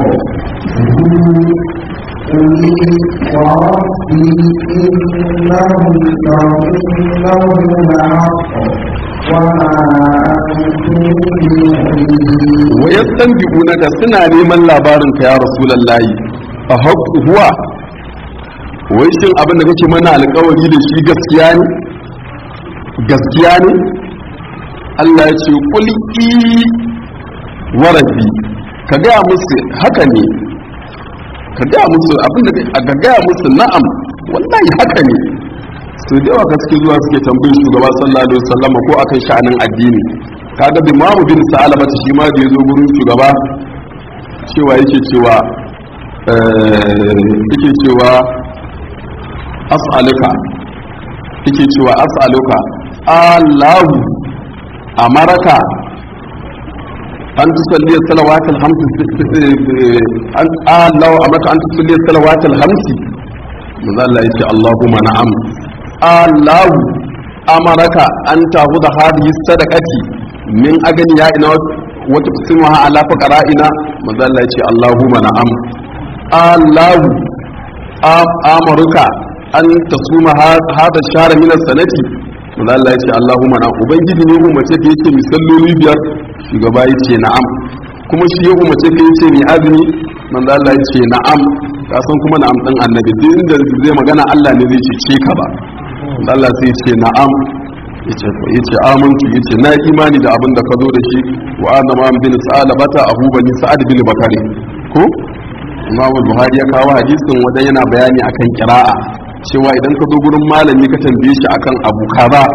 قل وربي إنه إنه لحق وما أنتم بمؤمنين wa yastanbi'unaka suna neman labarin ka ya rasulullahi a haqqu huwa wai shin abin da kake mana alƙawari da shi gaskiya ne gaskiya ne Allah ya ce kul i wa rabbi ka gaya musu haka ne ka gaya musu abin da ka gaya musu na'am wallahi haka ne su da yawa ka suke zuwa suke tambayin shugaba sallallahu alaihi wasallam ko akan sha'anin addini kaga bi mamu bin sa'alaba shi ma da yazo gurin shugaba cewa yake cewa eh yake cewa as'aluka yake cewa as'aluka Allahu amaraka an tusalli salawatul hamsi an Allahu amaraka an tusalli salawatul hamsi manzo Allah yace Allahumma na'am Allahu amaraka an tahu da hadhihi sadaqati min agani ya ina wata kusimuha ala faqara'ina manzo Allah yace Allahumma na'am Allahu amaruka an tasuma hada shara min sanati manzo Allah yace Allahumma na'am ubangiji ne umarce ka yake misalloli biyar shugaba yace na'am kuma shi ya umarce ka yace ni azumi manzo Allah yace na'am ka san kuma na'am din annabi duk inda zai magana Allah ne zai ce ka ba Allah sai ce na'am yace yace amantu yace na imani da abin da ka zo da shi wa anna ma bin sa'alabata abu bani sa'ad bin bakari ko Imam Buhari ya kawo hadisin wanda yana bayani akan kira'a cewa idan ka zo gurin malami ka tambaye shi akan abu kaza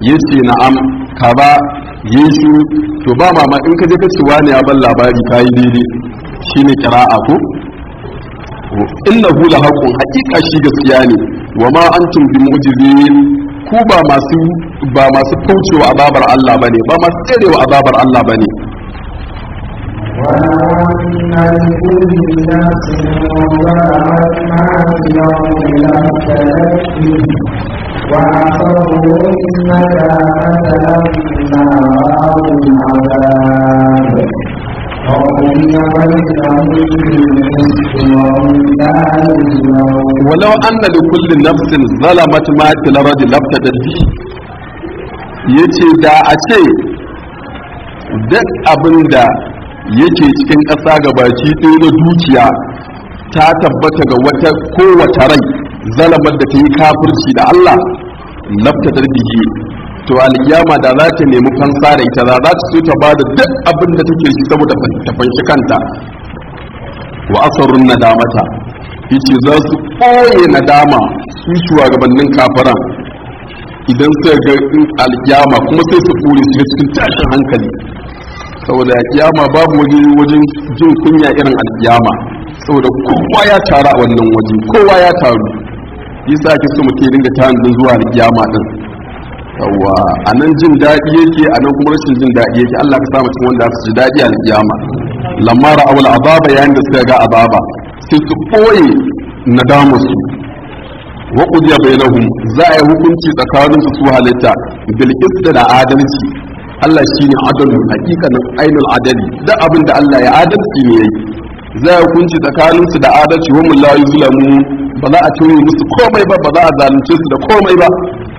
yace na'am kaza yi shi to ba mama in ka je ka ce wani ya ban labari kayi daidai shine qira'a ko innahu la haqqun haqiqa shi gaskiya ne wa ma antum bi mu'jizin ku ba masu ba masu kaucewa azabar Allah bane ba masu tserewa azabar Allah bane ولو أن لكل نفس ظلمت ما في الأرض لافتدت به وأصروا الندامة لما رأوا العذاب وقضي بينهم بالقسط وهم لا يظلمون ولو أن لكل نفس ظلمت ما في الأرض لافتدت به yace da a ce duk abin da yake cikin ƙasa ga baki ɗaya na dukiya ta tabbata ga wata kowace rai zalamar da ta yi kafirci da Allah lafta bihi to alkiyama da za ta nemi fansa da ita za ta so ta ba da duk abin da take shi saboda ta fanshi kanta wa asarun nadamata yace za su ɓoye nadama su shugabannin kafiran idan suka ga alkiyama kuma sai su ɓoye su cikin tashin hankali saboda kiyama babu waje wajen jin kunya irin alkiyama saboda kowa ya taru a wannan waje kowa ya taru yasa ake so mutum ya dinga tanadin zuwa alkiyama din yawa a nan jin daɗi yake a nan kuma rashin jin daɗi yake Allah ka samu cikin wanda su ji daɗi a alkiyama lamma ra'awul azaba yayin da suka ga azaba sai su ɓoye nadamarsu wa qudiya bainahum za a yi hukunci tsakanin su su halitta bil da adalci Allah shi ne adalu hakikanin ainul adali duk abin da Allah ya adalci ne yayi zai hukunci tsakanin su da adalci wa mun la yuzlamu ba za a tauye musu komai ba ba za a zalunce su da komai ba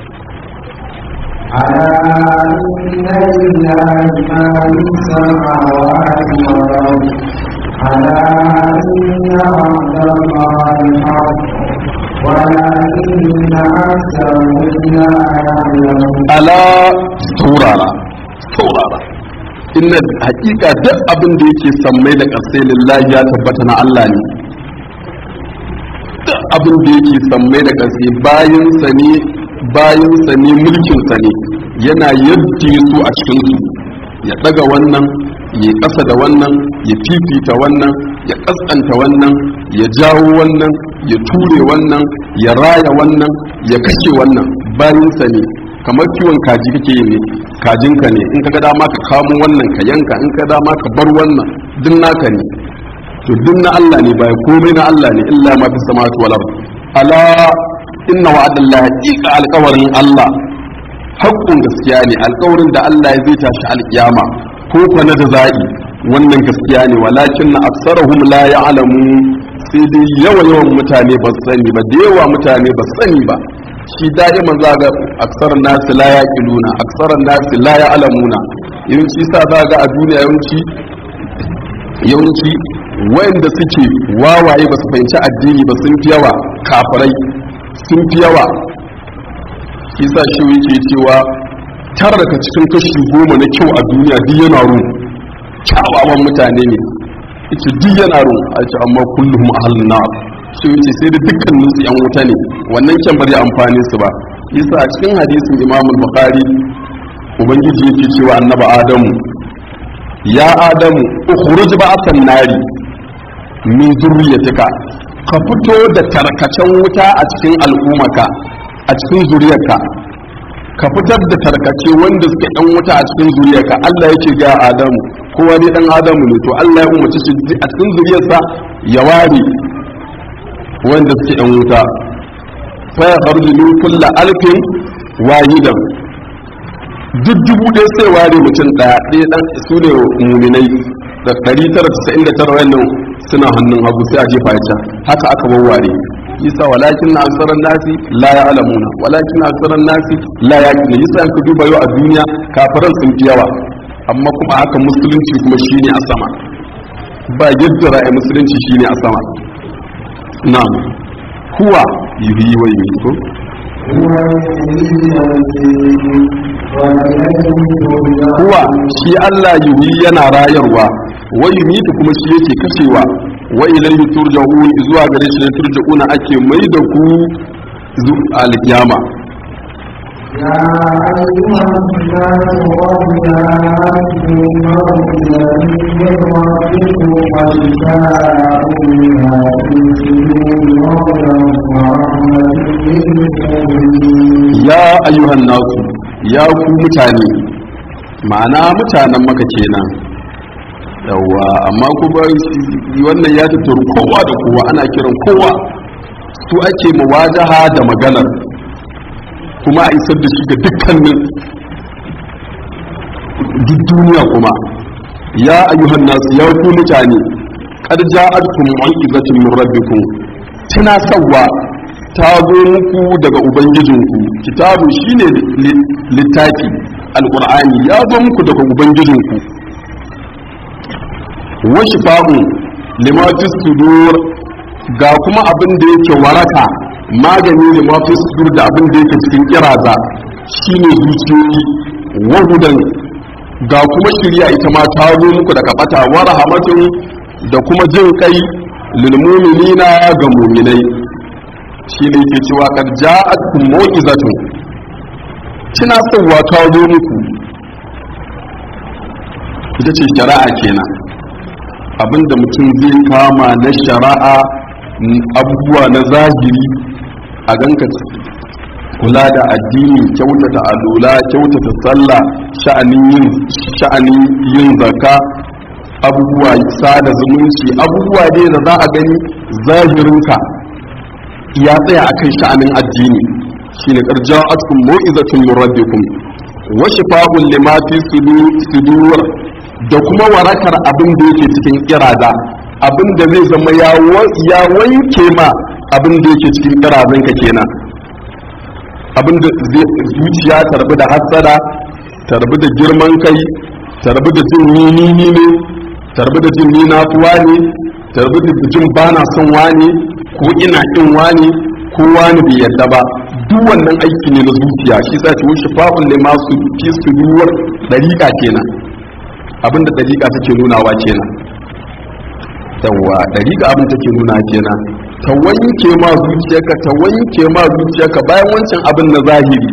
ألا إن لله ما في السماوات والأرض ألا إن وعد الله حق ولكن أكثرهم لا يعلمون ala saurara saurara inna hakika duk abin da yake sammai da ƙasai lillahi ya tabbata na Allah ne duk abin da yake sammai da ƙasai bayan sa ne bayan sa ne mulkin sa ne yana yadda su a cikin su ya daga wannan ya ƙasa da wannan ya fifita wannan ya ƙasƙanta wannan ya jawo wannan ya ture wannan ya raya wannan ya kashe wannan bayan sa ne kamar kiwon kaji kake yi ne kajinka ne in ka ga dama ka kamo wannan ka yanka in ka dama ka bar wannan duk naka ne to duk na Allah ne bai komai na Allah ne illa ma fi samawati wal ard ala inna wa'adallahi haqiqa alqawarin Allah haƙƙun gaskiya ne alƙawarin da Allah ya zai tashi alƙiyama ko fa na da za'i wannan gaskiya ne walakin na aksarahum la ya'lamu sai dai yawa yawan mutane ba su sani ba da yawa mutane ba su sani ba shi da'iman za ga aksarar nasi la ya kiluna aksarar nasi la ya alamuna yawanci sa za ga a duniya yawanci yawanci wayanda suke wawaye ba su fahimci addini ba sun fi yawa kafirai sun fi yawa shi sa shi yake cewa tara daga cikin kashi goma na kyau a duniya duk yana ru kyawawan mutane ne ita duk yana ru a ce amma kullum ahalin na shi wuce sai da dukkanin su yan wuta ne wannan kyan bari amfani su ba yasa a cikin hadisin imam bukhari ubangiji yake cewa annaba adamu ya adamu ukhruj ba'atan nari min zurriyatika ka fito da tarkacen wuta a cikin al'ummaka a cikin zuriyarka ka fitar da tarkace wanda suke yan wuta a cikin zuriyarka Allah yake ga adamu kowa ne dan adamu ne to Allah ya umarci shi a cikin zuriyarsa ya ware wanda suke yan wuta fa ya kharju min kulli alfin wahidan duk dubu ɗaya sai ware mutum ɗaya ɗaya ɗan su ne muminai da ɗari tara tasa'in da tara wannan suna hannun hagu sai a jefa can haka aka wawware yasa walakin na aksaran nasi la ya alamuna walakin na aksaran nasi la ya kina yasa ka duba yau a duniya kafiran sun fi yawa amma kuma haka musulunci kuma shine a sama ba yadda ra'ayi musulunci shine a sama na'am huwa yuhyi wa yumiitu huwa shi Allah yuhyi yana rayarwa wa yumiitu kuma shi yake kashewa wa ilayhi turja'un zuwa gare shi ne turja'una ake mai da ku alkiyama يا أيها الناس قد جاءتكم موعظة من ربكم وشفاء لما في الصدور ورحمة للمؤمنين ya ayyuhan nasu ya ku mutane ma'ana mutanen maka kenan yawa amma kuma wannan ya tattaru kowa da kowa ana kiran kowa su ake muwajaha da maganar kuma a isar da shi ga dukkanin duk duniya kuma ya ayyuhan nasu ya ku mutane qad ja'atkum mu'izatun min rabbikum tana sawwa ta zo muku daga ubangijinku kitabu shine li- littafi alqur'ani ya zo muku daga ubangijinku wa shifa'un lima fi sudur ga kuma abin da yake waraka magani lima fi sudur da abin da yake cikin kiraza shine zuciyoyi wa hudan ga kuma shirya ita ma ta zo muku daga bata wa rahmatun da kuma jin kai lil mu'minina ga mu'minai shine yake cewa kad ja'atkum mau'izatun kina sauwa ta zo muku ita ce shari'a kenan abinda mutum zai kama na shari'a n- abubuwa na zahiri a ganka kula da addini kyautata alula kyautata sallah sha'anin yin sha'anin yin zakka abubuwa sada zumunci abubuwa dai da za a gani zahirinka ya tsaya akan sha'anin addini shine qarja'atkum mau'izatun min rabbikum wa shifa'un lima fi sudu- sudur da kuma warakar abin da yake cikin kirada abin da zai zama ya wa- ya wanke ma abin da yake cikin kirazanka kenan abin da zai zuciya ta rabu da hassada ta rabu da girman kai ta rabu da jin ni ni ni ne ta rabu da jin ni na fi wani ta rabu da jin ba na son wani ko ina kin wani ko wani bai yadda ba duk wannan aiki ne na zuciya shi sa ce wuce fa'un ne masu fi su duwar dariƙa kenan abinda dariƙa take nunawa kenan yawwa dariƙa abin take nuna kenan ta wanke ma zuciyarka ta wanke ma zuciyarka bayan wancan abin na zahiri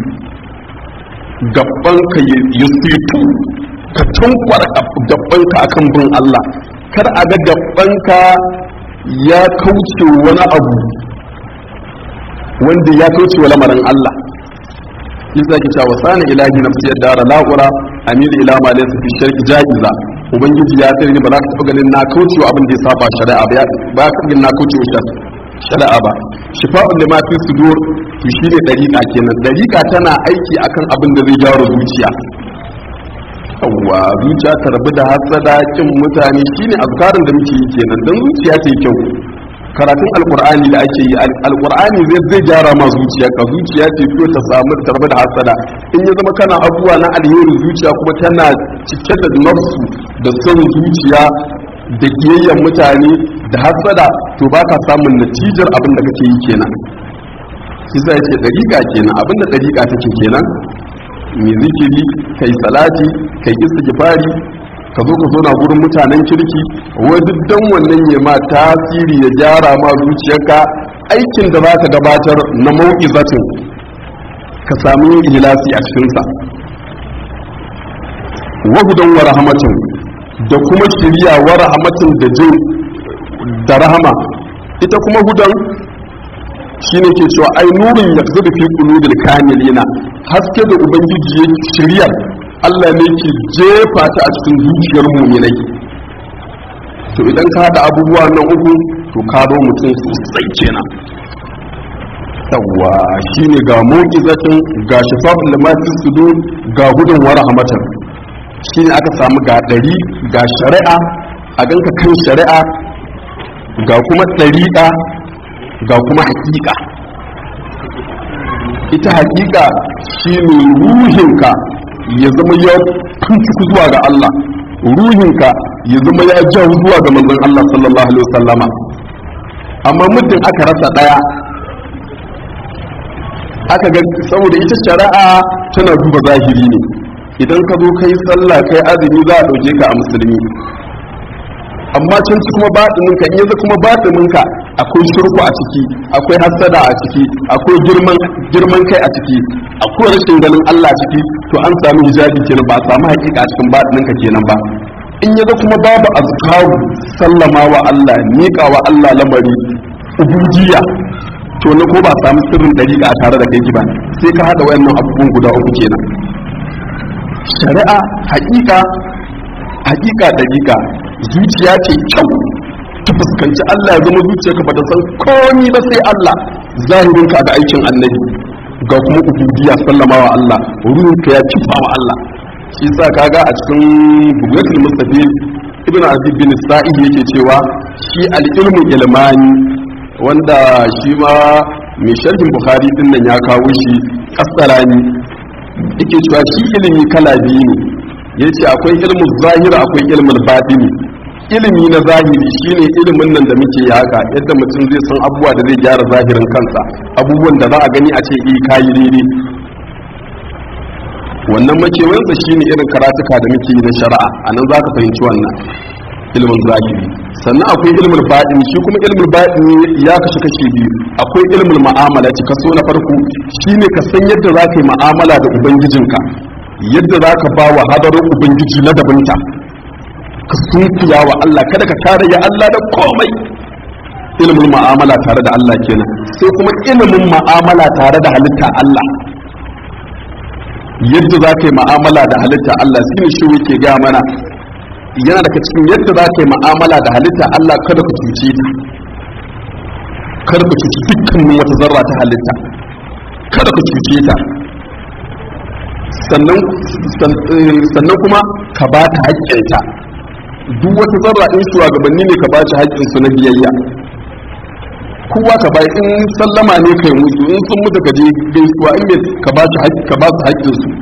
gabbanka ya situ ka tunkwar gabbanka akan bin Allah kar a ga gabbanka ya kauce wani abu wanda ya kauce wa lamarin Allah yasa ki cewa sani ilahi nafsi ya dara la'ura amil ila ma laysa fi shirki jaiza ubangiji ya tsare ni ba za ka taɓa ganin na kauce wa abin da ya saba shari'a ba ba ka ganin na kauce wa shari'a ba shifa'un lima fi sudur to shine dariqa kenan dariqa tana aiki akan abin da zai gyara zuciya yawwa zuciya ta rabu da hasada kin mutane shine azkarin da muke yi kenan dan zuciya ta yi kyau karatun alkur'ani da ake yi alkur'ani zai zai gyara ma zuciya ka zuciya ce ko ta samu tarbi da hasada in ya zama kana abubuwa na alheri zuciya kuma tana cike da nafsu da son zuciya da kiyayyen mutane da hasada to ba ka samun natijar abin da kake yi kenan shi sai ce dariƙa kenan abin da dariƙa take kenan mai zikiri kai salati kai istighfari ka zo ka zo na gurin mutanen kirki wai duk dan wannan ya ma tasiri ya gyara ma zuciyarka aikin da za ka gabatar na mau'izatin ka sami ihlasi a cikinsa wahudan wa rahmatin da kuma shiriya wa rahmatin da jin da rahama ita kuma hudan shine ke cewa ai nurin ya fi fi qulubil kamilina haske da ubangiji ya shirya Allah ne ke jefa ta a cikin zuciyar muminai to idan ka haɗa abubuwa nan uku to ka zo mutum sosai kenan yawwa shine ga mu'izatin ga shifa'ul lamatis sudur ga gudun wa rahmatan shine aka samu ga ɗari ga shari'a a ganka kan shari'a ga kuma ɗariƙa ga kuma haƙiƙa ita haƙiƙa shine ruhinka ya zama ya tuntuku zuwa ga Allah ruhinka ya zama ya ja zuwa ga manzon Allah sallallahu alaihi wasallama amma muddin aka rasa daya aka ga saboda ita shari'a tana duba zahiri ne idan ka zo kai sallah kai azumi za a dauke ka a musulmi amma can ci kuma baɗinin ka in yanzu kuma baɗinin ka akwai shirku a ciki akwai hasada a ciki akwai girman girman kai a ciki akwai rashin ganin Allah a ciki to an samu hijabi kenan ba a samu hakika a cikin batinin ka kenan ba in yaga kuma babu azkaru sallama wa Allah miƙa wa Allah lamari ubudiyya to na ko ba samu sirrin dariƙa a tare da kai ba sai ka hada wayannan abubuwan guda uku kenan shari'a haƙiƙa haƙiƙa dariƙa zuciya ce kyau ta fuskanci Allah ya zama zuciyarka ba ta san komi ba sai Allah zahirinka da aikin annabi ga kuma ubudiyya sallama wa Allah ruhinka ya kifa wa Allah shi sa kaga a cikin bugatul mustafid ibn abi bin sa'id yake cewa shi al-ilmu ilmani wanda shi ma mai sharhin bukhari din nan ya kawo shi kasarani yake cewa shi ilimi kala biyu ne yace akwai ilmu zahira akwai ilmul batini ilimi na zahiri shine ilimin nan da muke haka yadda mutum zai san abubuwa da zai gyara zahirin kansa abubuwan da za a gani a ce eh kayi daidai wannan makewayensa shine irin karatuka da muke yi na shari'a a nan za ka fahimci wannan ilimin zahiri sannan akwai ilimin baɗin shi kuma ilimin baɗin ya kashe kashe biyu akwai ilimin ma'amala ci kaso na farko shine ka san yadda za ka yi ma'amala da ubangijinka yadda za ka ba wa hadarin ubangiji na dabinta ka sunkuya wa Allah kada ka tare ya Allah da komai ilimin ma'amala tare da Allah kenan sai kuma ilimin ma'amala tare da halitta Allah yadda za ka yi ma'amala da halitta Allah shine shi yake gaya mana yana daga cikin yadda za ka yi ma'amala da halitta Allah kada ka cuce ta kada ka cuci dukkanin wata zarra ta halitta kada ka cuce ta sannan kuma ka ba ta haƙƙinta duk wata zarra in shugabanni ne ka ba shi haƙƙinsu na biyayya kowa ka bai in sallama ne kai musu in sun mutu ka je gaisuwa in me ka ba su ka ba su haƙƙin su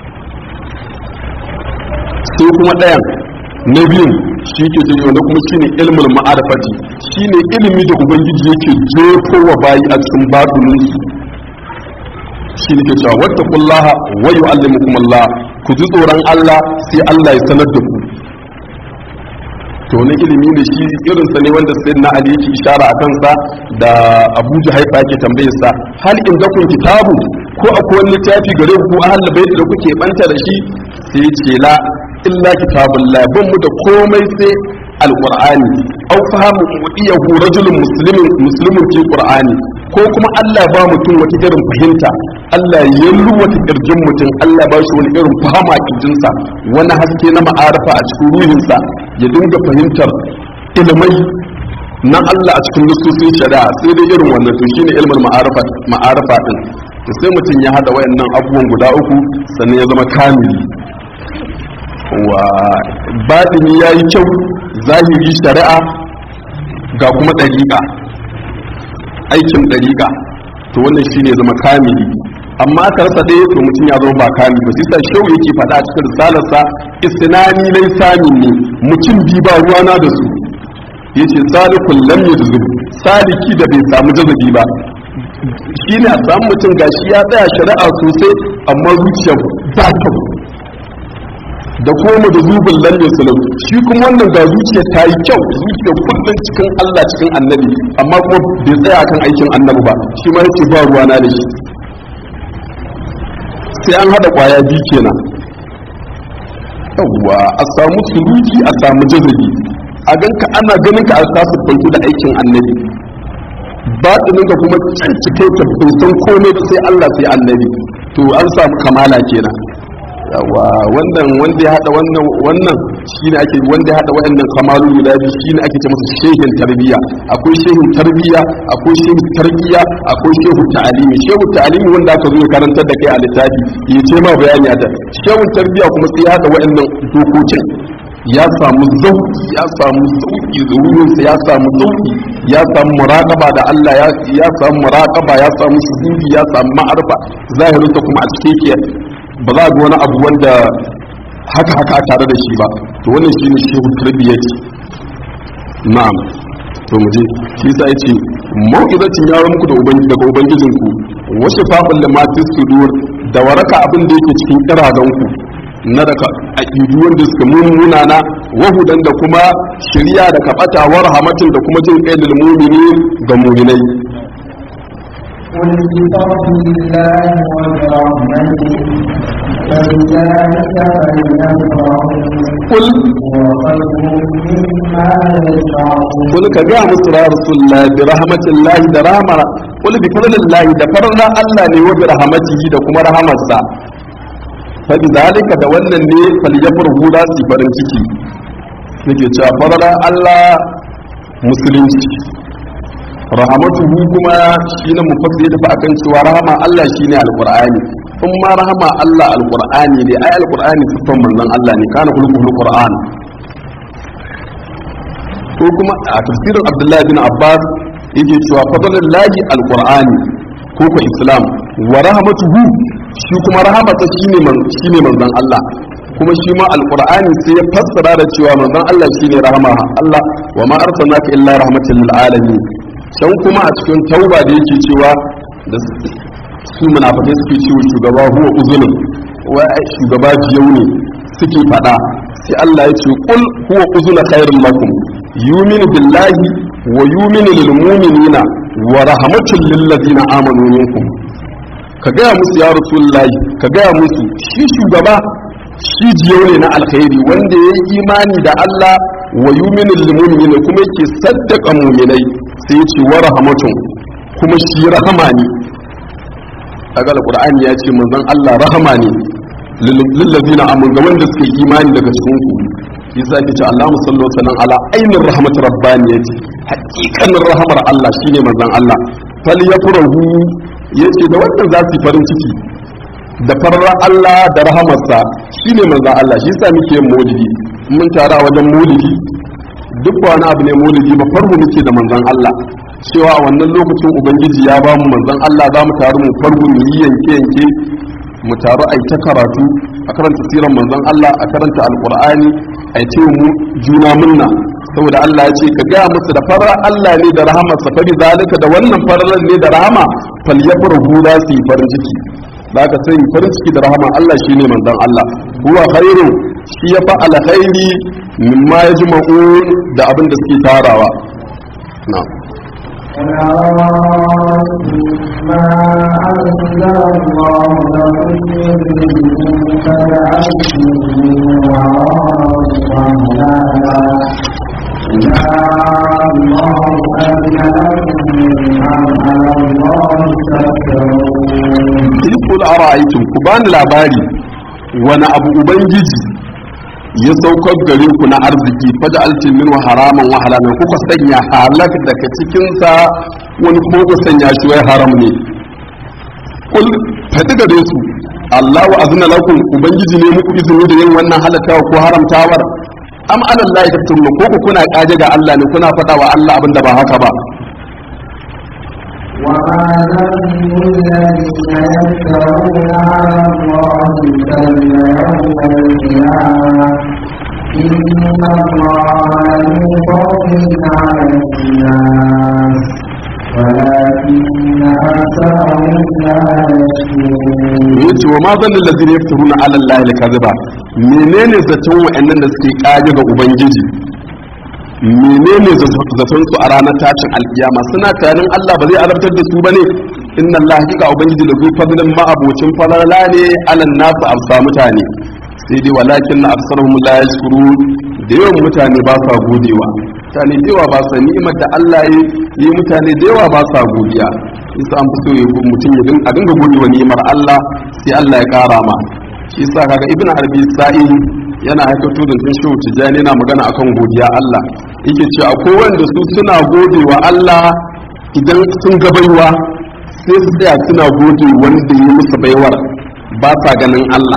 sai kuma ɗayan na biyun shi ke ce wanda kuma shine ilmul ma'arifati shine ilimi da ubangiji yake jefo wa bayi a cikin baɗinin su shi ne ke cewa wattaqullaha wa yu'allimukum Allah ku ji tsoron Allah sai Allah ya sanar da ku to wani ilimi ne shi irinsa ne wanda sai na ali yake ishara a kansa da abu haifa yake tambayar sa hal in da kun kitabu ko akwai wani littafi gare ku ahal bai da kuke banta da shi sai ce la illa kitabun la ban mu da komai sai alqur'ani aw fahamu mudiyahu rajulun muslimin muslimin fi qur'ani ko kuma Allah ba mutum wata irin fahimta Allah ya wata kirjin mutum Allah ba shi wani irin fahama kirjinsa wani haske na ma'arifa a cikin ruhinsa ya dinga fahimtar ilmai na Allah a cikin nususin shari'a sai dai irin wannan to shine ilmin ma'arifa ma'arifa din to sai mutum ya hada wayannan abubuwan guda uku sannan ya zama kamili wa batini yayi kyau zahiri shari'a ga kuma dariƙa aikin dariƙa to wannan shine ya zama kamili amma aka rasa ɗaya to mutum ya zama ba kami ba sai sa shehu yake faɗa a cikin risalarsa istinani lai samin ne mutum bi ba ruwana da su yace salikul lam yajzub saliki da bai samu jazabi ba shine a samu mutum gashi ya tsaya shari'a sosai amma zuciya ba ta da koma da zubin lam yaslam shi kuma wannan ga zuciya ta yi kyau zuciya kullum cikin Allah cikin annabi amma kuma bai tsaya kan aikin annabi ba shi ma yace ba ruwana da shi sai an hada kwaya biyu kenan yawwa a samu suluki a samu jazabi a ganka ana ganin ka a tasu banku da aikin annabi batinin ka kuma can cike ta san komai sai Allah sai annabi to an samu kamala kenan yawa wannan wanda ya hada wannan wannan shine ake wanda ya hada wayannan kamalu guda biyu shine ake ce masa shehin tarbiya akwai shehin tarbiya akwai shehin tarbiya akwai shehu ta'alimi shehu ta'alimi wanda aka zo ya karantar da kai a littafi ya ce ma bayani a ta shehun tarbiya kuma sai ya hada wayannan dokokin ya samu zauki ya samu zauki zuwurinsa ya samu zauki ya samu muraqaba da Allah ya samu muraqaba ya samu shuhudi ya samu ma'arfa zahirinsa kuma a cikin ba za a ga wani abu wanda haka haka tare da shi ba to wannan shine shehu tarbiyyati na'am to mu je shi yasa yace mau'izatin ya muku da ubangiji daga ubangijinku wa shifa'un lima sudur da waraka abin da yake cikin kiragan ku na daga aqidu wanda suka mummuna na wahudan da kuma shari'a da kabata wa rahmatin da kuma jin kai lil mu'minin ga mu'minai قل بفضل الله وبرحمته فبذلك فليفرحوا kul هو خير مما يجمعون kul ka ga musu ya rasulullah bi rahmatillahi da rahmar kul bi fadlillahi da farna Allah ne wa bi rahmatihi da kuma rahamarsa fa bi zalika da wannan ne falyafrahu da su farin ciki nake cewa farna Allah musulunci rahamatuhu kuma shine mufassir da akan cewa rahama Allah shine alqur'ani in ma rahama Allah alqur'ani ne ai alqur'ani sifan manzon Allah ne kana kullu qur'an ko kuma a tafsirin abdullahi bin abbas yake cewa fadlul lahi alqur'ani ko ko islam wa rahmatuhu shi kuma rahmata shine man shine manzon Allah kuma shi ma alqur'ani sai ya fassara da cewa manzon Allah shine rahama Allah wa ma arsalnaka illa rahmatan lil alamin can kuma a cikin tauba da yake cewa da su munafikai suke cewa shugaba huwa uzunun wa shugaba jiyau ne suke fada sai Allah ya ce qul huwa uzuna khairul lakum yuminu billahi wa yuminu lil mu'minina wa rahmatul lil ladina amanu minkum ka gaya musu ya rasulullahi ka gaya musu shi shugaba shi jiyau ne na alkhairi wanda ya yi imani da Allah wa yuminu lil mu'minina kuma yake saddaka mu'minai sai ya ce wa rahmatun kuma shi rahama ne kaga alqur'ani ya ce manzon Allah rahama ne lil ladina amanu ga wanda suka yi imani daga cikin ku yasa ake ce Allahu sallallahu alaihi wasallam ala ainir rahmat rabbaniyati haqiqanin rahmar Allah shine manzon Allah fal yafrahu yace da wannan za su yi farin ciki da farar Allah da rahamarsa shine manzon Allah shi yasa muke yin maulidi mun tara wajen maulidi duk wani abu ne maulidi ba farko muke da manzon Allah cewa a wannan lokacin ubangiji ya ba mu manzon Allah za mu taru mu farko mu yi yanke yanke mu taru a ta karatu a karanta siran manzon Allah a karanta alqur'ani a ce mu juna munna saboda Allah ya ce ka gaya musu da farar Allah ne da rahama sa fari zalika da wannan farar ne da rahama fal yafrahu za su yi farin ciki da ka sai farin ciki da rahama Allah shine manzon Allah huwa khairu shi ya fa alkhairi mimma yajma'un da abin da suke tarawa na'am ما أنزل الله لكم من رزق فجعلتم من وراء رمضانا يا الله أذن لكم أم على الله تفترون kul ara'aytum ku bani labari wani abu ubangiji ya saukar gare ku na arziki faja altin min haraman wa halalan kuka sanya halak daga cikin sa wani kuma kuka sanya shi wai haram ne kul fadi gare su Allah wa azna lakum ubangiji ne muku izini da yin wannan halatawa ko haramtawar am ala Allah tafturuna ko ku kuna kaje ga Allah ne kuna fada wa Allah abinda ba haka ba وما ذنب الذين يفترون على الله الكذب يوم القيامة إن الله له فضل على الناس ولكن أكثرهم لا يشكرون yace wa ma zan lallazi ne yaftaruna ala Allah al-kadhiba menene zaton wa'annan da suke kage ga ubangiji menene zaton su a ranar tashin alkiyama suna tunanin Allah ba zai azabtar da su bane inna Allah hakika ubangiji da zuwa fadlan ma'abocin falala ne alan nasu amsa mutane sai dai walakin na aksarhum la yashkurun da yawan mutane ba sa godewa mutane da yawa ba sa ni'imar da Allah ya yi mutane da yawa ba sa godiya isa an fi so ya mutum ya a dinga godewa ni'imar Allah sai Allah ya kara ma shi yasa kaga ibn arabi sa'i yana haikato da tun shehu tijjani yana magana akan godiya Allah yake cewa akwai wanda su suna godewa Allah idan sun ga baiwa sai su tsaya suna gode wanda ya musu baiwar ba sa ganin Allah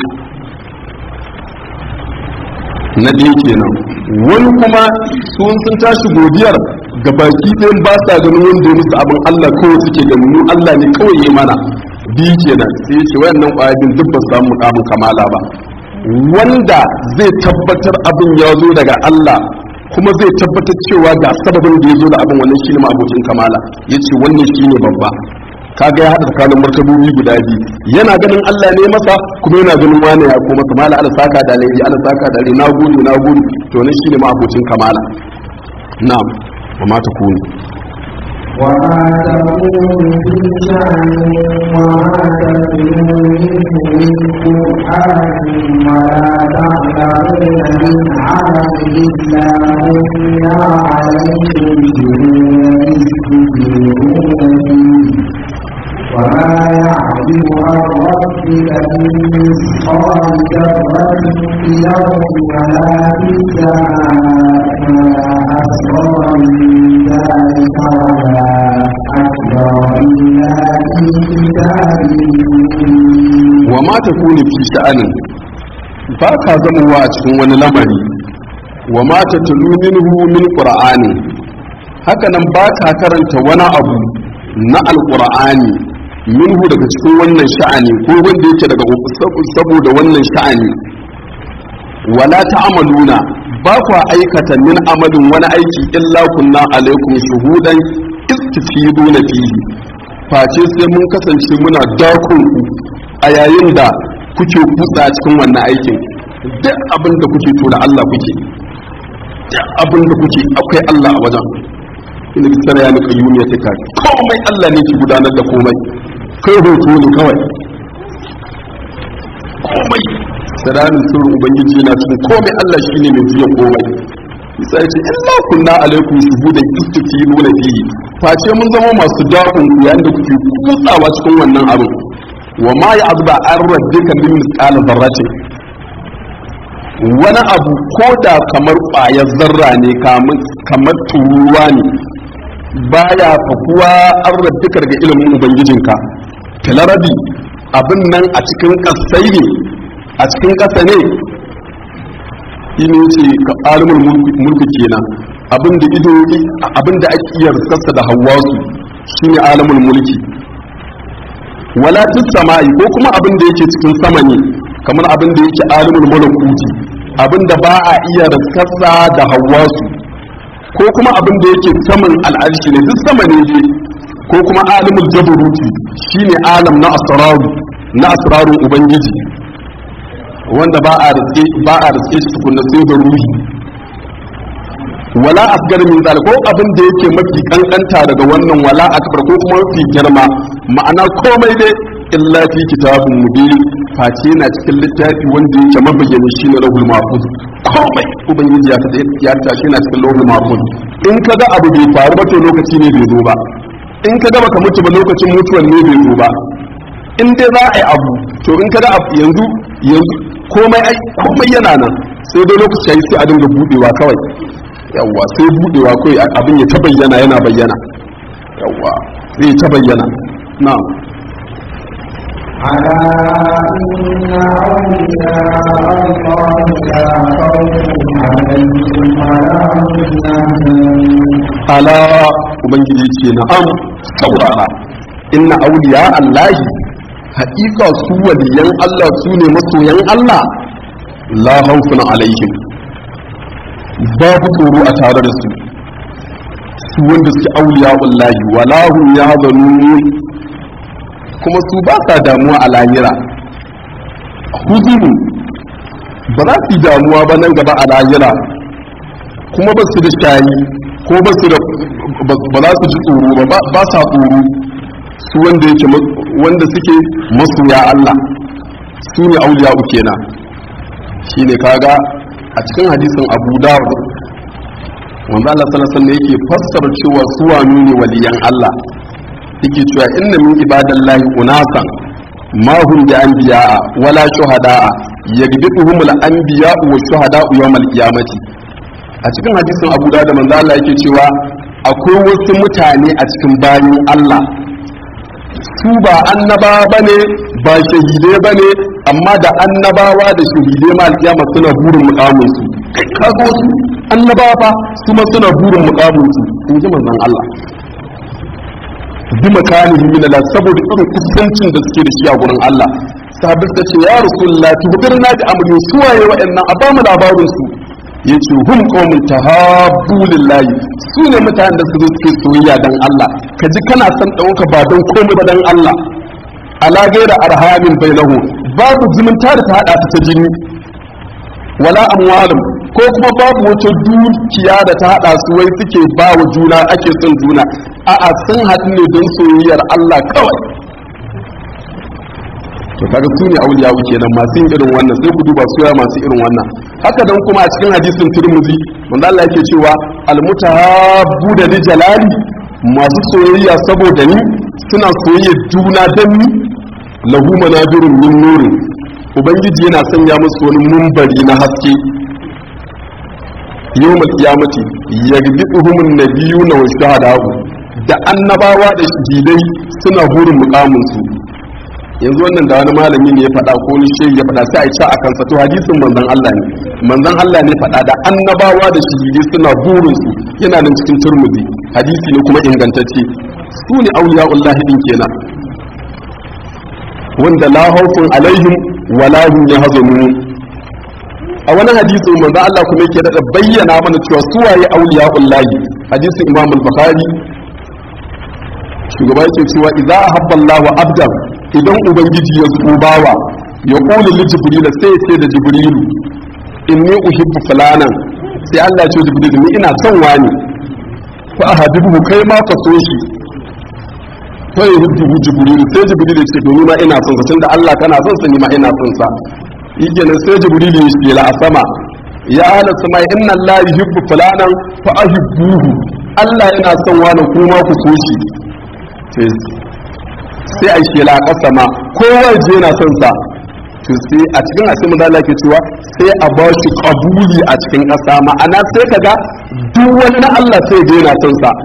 na ɗaya kenan wani kuma sun sun tashi godiyar ga baki ɗayan ba sa ganin wanda ya musu abin Allah kawai suke ganin mu Allah ne kawai ya mana biyu kenan sai ce wayannan ƙwayabin duk ba su samu mukamin kamala ba wanda zai tabbatar abin ya zo daga Allah kuma zai tabbatar cewa ga sababin da ya zo da abin wannan shine ma'abocin kamala ya ce wannan shine babba kaga ya haɗa tsakanin martabobi guda biyu yana ganin Allah ne masa kuma yana ganin wani ya ko masa mala ala saka da alheri ala saka da alheri na gudu na gudu to ne shine ma abocin kamala na'am wa ma takunu وما تكون في شأن وما تتلو منه من قرآن ولا تعلمون من عمل إلا كنا عليكم شهودا فيه وما يعزب عن ربك من مثقال ذرة في الأرض ولا في السماء ولا أصغر من ذلك ولا أكبر إلا في كتاب مبين wa ma takunu fi sha'anin ba ka zamowa a cikin wani lamari wa ma tatlu minhu min qur'ani haka nan ba ka karanta wani abu na alqur'ani minhu daga cikin wannan sha'ani ko wanda yake daga saboda wannan sha'ani wala ta'amaluna ba kwa aikata min amalin wani aiki illa kunna alaikum shuhudan istifiduna fihi face sai mun kasance muna dakon ku a yayin da kuke kutsa cikin wannan aikin duk abin da kuke to da Allah kuke duk abin da kuke akwai Allah a wajen inda ki tsara ya nika yuniya ta kai komai Allah ne ki gudanar da komai kai hoto ne kawai komai sirarin sirrin ubangiji yana cikin komai Allah shine mai juya komai bisa ya ce illa kunna alaikum shuhudan istifiluna fihi face mun zama masu dakon ku yayin da kuke kutsawa cikin wannan abin wa ma ya azba an rabbika min misqal dharratin wani abu ko da kamar ƙwayar zarra ne kamar turuwa ne baya fakuwa an rabbika daga ilimin ubangijinka filarabi abin nan a cikin ƙasai ne a cikin ƙasa ne ino ce ka alimul mulki kenan abin da ido abin da ake iya riskarsa da hawasu shine alimul mulki wala fis sama'i ko kuma abin da yake cikin sama ne kamar abin da yake alimul malakuti abin da ba a iya raskarsa da hawasu ko kuma abin da yake saman al'arshi ne duk sama ne dai ko kuma alimul jabaruti shine alam na asraru na asrarun ubangiji wanda ba a riske ba a riske shi tukunna sai da ruhi wala asgar min zal ko abin da yake mafi kankanta daga wannan wala akbar ko kuma mafi girma ma'ana komai dai illa fi kitabun mubin face na cikin littafi wanda yake mabayyana shine rahul mahfuz komai ubangiji ya tada ya tashi na cikin rahul mahfuz in kaga abu bai faru ba to lokaci ne bai zo ba in kaga baka mutu ba lokacin mutuwan ne bai zo ba in dai za a yi abu to in kaga abu yanzu yanzu komai ai komai yana nan sai dai lokaci yayi sai a dinga budewa kawai yawwa sai budewa kawai abin ya ta bayyana yana bayyana yawwa zai ta bayyana na'am ألا إن أولياء الله لا خوف عليهم ولا هم يحزنون ala ubangiji ce na'am saurara inna auliya allahi haƙiƙa su waliyan Allah su ne masoyan Allah la haufun alaihim babu tsoro a tare da su su wanda suke auliya wallahi wala hum yahzanun kuma su ba sa damuwa a lahira huzunu ba za su yi damuwa ba nan gaba a lahira kuma ba su da shayi ko ba su da ba za su ji tsoro ba ba sa tsoro su wanda yake wanda suke masoya Allah su ne auliya kenan shine kaga a cikin hadisin Abu Dawud wanda Allah sallallahu alaihi wasallam yake fassara cewa su wani ne waliyan Allah yake cewa inna min ibadallahi unasan ma hum bi anbiya'a wala shuhada'a yagbiduhum al-anbiya'u wa shuhada'u yawm al-qiyamati a cikin hadisin Abu Dawud manzo Allah yake cewa akwai wasu mutane a cikin bayin Allah su ba annabawa bane ba shahidai bane amma da annabawa da shahidai ma alkiyama suna burin mukamin su kai kago su annabawa fa su ma suna burin mukamin su in ji manzon Allah bi makanihi min Allah saboda irin kusancin da suke da shi a gurin Allah sahabbai suka ce ya rasulullah tubirna da amri suwaye wa'annan a ba mu labarin su yace hum qaumun tahabbu lillahi su ne mutanen da su zo suke soyayya dan Allah ka ji kana son ɗauka ba don komai ba dan Allah ala gaira arhamin bainahu babu zumunta da ta hada ta ta jini wala amwalum ko kuma babu wata dukiya da ta hada su wai suke ba wa juna ake son juna a'a sun haɗu ne don soyayyar Allah kawai to kaga su ne auliya kenan masu yin irin wannan sai ku duba suya masu irin wannan haka dan kuma a cikin hadisin Tirmidhi manzo Allah yake cewa almutahabbu da jalali masu soyayya saboda ni suna soyayya juna dan ni lahu manabirun min nurin ubangiji yana sanya musu wani mumbari na haske yawmal qiyamati yagbiduhum an-nabiyuna wa shuhada'u da annabawa da shahidai suna burin mukamin su yanzu wannan da wani malami ne ya faɗa ko ni shehi ya faɗa sai a ci a kansa to hadisin manzon Allah ne manzon Allah ne faɗa da annabawa da shahidai suna burin su yana nan cikin turmudi hadisi ne kuma ingantacce su ne auliya'ullahi din kenan wanda la haufun alaihim wala hum yahzanun a wani hadisi manzo Allah kuma yake da bayyana mana cewa su waye auliya'ullahi hadisin Imam al-Bukhari shugaba yake cewa idza ahabba Allahu abdan idan ubangiji ya so bawa ya kula li jibril sai ya ce da jibrilu inni uhibbu fulanan sai Allah ya ce jibril ni ina son wani fa ahabibu kai ma ka so shi fa yuhibbu jibril sai jibril ya ce domin ma ina son sa tunda Allah kana son sa ni ma ina son sa yikenan sai jibril ya ce la sama ya ala sama inna Allah yuhibbu fulanan fa ahibbuhu Allah yana son wani kuma ku so shi sai a shela a ƙasa ma kowa je yana son sa to sai a cikin asimin da ke cewa sai a ba shi kabuli a cikin ƙasa ma'ana sai kaga duk wani na Allah sai je yana son sa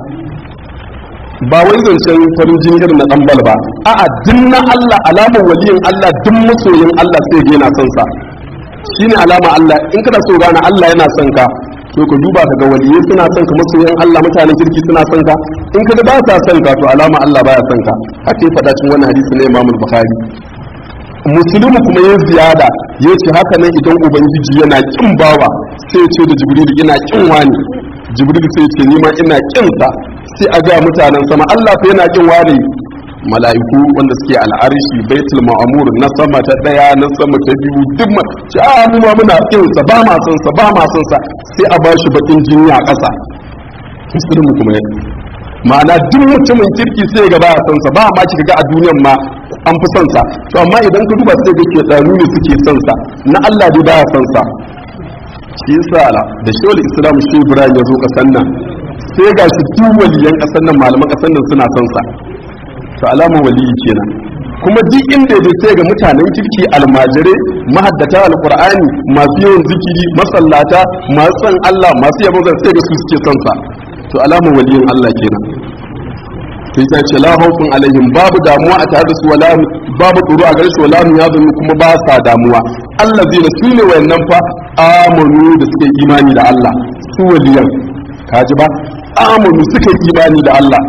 ba wai zancen farin jini irin na dan bal ba a'a duk na Allah alamar waliyin Allah duk masoyin Allah sai je yana son sa shine alama Allah in kana so gane Allah yana son ka to ka duba ka ga waliyai suna son ka masoyan Allah mutanen kirki suna son ka in ka ba sa son ka to alama Allah baya son ka haka ya faɗa cikin wannan hadisi na Imam Bukhari musulmi kuma ya ziyada ya ce haka nan idan ubangiji yana kin bawa sai ce da jibril ina kin wani jibril sai ce ni ma ina kin sa sai a ga mutanen sama Allah fa yana kin wani mala'iku wanda suke al'arshi baitul ma'amur na sama ta daya na sama ta biyu duk ma ci a mu ma muna kin sa ba ma son sa ba ma son sa sai a bashi bakin jini a ƙasa musulmi kuma ya ma'ana duk mutumin kirki sai ga ba son sa ba ma kika ga a duniyan ma an fi son sa to amma idan ka duba sai ga ke tsanu ne suke son sa na Allah dai baya son sa shi yasa da shawul islam shi ibrahim ya zo kasan nan sai ga shi duk waliyan kasan nan malaman kasan nan suna son sa to alamar waliyi kenan kuma duk inda ya sai ga mutanen kirki almajirai mahaddata alqur'ani masu yawan zikiri masallata masu son Allah masu yabon zan sai ga su suke son sa to alamar waliyin Allah kenan sai ta ce la haufun alaihim babu damuwa a tare da su wala babu tsoro a gare su wala ya zama kuma ba sa damuwa Allah zai da su ne wayannan fa amanu da suke imani da Allah su waliyan kaji ba amanu suka imani da Allah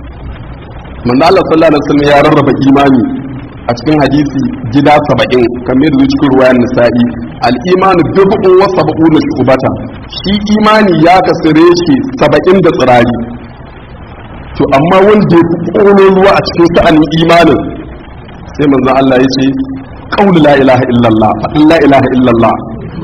manzo Allah sallallahu alaihi wasallam ya rarraba imani a cikin hadisi gida 70 kamar yadda cikin ruwayan nisa'i al-iman bid'un wa sab'una shubata shi imani ya kasare shi 70 da tsirari to amma wanda ya fi ruwa a cikin sa'anin imanin sai manzo Allah ya ce qawlu la ilaha illallah fadin la ilaha illallah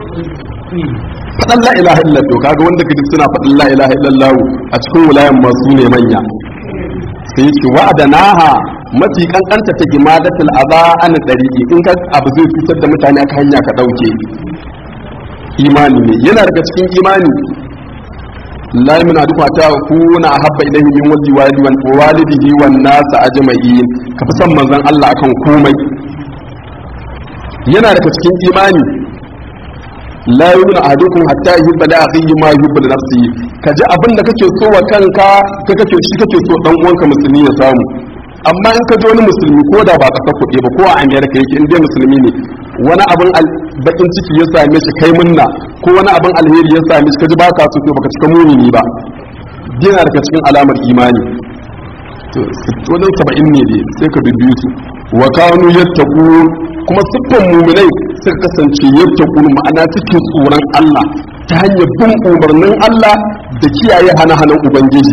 fadan la ilaha illallah to kaga wanda kaji suna fadin la ilaha illallah a cikin wulayan masu ne manya sai yake wa'adanaha mafi kankanta ta gimadatul adha an dariqi in ka abu zai fitar da mutane aka hanya ka dauke imani ne yana daga cikin imani la yamna duka ta kuna habba ilayhi min wali wali wan walidihi wan nas ajma'in ka fi san manzon Allah akan komai yana daga cikin imani la yumna ahadukum hatta yuhibba li akhihi ma yuhibbu li nafsihi ka ji abin da kake so wa kanka ka kake shi kake so dan uwanka musulmi ya samu amma in ka ji wani musulmi ko da ba kasar kuɗi ba ko a amerika yake in dai musulmi ne wani abin bakin ciki ya same shi kai munna ko wani abin alheri ya same shi ka ji ba ka so to baka cika mumini ba yana daga cikin alamar imani to wajen saba'in ne dai sai ka bibbiyu su wa kanu yattaqu kuma siffan mu'minai suka kasance yattaqu ma'ana suke tsoron Allah ta hanyar bin umarnin Allah da kiyaye hana-hanan ubangiji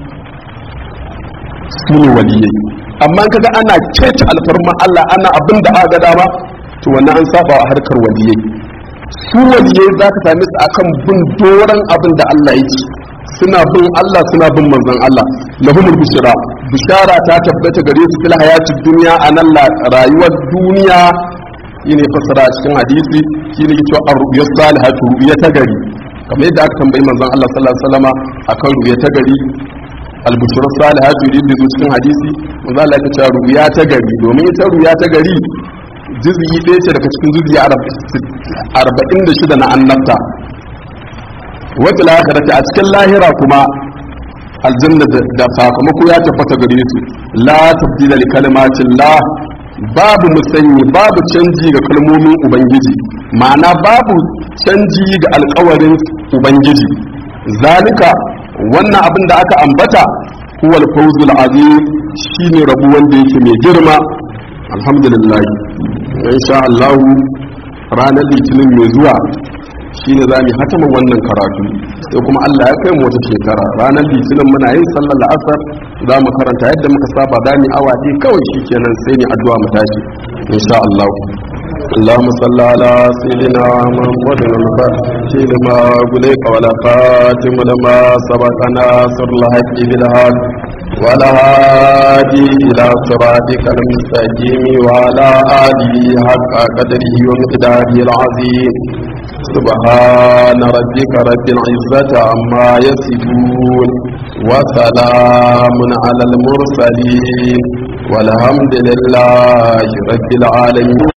su ne waliyai amma kaga ana keta alfarma Allah ana abin da aka ga dama to wannan an saba a harkar waliyai su waliyai za ka same su akan bin doron abin da Allah yake suna bin Allah suna bin manzon Allah lahumul bushra bishara ta tabbata gare su fil hayatid dunya anan rayuwar duniya shine fasara a cikin hadisi shine ke cewa ar-ru'ya salihatu ru'ya ta gari kamar yadda aka tambayi manzon Allah sallallahu alaihi wasallama akan ru'ya ta gari al-bushra salihatu yadda zo cikin hadisi manzon Allah ya ce ru'ya ta gari domin ita ru'ya ta gari juz'i ɗaya ce daga cikin juz'i arba'in da shida na annabta wata lahirata a cikin lahira kuma aljanna da sakamako ya tabbata gare su la tabdila li kalimatin la babu musanyi babu canji ga kalmomin ubangiji ma'ana babu canji ga alkawarin ubangiji zalika wannan abin da aka ambata huwa al-fawzul azim shine rabu wanda yake mai girma alhamdulillah insha Allah ranar litinin mai zuwa shine za mu hatama wannan karatu sai kuma Allah ya kai mu wata shekara ranar litinin muna yin sallar la'asar za mu karanta yadda muka saba da mu awa ɗaya kawai shikenan sai ni addu'a mu tashi insha Allah اللهم صل على سيدنا محمد الفاتح لما غلق ولا خاتم لما سبق ناصر الحق بالحق ولا هادي إلى صراطك المستقيم وعلى آله حق قدره ومقداره العظيم سبحان ربك رب العزة عما يصفون وسلام على المرسلين والحمد لله رب العالمين